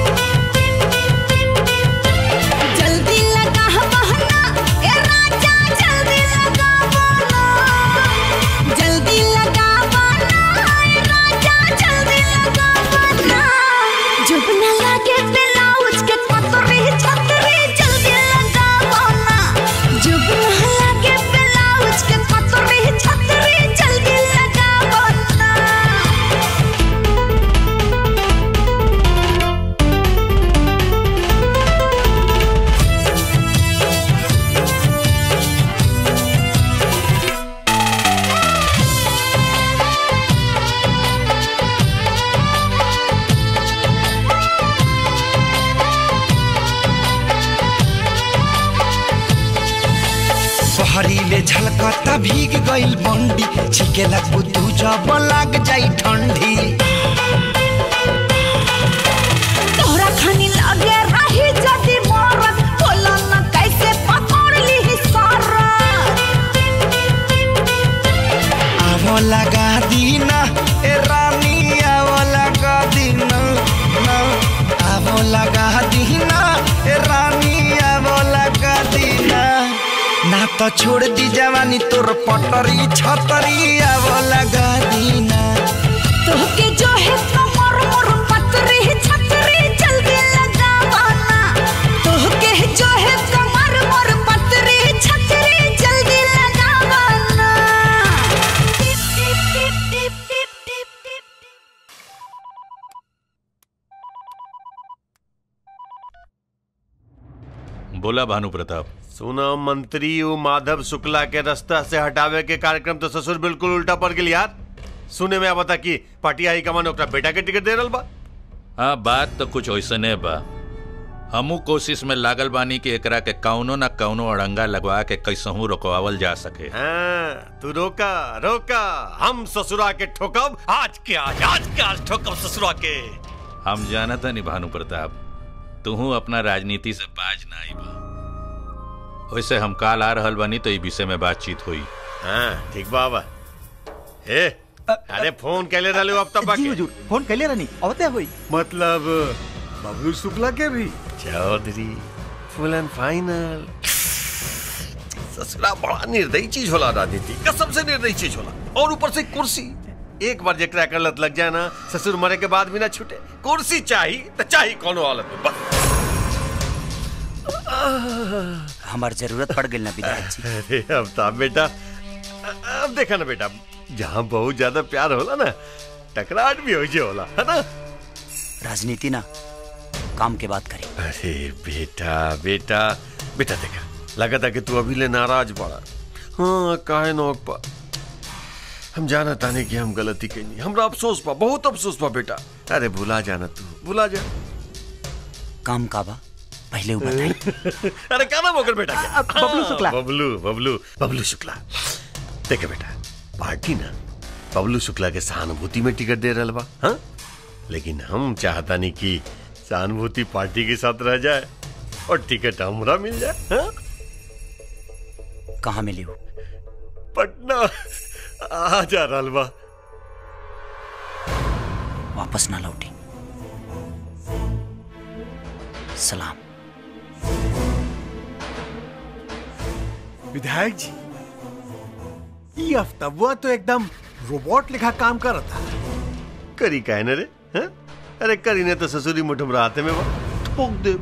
जल्दी लगा बहना ए राजा जल्दी लगा बहना जल्दी लगा बहना ए राजा जल्दी लगा बहना जब न लगे ब्लाउज के पतरी छतरी जल्दी लगा बहना जब न लगे ब्लाउज के पतरी छतरी जल्दी लगा बहना बहरीले झलकता भीग गइल बंडी छिकेला कुतू जब लाग जाई ठंडी तोहरा खानी लगे रही जदी मरत बोला न कैसे पकड़ ली सारा आवो लगा दीना ए रानी आवो लगा दीना ना आवो लगा दीना ए रानी आवो लगा दीना ना तो तो छोड़ दी जवानी तोर पटरी छतरी अब लगा दीना तोहके जो है कमर मोर पतरी छतरी जल्दी लगावाना तोहके जो है कमर मोर पतरी छतरी जल्दी लगावाना टिप टिप टिप टिप टिप टिप बोला भानु प्रताप सुना मंत्री वो माधव शुक्ला के रास्ता से हटावे के कार्यक्रम तो ससुर बिल्कुल उल्टा पड़ गेल यार सुने में बता कि पार्टी हाई कमान ओकरा बेटा के टिकट दे रहल बा हाँ बात तो कुछ वैसने बा हमू कोशिश में लागल बानी कि एकरा के कौनो न कौनो अड़ंगा लगवा के कैसहू रोकवावल जा सके हाँ, तू रोका रोका हम ससुरा के ठोकब आज के आज आज के आज ठोकब ससुरा के हम जानत नहीं भानु प्रताप तुहू अपना राजनीति से बाज ना आई बा वैसे हम काल आ रहल बानी तो ई विषय में बातचीत हुई हाँ ठीक बाबा ए अरे फोन कैले रहले अब तक जी हुजूर फोन कैले रहनी अवते हुई मतलब बबलू शुक्ला के भी चौधरी फुल एंड फाइनल ससुरा बड़ा निर्दयी चीज होला राजनीति कसम से निर्दयी चीज होला और ऊपर से कुर्सी एक बार जेकरा कर लत लग जाए ना ससुर मरे के बाद भी ना छूटे कुर्सी चाही तो चाही कोनो हालत में बस हमार जरूरत पड़ गई ना विधायक जी अरे अमिताभ बेटा अब देखा ना बेटा जहाँ बहुत ज्यादा प्यार होला ना टकराहट भी हो जे होला है ना राजनीति ना काम के बात करें अरे बेटा बेटा बेटा देखा लगा था कि तू अभी ले नाराज पड़ा हाँ काहे नौक पा हम जाना ताने कि हम गलती कही हमरा अफसोस पा बहुत अफसोस पा बेटा अरे भुला जाना तू भुला जा काम का बा पहले वो बताई अरे क्या नाम होकर बेटा क्या? बबलू शुक्ला। हाँ, बबलू बबलू बबलू शुक्ला देखे बेटा पार्टी ना बबलू शुक्ला के सहानुभूति में टिकट दे रहा बा हाँ लेकिन हम चाहता नहीं कि सहानुभूति पार्टी के साथ रह जाए और टिकट हमरा मिल जाए हाँ? कहाँ मिली हो पटना आ जा रहा बा वापस ना लौटी सलाम विधायक जी ये अफ्तबुआ तो एकदम रोबोट लिखा काम कर रहा था करी काहे न रे हाँ? अरे करी ने तो ससुरी मुठम राते में बा ठोक दे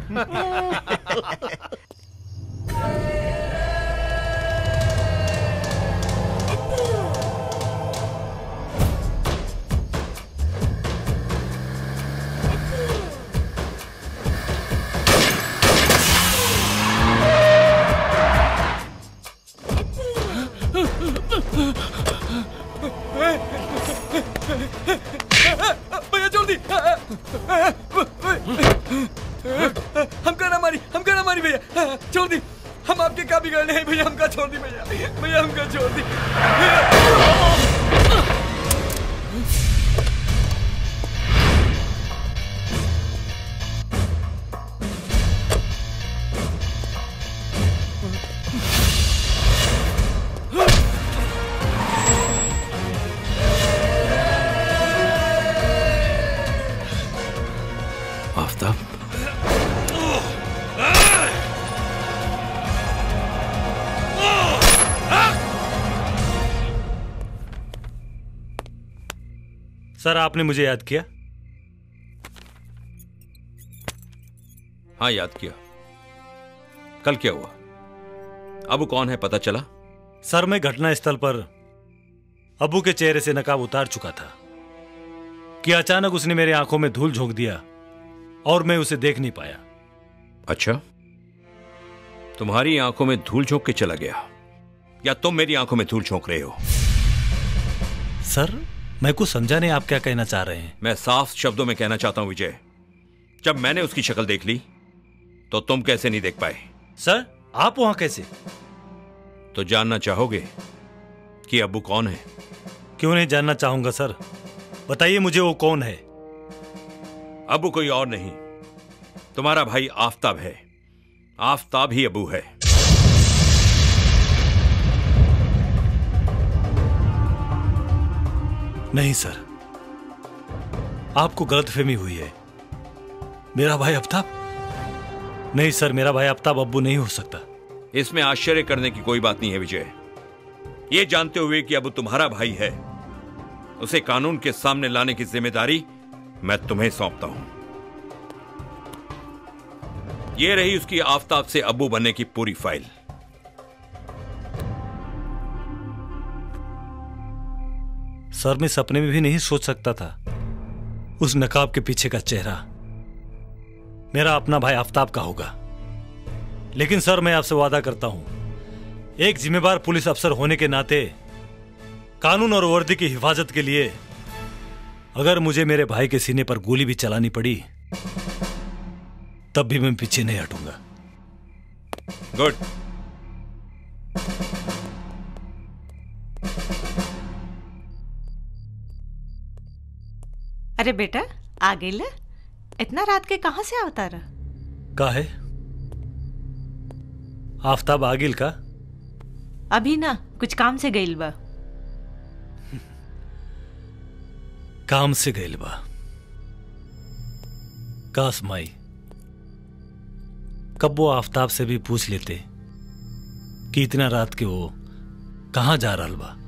भैया छोड़ दी हमका ना मारी हमका ना मारी भैया छोड़ दी हम आपके क्या बिगड़ने हैं भैया हमका छोड़ दी भैया भैया हमका छोड़ दी आफ्ताब सर आपने मुझे याद किया हाँ याद किया कल क्या हुआ अब कौन है पता चला सर मैं घटना स्थल पर अबू के चेहरे से नकाब उतार चुका था कि अचानक उसने मेरे आंखों में धूल झोंक दिया और मैं उसे देख नहीं पाया अच्छा तुम्हारी आंखों में धूल झोंक के चला गया या तुम मेरी आंखों में धूल झोंक रहे हो सर मैं कुछ समझा नहीं आप क्या कहना चाह रहे हैं मैं साफ शब्दों में कहना चाहता हूं विजय जब मैंने उसकी शक्ल देख ली तो तुम कैसे नहीं देख पाए सर आप वहां कैसे तो जानना चाहोगे कि अबू कौन है क्यों नहीं जानना चाहूंगा सर बताइए मुझे वो कौन है अबू कोई और नहीं तुम्हारा भाई आफताब है आफताब ही अबू है नहीं सर आपको गलतफहमी हुई है मेरा भाई आफ्ताब नहीं सर मेरा भाई आफ्ताब अब्बू नहीं हो सकता इसमें आश्चर्य करने की कोई बात नहीं है विजय ये जानते हुए कि अब तुम्हारा भाई है उसे कानून के सामने लाने की जिम्मेदारी मैं तुम्हें सौंपता हूं ये रही उसकी आफताब से अब्बू बनने की पूरी फाइल सर मैं सपने में भी नहीं सोच सकता था उस नकाब के पीछे का चेहरा मेरा अपना भाई आफ्ताब का होगा लेकिन सर मैं आपसे वादा करता हूं एक जिम्मेदार पुलिस अफसर होने के नाते कानून और वर्दी की हिफाजत के लिए अगर मुझे मेरे भाई के सीने पर गोली भी चलानी पड़ी तब भी मैं पीछे नहीं हटूंगा गुड अरे बेटा आ गई ल इतना रात के कहाँ से आवता रहा का है आफ्ताब आगिल का अभी ना कुछ काम से गई बा काम से गईल बा काश माई कब वो आफ्ताब से भी पूछ लेते कि इतना रात के वो कहां जा रहा बा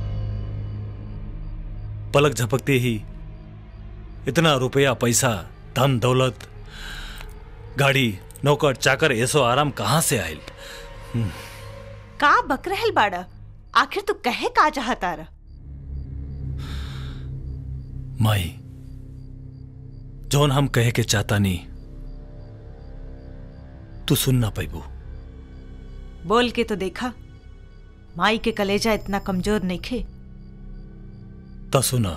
पलक झपकते ही इतना रुपया पैसा धन दौलत गाड़ी नौकर चाकर ऐसो आराम कहां से आयल का बक रहल बाड़ा आखिर तू कहे का चाहता रहा माई जौन हम कहे के चाहता नहीं तू सुन ना पैबू बोल के तो देखा माई के कलेजा इतना कमजोर नहीं खे ता सुना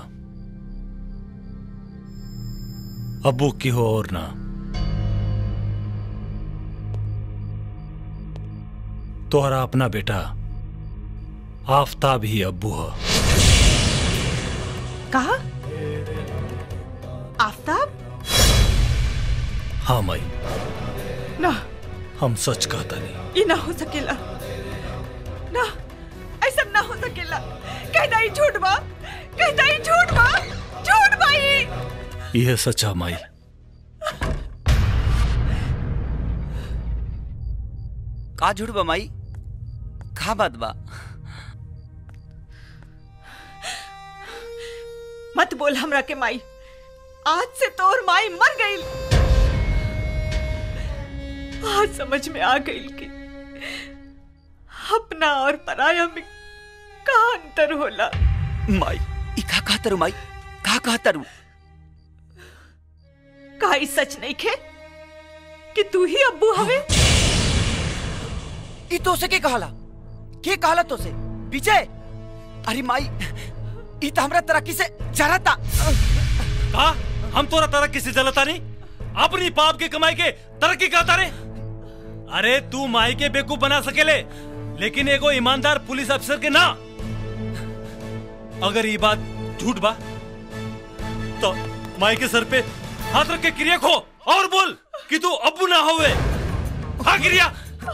अबू की हो और ना तोहरा अपना बेटा आफ्ताब ही अब्बू है कहा आफ्ताब हाँ माई ना हम सच कहता नहीं ये ना हो सकेला ना ऐसा ना हो सकेला कहता ही झूठ बा कहता ही झूठ बा झूठ भाई यह सच्चा माई का झूठ बा माई का बात बा मत बोल हमरा के माई आज से तोर माई मर गई आज समझ में आ गई कि अपना और पराया में का अंतर होला माई ई का कहता रू माई का कहता रू का ई सच नहीं खे कि तू ही अब्बू हवे ई तो से के कहला के कहला तो से विजय अरे माई ई तो हमरा तरक्की से जरता का हम तोरा तरक्की से जलता नहीं अपनी पाप के कमाई के तरक्की करता रे अरे तू माई के बेवकूफ बना सकेले लेकिन एगो ईमानदार पुलिस अफसर के ना अगर ये बात झूठ बा तो माई के सर पे हाथ रख के क्रिया खो और बोल कि तू अब्बू ना होवे हाँ क्रिया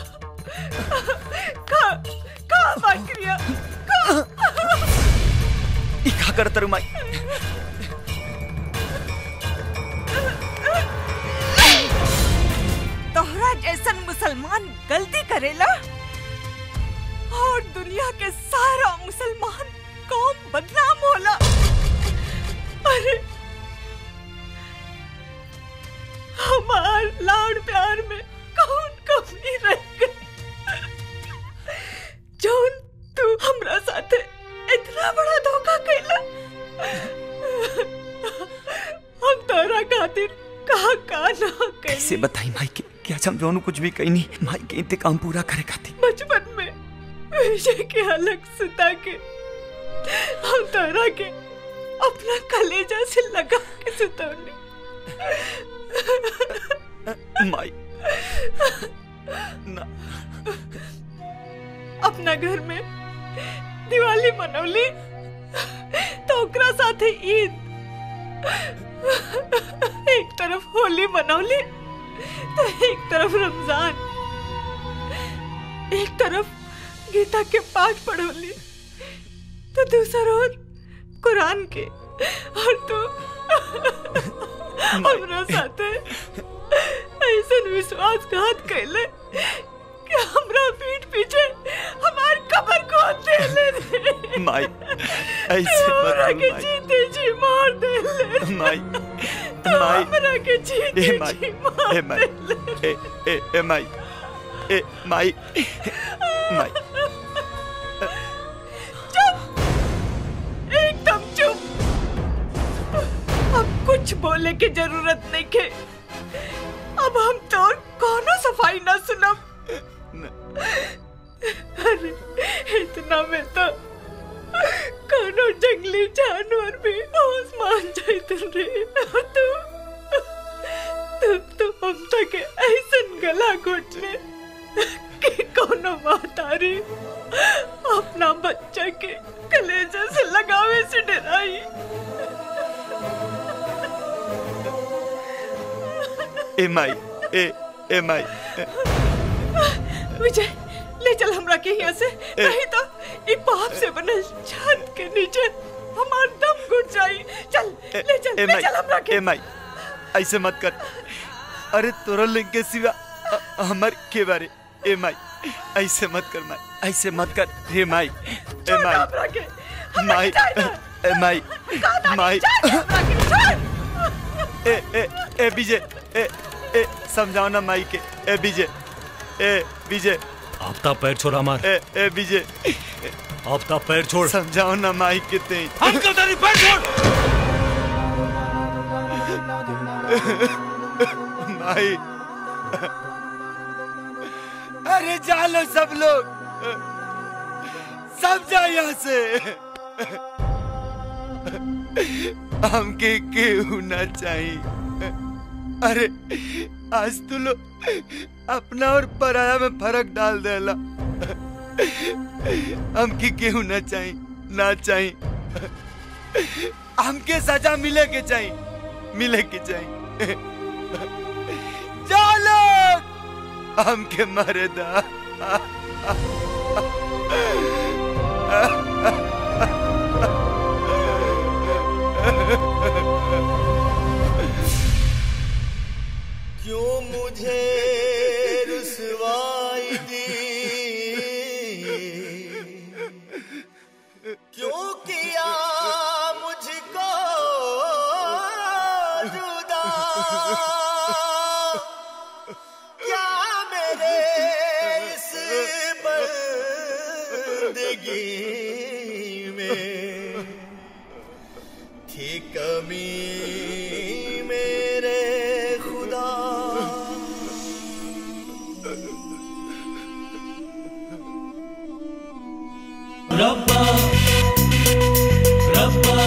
का का बात क्रिया का ई का करता रू माई तोहरा जैसन मुसलमान गलती करेला और दुनिया के सारा मुसलमान कौम बदनाम होला अरे हमार लाड़ प्यार में कौन कमी रह गई जौन तू हमरा साथे इतना बड़ा धोखा कैला हम तोरा खातिर का का ना कैली कैसे बताई माई के क्या हम दोनों कुछ भी कही नहीं माई के इंतकाम पूरा करे खातिर बचपन में विजय के अलग सुता के हम तोरा के अपना कलेजा से लगा के सुतौनी माई ना अपना घर में दिवाली मनौली तो ओकरा साथे ईद एक तरफ होली मनौली तो एक तरफ रमजान एक तरफ गीता के पाठ पढ़ौली तो दूसरा ओर कुरान के और तू हमरा साथे ऐसा विश्वासघात कैले कि हमरा भी माई ऐसे मत हमरा बोल के माई जीते जी मार दे ले माई तो माई हमरा के जीते ए माई जी मार ए माई ए ए ए माई ए माई माई चुप एकदम चुप अब कुछ बोले की जरूरत नहीं के अब हम तो कोनो सफाई ना सुनब अरे इतना में तो कोनो जंगली जानवर भी होश मान जाते रे तू तू तो हम तक ऐसन गला घोटले कि कोनो मातारी अपना बच्चा के कलेजे से लगावे से डराई ए माई ए ए माई विजय ले चल हमरा के यहाँ से नहीं तो ई पाप से बनल छत के नीचे हमार दम घुट जाई चल ले चल ए ले माई चल हमरा के ए माई ऐसे मत कर अरे तोरा लिंग के सिवा अ- हमर के बारे ए माई ऐसे मत कर माई ऐसे मत कर हे माई ए माई हमरा के माई ए माई माई ए ए ए विजय ए ए समझाओ ना माई के ए विजय ए विजय आफ्ताब पैर छोड़ हमार ए ए विजय आफ्ताब पैर छोड़ समझाओ ना माई के ते अंकल तेरी पैर छोड़ माई अरे जालो सब लोग सब जा यहाँ से हमके केहू ना चाहिए अरे आज तू लोग अपना और पराया में फर्क डाल देला हमके केहू ना चाहिए ना चाहिए हमके सजा मिले के चाहिए मिले के चाहिए चलो हमके मारे दा क्यों मुझे रुसवाई दी क्यों किया मुझको जुदा क्या मेरे इस बंदगी में थी कमी मेरे खुदा रब्बा रब्बा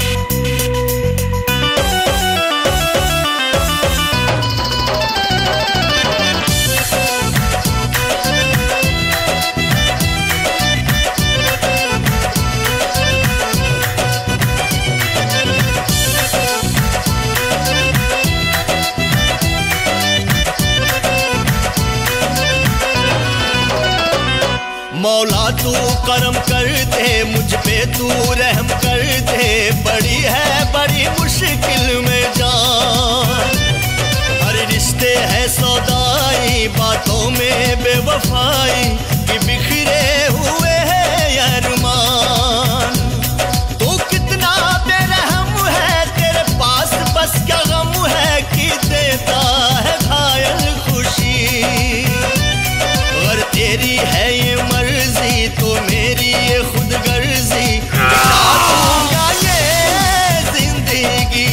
मौला तू करम कर दे मुझ पे तू रहम कर दे बड़ी है बड़ी मुश्किल में जान हर रिश्ते है सौदाई बातों में बेवफाई कि बिखरे हुए है अरमान तू कितना बेरहम है तेरे पास बस क्या गम है कि देता है घायल खुशी अगर तेरी है ये मर्जी तो मेरी ये खुद गर्जी दूंगा ये जिंदगी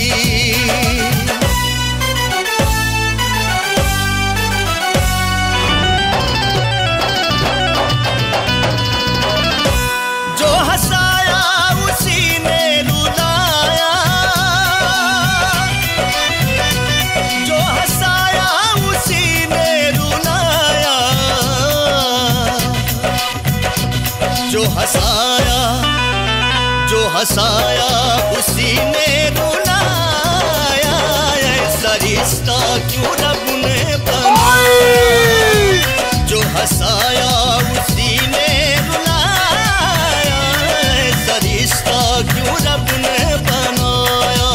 जो हंसाया उसी ने रुलाया जो हंसाया उसी ने रुलाया जो हंसाया जो हंसाया उसी ने रुलाया ऐसा रिश्ता क्यों रब ने बनाया जो हंसाया उसी ने रुलाया ऐसा रिश्ता क्यों रब ने बनाया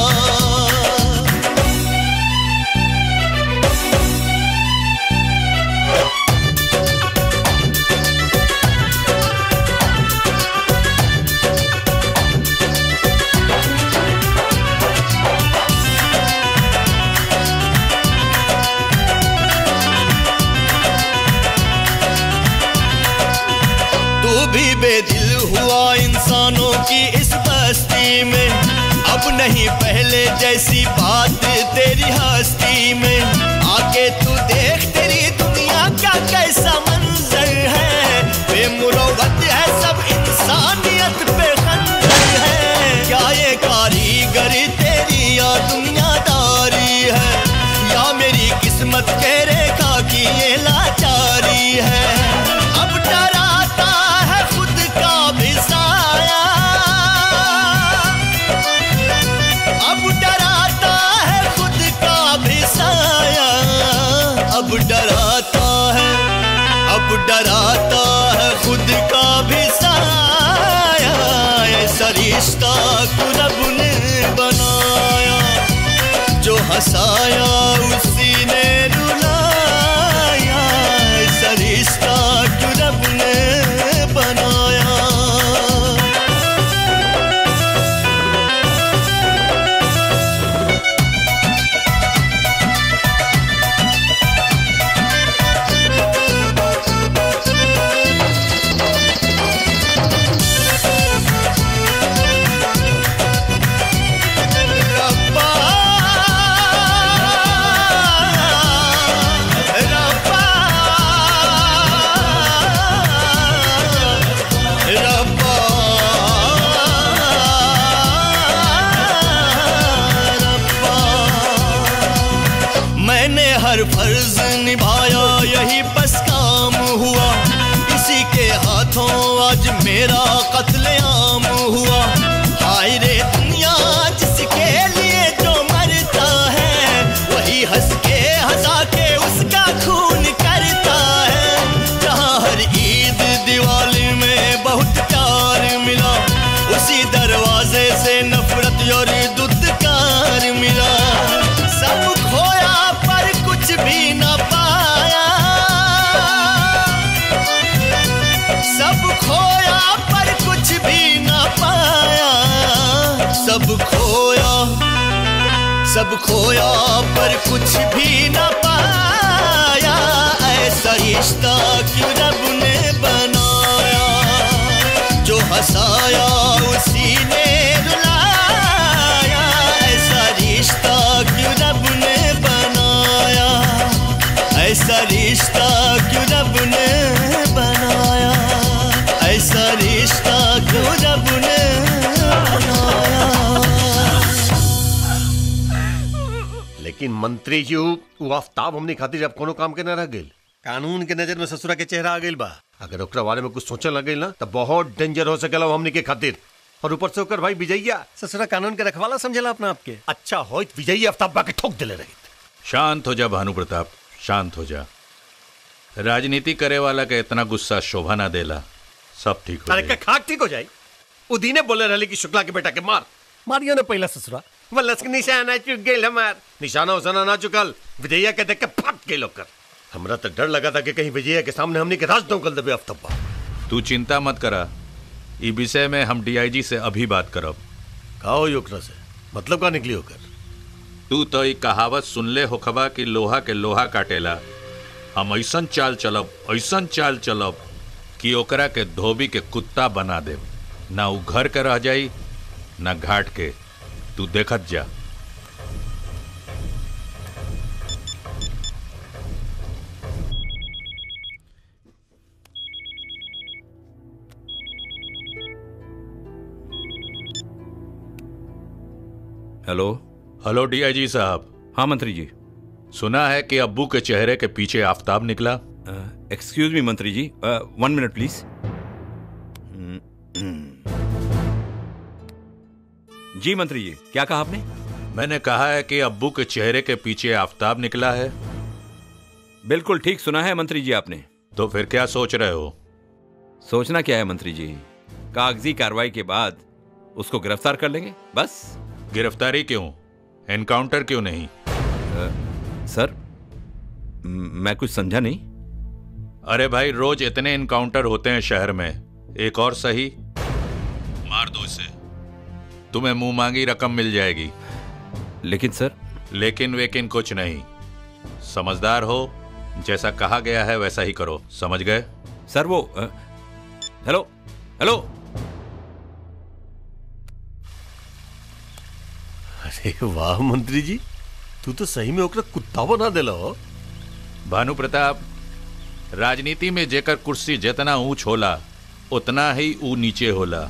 भी बेदिल हुआ इंसानों की इस बस्ती में अब नहीं पहले जैसी बात तेरी हस्ती में आके तू देख तेरी दुनिया का कैसा मंजर है बेमुरवत है सब इंसानियत पे खंजर है क्या ये कारीगरी तेरी या दुनियादारी है या मेरी किस्मत के रेखा की ये लाचारी है अब डराता है खुद का भी साया अब डराता है खुद का भी साया अब डराता है अब डराता है खुद का भी साया ऐसा रिश्ता कुरब ने बनाया जो हंसाया उसी ने रुलाया ऐसा रिश्ता कुरब ने बनाया मैंने हर फर्ज निभाया यही बस काम हुआ इसी के हाथों आज मेरा कत्लेआम हुआ हाय रे दुनिया जिसके लिए जो मरता है वही हंस के हंसा के उसका खून करता है जहाँ हर ईद दिवाली में बहुत प्यार मिला उसी दरवाजे से नफरत और दुदकार मिला सब खोया पर कुछ भी न पाया सब खोया पर कुछ भी न पाया सब खोया सब खोया पर कुछ भी न पाया ऐसा रिश्ता क्यों रब ने बनाया जो हंसाया उसी ने रुलाया ऐसा रिश्ता क्यों रब ने बनाया ऐसा रिश्ता क्यों रब ने बनाया ऐसा रिश्ता क्यों रब ने लेकिन मंत्री जी वो आफ्ताब हमने खातिर अब कोनो काम के न रह गइल कानून के नजर में ससुरा के चेहरा आ गइल बा अगर ओकरा बारे में कुछ सोचने लग गइल ना तो बहुत डेंजर हो सकेला वो हमने के खातिर और ऊपर से ओकर भाई विजयया ससुरा कानून के रखवाला समझेला अपना आपके अच्छा हो विजयी आफ्ताब बा के ठोक दिले रही शांत हो जा भानु प्रताप शांत हो जा राजनीति करे वाला के इतना गुस्सा शोभा ना देला सब ठीक हो अरे का खाक ठीक हो जाई उदीने बोले रहले कि शुक्ला के बेटा के मार मारियो ने पहला ससुरा वल्लस के निशाना चुक गइल हमार निशाना उसाना ना चुकल विजयया के देख के फट गइल ओकर हमरा तो डर लगा था कि कहीं विजयया के सामने हमने के राज दौकल देबे आफ्ताब तू चिंता मत करा ई विषय में हम डीआईजी से अभी बात करब का हो ओकरा से मतलब का निकली होकर तू तो ई कहावत सुनले होखबा कि लोहा के लोहा काटेला हम ऐसन चाल चलब ऐसन चाल चलब कि ओकरा के धोबी के कुत्ता बना देब ना उ घर के रह जाई ना घाट के तू देखत जा हेलो हेलो डीआईजी साहब हाँ मंत्री जी सुना है कि अब्बू के चेहरे के पीछे आफताब निकला एक्सक्यूज मी मंत्री जी वन मिनट प्लीज जी मंत्री जी क्या कहा आपने मैंने कहा है कि अब्बू के चेहरे के पीछे आफताब निकला है बिल्कुल ठीक सुना है मंत्री जी आपने तो फिर क्या सोच रहे हो सोचना क्या है मंत्री जी कागजी कार्रवाई के बाद उसको गिरफ्तार कर लेंगे बस गिरफ्तारी क्यों एनकाउंटर क्यों नहीं सर म- मैं कुछ समझा नहीं अरे भाई रोज इतने इनकाउंटर होते हैं शहर में एक और सही मार दो इसे तुम्हें मुंह मांगी रकम मिल जाएगी लेकिन सर लेकिन वेकिन कुछ नहीं समझदार हो जैसा कहा गया है वैसा ही करो समझ गए सर वो अ, हेलो हेलो अरे वाह मंत्री जी तू तो सही में ओकरा कुत्ता बना देला हो भानु प्रताप राजनीति में जेकर कुर्सी जितना ऊंच होला उतना ही ऊ नीचे होला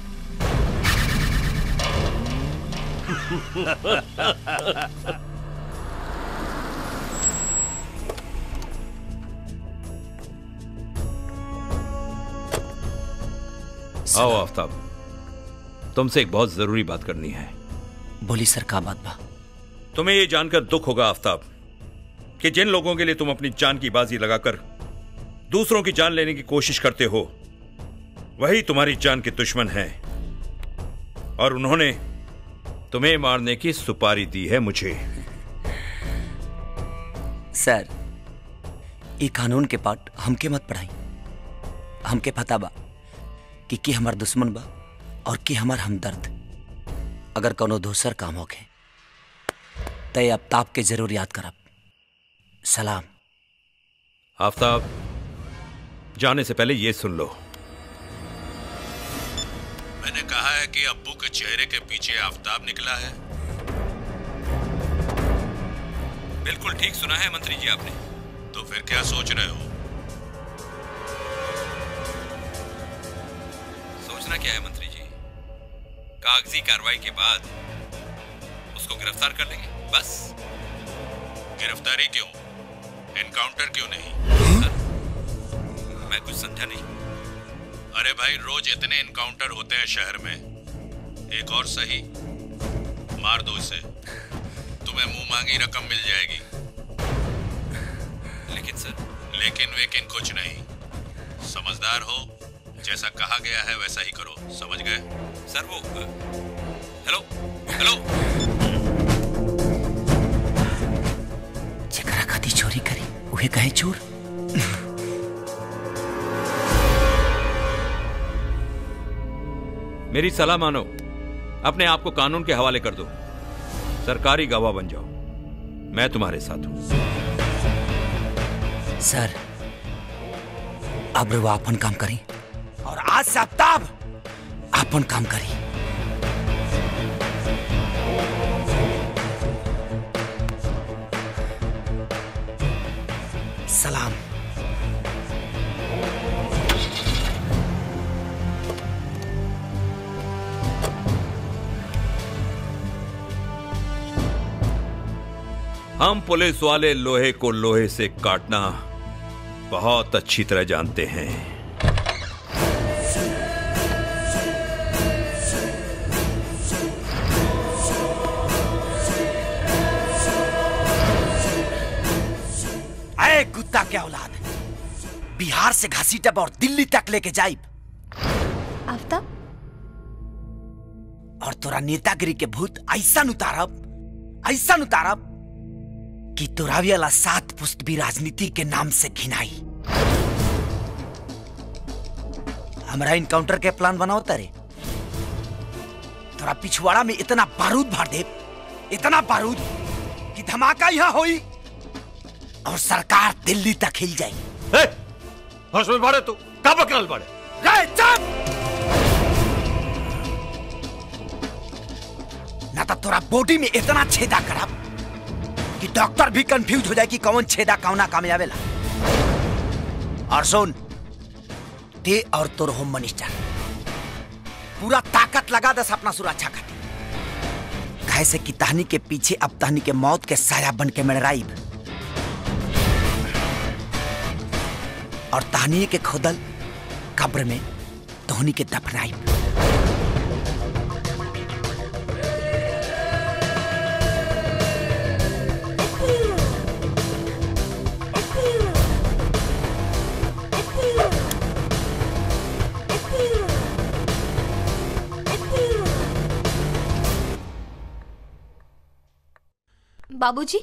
आओ आफ्ताब तुमसे एक बहुत जरूरी बात करनी है बोली सर का बात बा तुम्हें ये जानकर दुख होगा आफ्ताब कि जिन लोगों के लिए तुम अपनी जान की बाजी लगाकर दूसरों की जान लेने की कोशिश करते हो वही तुम्हारी जान के दुश्मन हैं और उन्होंने तुम्हें मारने की सुपारी दी है मुझे सर ये कानून के पाठ हमके मत पढ़ाई हमके पता बा कि के हमार दुश्मन बा और के हमार हमदर्द अगर कोनो दूसर काम होके तय अब ताप के जरूर याद करब सलाम आफ्ताब जाने से पहले ये सुन लो मैंने कहा है कि अब्बू के चेहरे के पीछे आफ्ताब निकला है बिल्कुल ठीक सुना है मंत्री जी आपने तो फिर क्या सोच रहे हो सोचना क्या है मंत्री जी कागजी कार्रवाई के बाद उसको गिरफ्तार कर लेंगे बस गिरफ्तारी क्यों एनकाउंटर क्यों नहीं मैं कुछ समझा नहीं अरे भाई रोज इतने एनकाउंटर होते हैं शहर में एक और सही मार दो इसे तुम्हें मुंह मांगी रकम मिल जाएगी लेकिन सर लेकिन वेकिन कुछ नहीं समझदार हो जैसा कहा गया है वैसा ही करो समझ गए सर वो हेलो हेलो जेकरा खाती चोरी करी उहे कहे चोर मेरी सलाह मानो अपने आप को कानून के हवाले कर दो सरकारी गवाह बन जाओ मैं तुम्हारे साथ हूं सर अब वो अपन काम करी और आज से आफ्ताब अपन काम करी सलाम हम पुलिस वाले लोहे को लोहे से काटना बहुत अच्छी तरह जानते हैं अरे कुत्ता क्या औलाद बिहार से घासी टप और दिल्ली तक लेके जाइब आफ्ताब और तोरा नेतागिरी के भूत ऐसा उतारब ऐसा उतारब कि तोरा वाला सात पुस्त भी राजनीति के नाम से घिनाई हमारा इनकाउंटर के प्लान बनाओ तारे तोरा पिछवाड़ा में इतना बारूद भर दे इतना बारूद कि धमाका यहाँ होई और सरकार दिल्ली तक हिल जाई होश में बाड़े तू का बकरल बाड़े रे चुप ना तो तोरा बॉडी में इतना छेदा करब कि डॉक्टर भी कंफ्यूज हो जाए कि कौन छेदा कौना कामयाबेला और सुन ते और तोर होम मिनिस्टर पूरा ताकत लगा दस अपना सुरक्षा खातिर काहे से कि तहनी के पीछे अब तहनी के मौत के साया बन के मेड़राइब और तहनी के खोदल कब्र में तोहनी के दफनाइब बाबूजी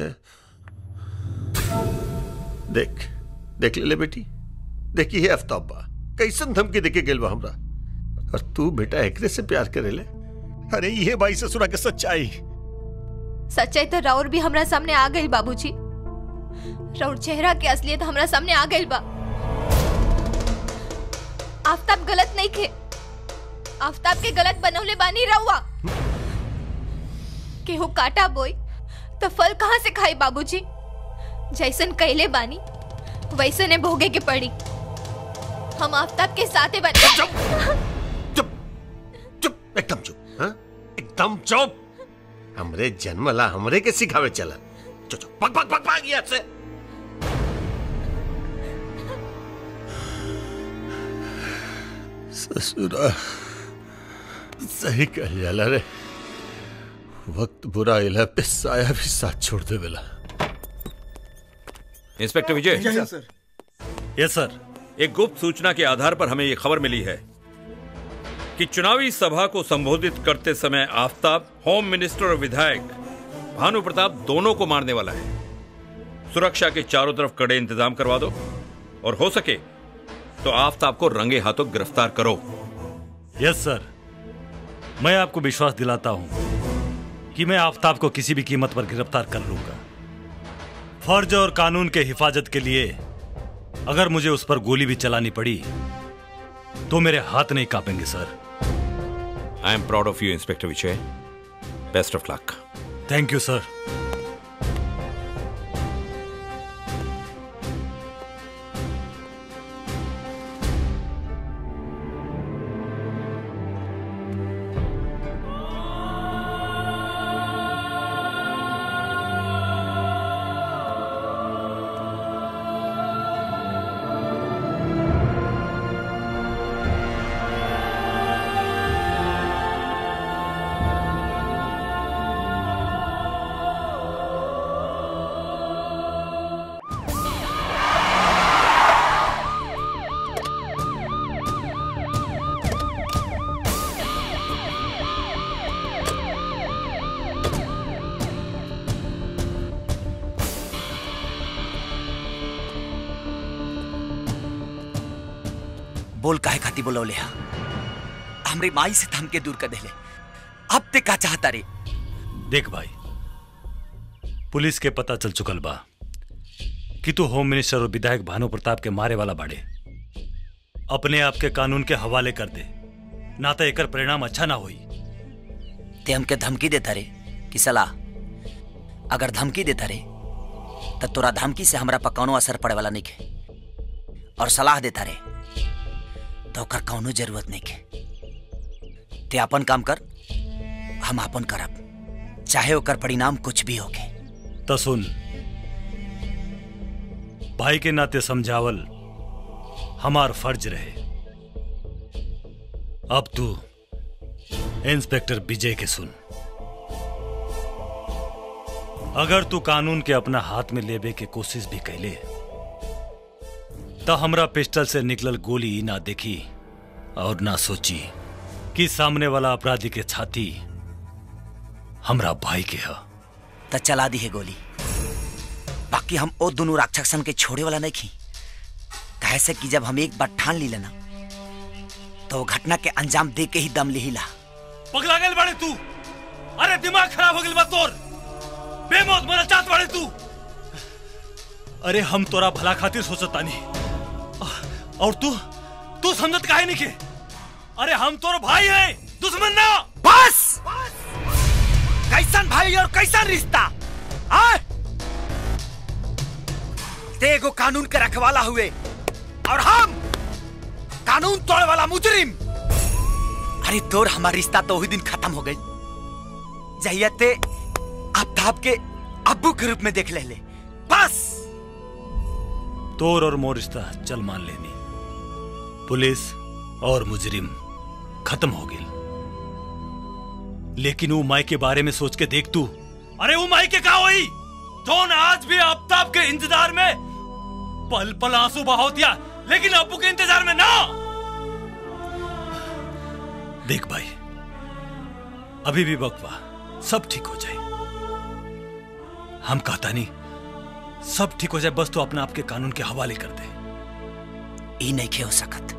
देख देख ले, ले बेटी देखी है आफ्ताब बा कैसन धमकी देके गेल बा हमरा और तू बेटा एकरे से प्यार करे ले अरे ये भाई ससुरा के सच्चाई सच्चाई तो राउर भी हमरा सामने आ गई बाबूजी राउर चेहरा के असलियत हमरा सामने आ गई बा आफ्ताब गलत नहीं खे आफ्ताब के गलत बनौले बानी रहुआ केहू काटा बोई तो फल कहाँ से खाई बाबूजी जैसन कैले बानी वैसने भोगे के पड़ी हम आफ्ताब के साथे बन एकदम चुप हाँ? एकदम चुप हमरे जन्मला हमरे के सिखावे चला चो चो पक पक पक पक यहाँ से ससुरा सही कह जाला रे वक्त बुरा इला पे साया भी साथ छोड़ दे बेला इंस्पेक्टर विजय जय हिंद, सर। यस सर एक गुप्त सूचना के आधार पर हमें ये खबर मिली है कि चुनावी सभा को संबोधित करते समय आफ्ताब होम मिनिस्टर और विधायक भानु प्रताप दोनों को मारने वाला है सुरक्षा के चारों तरफ कड़े इंतजाम करवा दो और हो सके तो आफ्ताब को रंगे हाथों गिरफ्तार करो यस सर मैं आपको विश्वास दिलाता हूं कि मैं आफ्ताब को किसी भी कीमत पर गिरफ्तार कर लूंगा फर्ज और कानून के हिफाजत के लिए अगर मुझे उस पर गोली भी चलानी पड़ी तो मेरे हाथ नहीं कांपेंगे sir I am proud of you inspector Vijay best of luck thank you sir बोल काहे खाती बोलौले हा हमरे माई से थम के दूर कर देले अब ते का चाहता रे देख भाई पुलिस के पता चल चुकल बा कि तू होम मिनिस्टर और विधायक भानु प्रताप के मारे वाला बाड़े अपने आप के कानून के हवाले कर दे ना तो एकर परिणाम अच्छा ना होई ते हमके धमकी देता रे कि सलाह अगर धमकी देता रे तो तोरा धमकी से हमरा पर कौनो असर पड़े वाला नहीं के और सलाह देता रे तो ओकर कौनो जरूरत नहीं के ते अपन काम कर हम अपन करब चाहे ओकर परिणाम कुछ भी होके तो सुन भाई के नाते समझावल हमार फर्ज रहे अब तू इंस्पेक्टर विजय के सुन अगर तू कानून के अपना हाथ में लेबे के कोशिश भी कैले तो हमरा पिस्टल से निकलल गोली ना देखी और ना सोची कि सामने वाला अपराधी के छाती हमरा भाई के है तो चला दी है गोली बाकी हम ओ दोनों राक्षसन के छोड़े वाला नहीं खी कहे से कि जब हम एक बार ठान ली लेना तो वो घटना के अंजाम दे के ही दम लिहिला पगला गल बाड़े तू अरे दिमाग खराब हो गल बा तोर बेमौत मरल चाहत बाड़े तू अरे हम तोरा भला खातिर सोचत तानी और तू तू समझत काहे नहीं के अरे हम तोर भाई है दुश्मन ना बस कैसन भाई और कैसन रिश्ता आए ते एगो कानून के रखवाला हुए और हम कानून तोड़े वाला मुजरिम अरे तोर हमारा रिश्ता तो वही दिन खत्म हो गई जहिया ते आफ्ताब के अब्बू के रूप में देख ले ले बस तोर और मोर रिश्ता चल मान लेनी पुलिस और मुजरिम खत्म हो गई लेकिन वो माई के बारे में सोच के देख तू अरे वो माई के का हुई जोन आज भी आफ्ताब के इंतजार में पल पल आंसू बहाव दिया लेकिन अब्बू के इंतजार में ना देख भाई अभी भी बकवा सब ठीक हो जाए हम कहता नहीं सब ठीक हो जाए बस तो अपने आप के कानून के हवाले कर दे ई नहीं खे हो सकत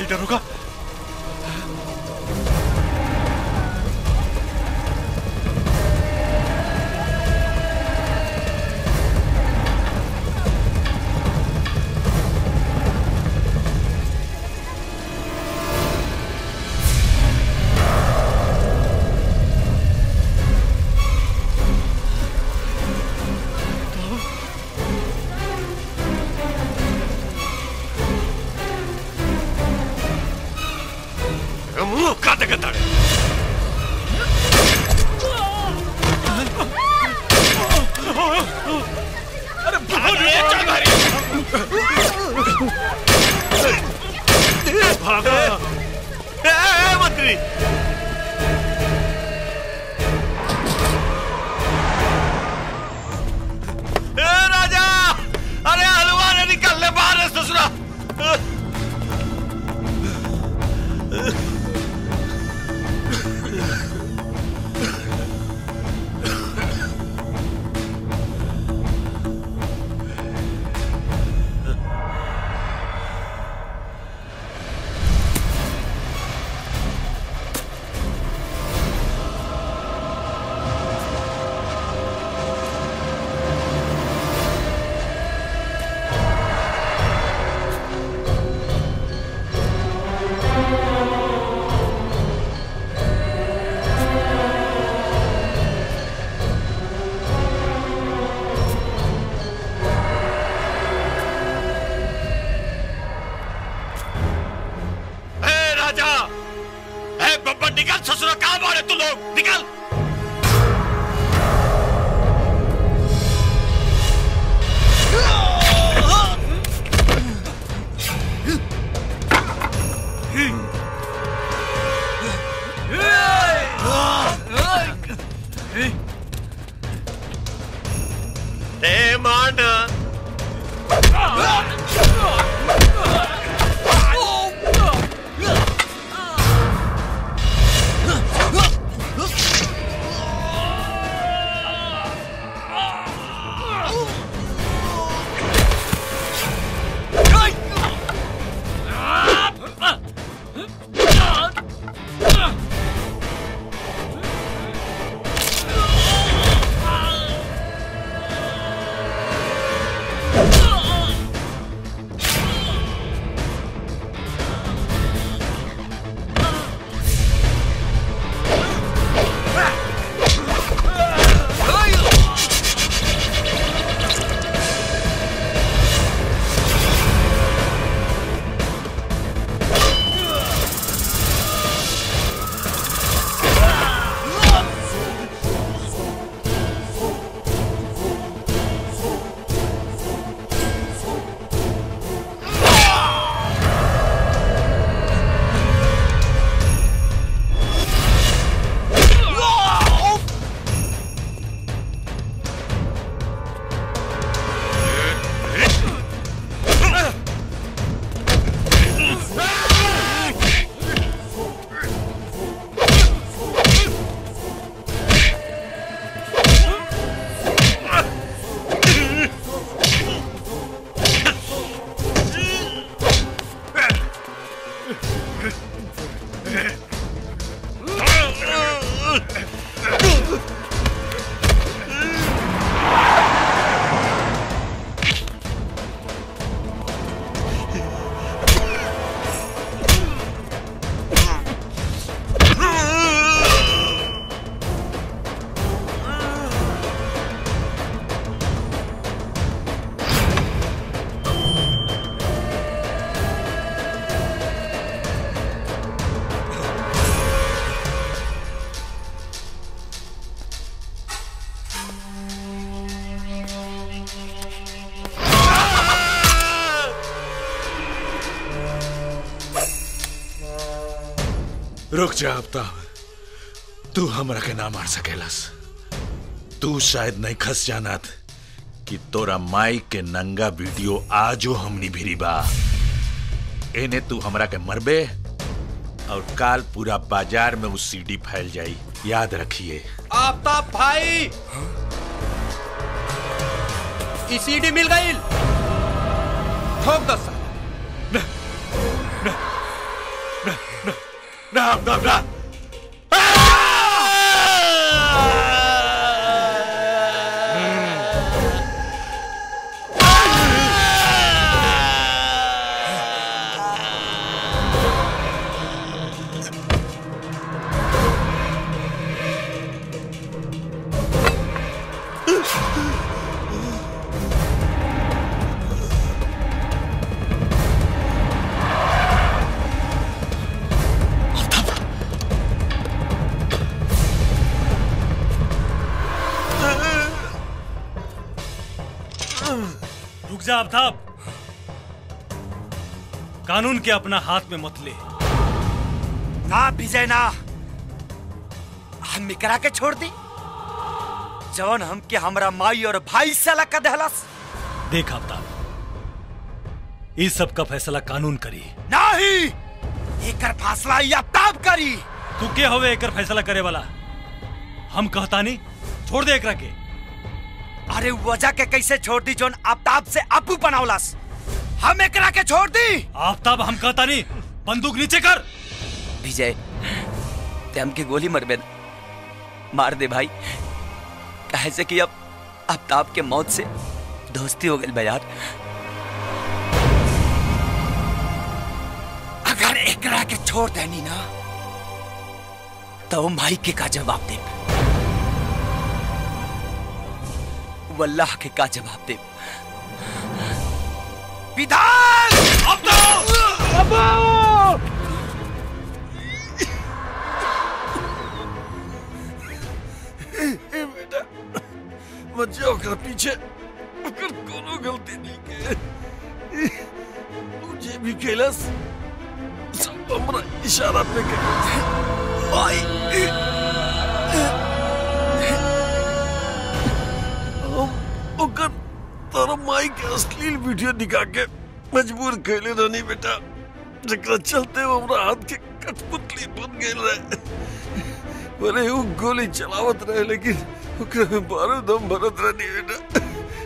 जी दरोगा मुंह का देखत ताड़े अरे भागा ए, ए, मंत्री ए राजा अरे हलवा ने निकल ले बाहर है ससुरा ए राजा ए बब्बर निकल ससुरा कहां मारे तू लोग निकल ए मान रुक जा आफ्ताब तू हमरा के ना मार सकेलस तू शायद नहीं खस जानत कि तोरा माई के नंगा वीडियो आजो हमनी भिरी बा एने तू हमरा के मरबे और काल पूरा बाजार में उस सीडी फैल जाई याद रखिए आफ्ताब भाई ई सीडी मिल गई ठोक दस आफ्ताब ना रुक जा आफ्ताब कानून के अपना हाथ में मत ले ना विजय ना हम इकरा के छोड़ दी जवन हमके हमरा माई और भाई से अलग कर दहलस देख आफ्ताब इस सब का फैसला कानून करी नहीं एकर फासला या ताब करी तू के होवे एकर फैसला करे वाला हम कहता नहीं छोड़ दे एकरा के अरे वजह के कैसे छोड़ दी जोन आफ्ताब से अपू बनावलस हम एकरा के छोड़ दी आफ्ताब हम कहता नहीं बंदूक नीचे कर विजय ते हमके गोली मरबे न। मार दे भाई कहे से कि अब आफ्ताब के मौत से दोस्ती हो गई बा यार अगर एकरा के छोड़ देनी ना तो हम भाई के का जवाब दे वल्लाह के का जवाब दे विधान ए बेटा मत जाओ कर पीछे अगर कोनो गलती नहीं के मुझे भी कैलाश सब हमरा इशारा पे के माई हम ओकर तारा माई के अश्लील वीडियो दिखा के मजबूर कैले रहनी बेटा जकरा चलते वो हमरा हाथ के कठपुतली बन गेल रहे भले वो गोली चलावत रहे लेकिन ओकरा में बारूद हम भरत रहनी बेटा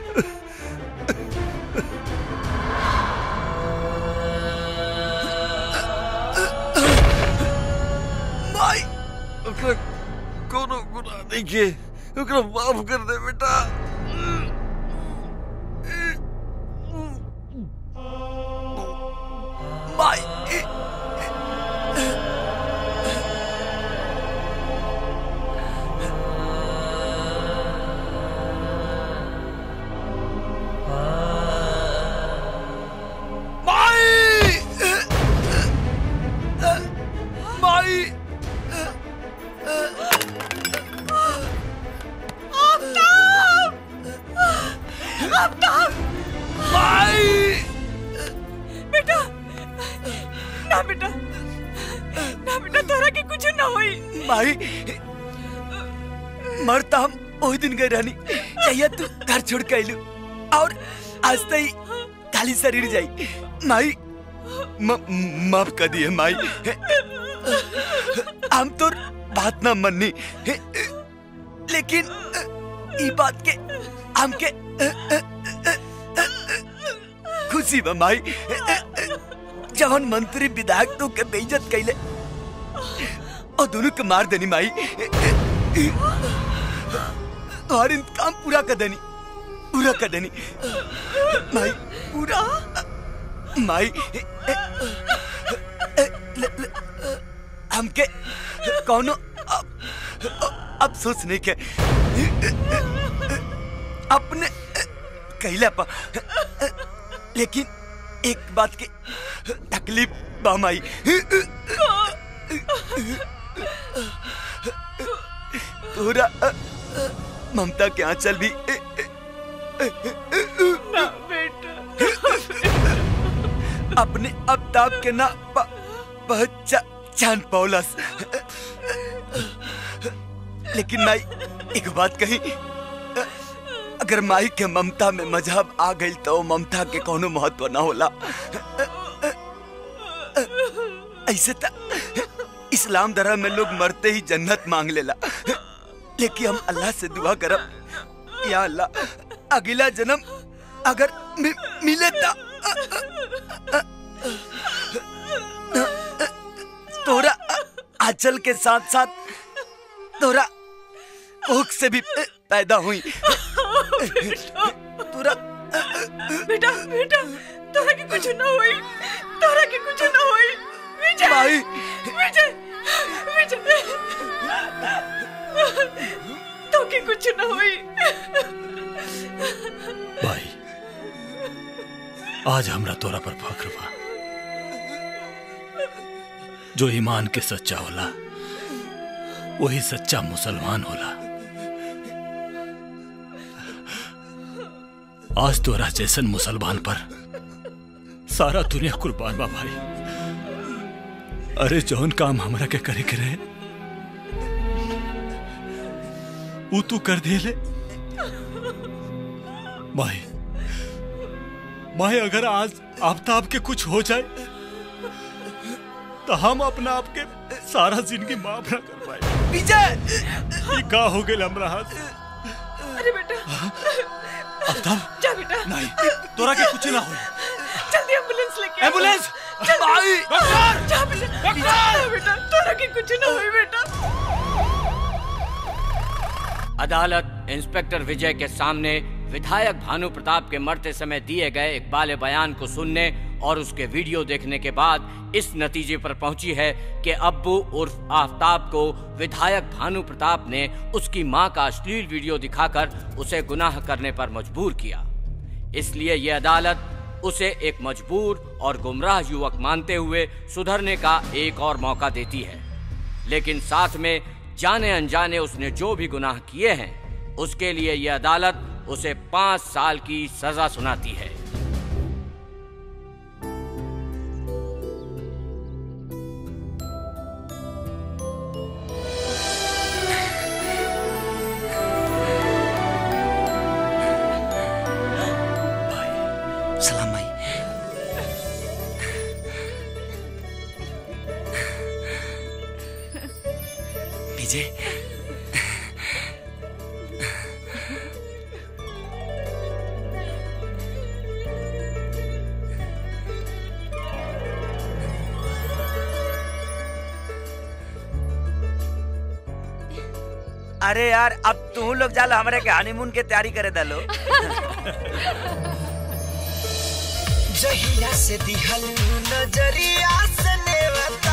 माई ओकरा कोनो गुनाह नहीं के ओकरा माफ कर दे बेटा माई माई माई आफ्ताब माई बेटा ना बेटा ना बेटा तोरा के कुछ ना होई माई मरता हम ओही दिन गए रहनी चाहिए तू घर छोड़ के आइलू और आज तई खाली शरीर जाई माई म- माफ कर दिए माई हम तो बात ना मननी लेकिन ई बात के हमके खुशी बा माई जवन मंत्री विधायक तो के बेइज्जत कैले और दोनों के मार देनी माई और इंतकाम पूरा कर देनी पूरा कर देनी माई पूरा माई ल- ल- हमके कौनो अब- अफसोस नहीं के अपने कहला पा लेकिन एक बात की तकलीफ बा माई तोरा ममता के आंचल भी ना बेटा अपने अबताब के ना प- पहचान पौलस लेकिन माई एक बात कही अगर माई के ममता में मजहब आ गई तो ममता के कोनो महत्व ना होला ऐसे त इस्लाम धर्म में लोग मरते ही जन्नत मांग लेला लेकिन हम अल्लाह से दुआ करब या अल्लाह अगला जन्म अगर मि, मिले ता तोरा आंचल के साथ साथ तोरा भूख से भी पैदा हुई तोरा बेटा बेटा तोरा के कुछ ना होई तोरा के कुछ ना होई विजय भाई विजय विजय तो के कुछ ना होई भाई आज हमरा तोरा पर फख्र बा जो ईमान के सच्चा होला वही सच्चा मुसलमान होला आज तोरा जैसन मुसलमान पर सारा दुनिया कुर्बान बा भाई अरे जौन काम हमरा के करे के रहे ऊ तू कर दिले भाई भाई अगर आज आफ्ताब के कुछ हो जाए तो हम अपना आप के सारा जिंदगी माफ ना कर पाए विजय ये का हो गए हमरा हाथ अरे बेटा आफ्ताब जा बेटा नहीं तोरा के कुछ ना हो जल्दी एम्बुलेंस लेके आओ। एम्बुलेंस! जल्दी। भाई! जा बेटा जा बेटा तोरा के कुछ ना होई बेटा अदालत इंस्पेक्टर विजय के सामने विधायक भानु प्रताप के मरते समय दिए गए इकबाल बयान को सुनने और उसके वीडियो देखने के बाद इस नतीजे पर पहुंची है कि अब्बू उर्फ आफ्ताब को विधायक भानु प्रताप ने उसकी मां का अश्लील वीडियो दिखाकर उसे गुनाह करने पर मजबूर किया इसलिए यह अदालत उसे एक मजबूर और गुमराह युवक मानते हुए सुधरने का एक और मौका देती है लेकिन साथ में जाने अनजाने उसने जो भी गुनाह किए हैं उसके लिए यह अदालत उसे पांच साल की सजा सुनाती है सलाम भाई विजय अरे यार अब तू लोग जाला हमारे के हनीमून के तैयारी करे दलो जहिया से दिहल नजरिया से नेवता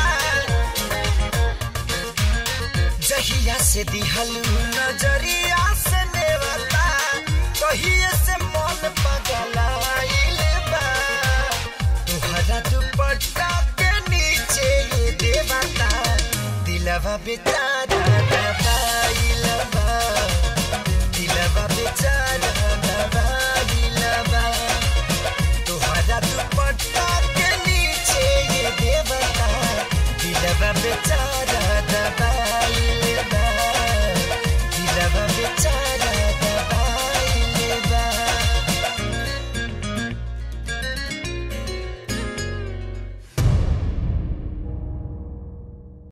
जहिया से दिहल नजरिया से नेवता कहिए से मन पगलाइल बा तुहरा दुपट्टा के नीचे ये देवता दिलवा बेचारा दबाइल बा दिलवा बेचारा दबाइल बा तुहरा दुपट्टा के नीचे ये देवता दिलवा बेचारा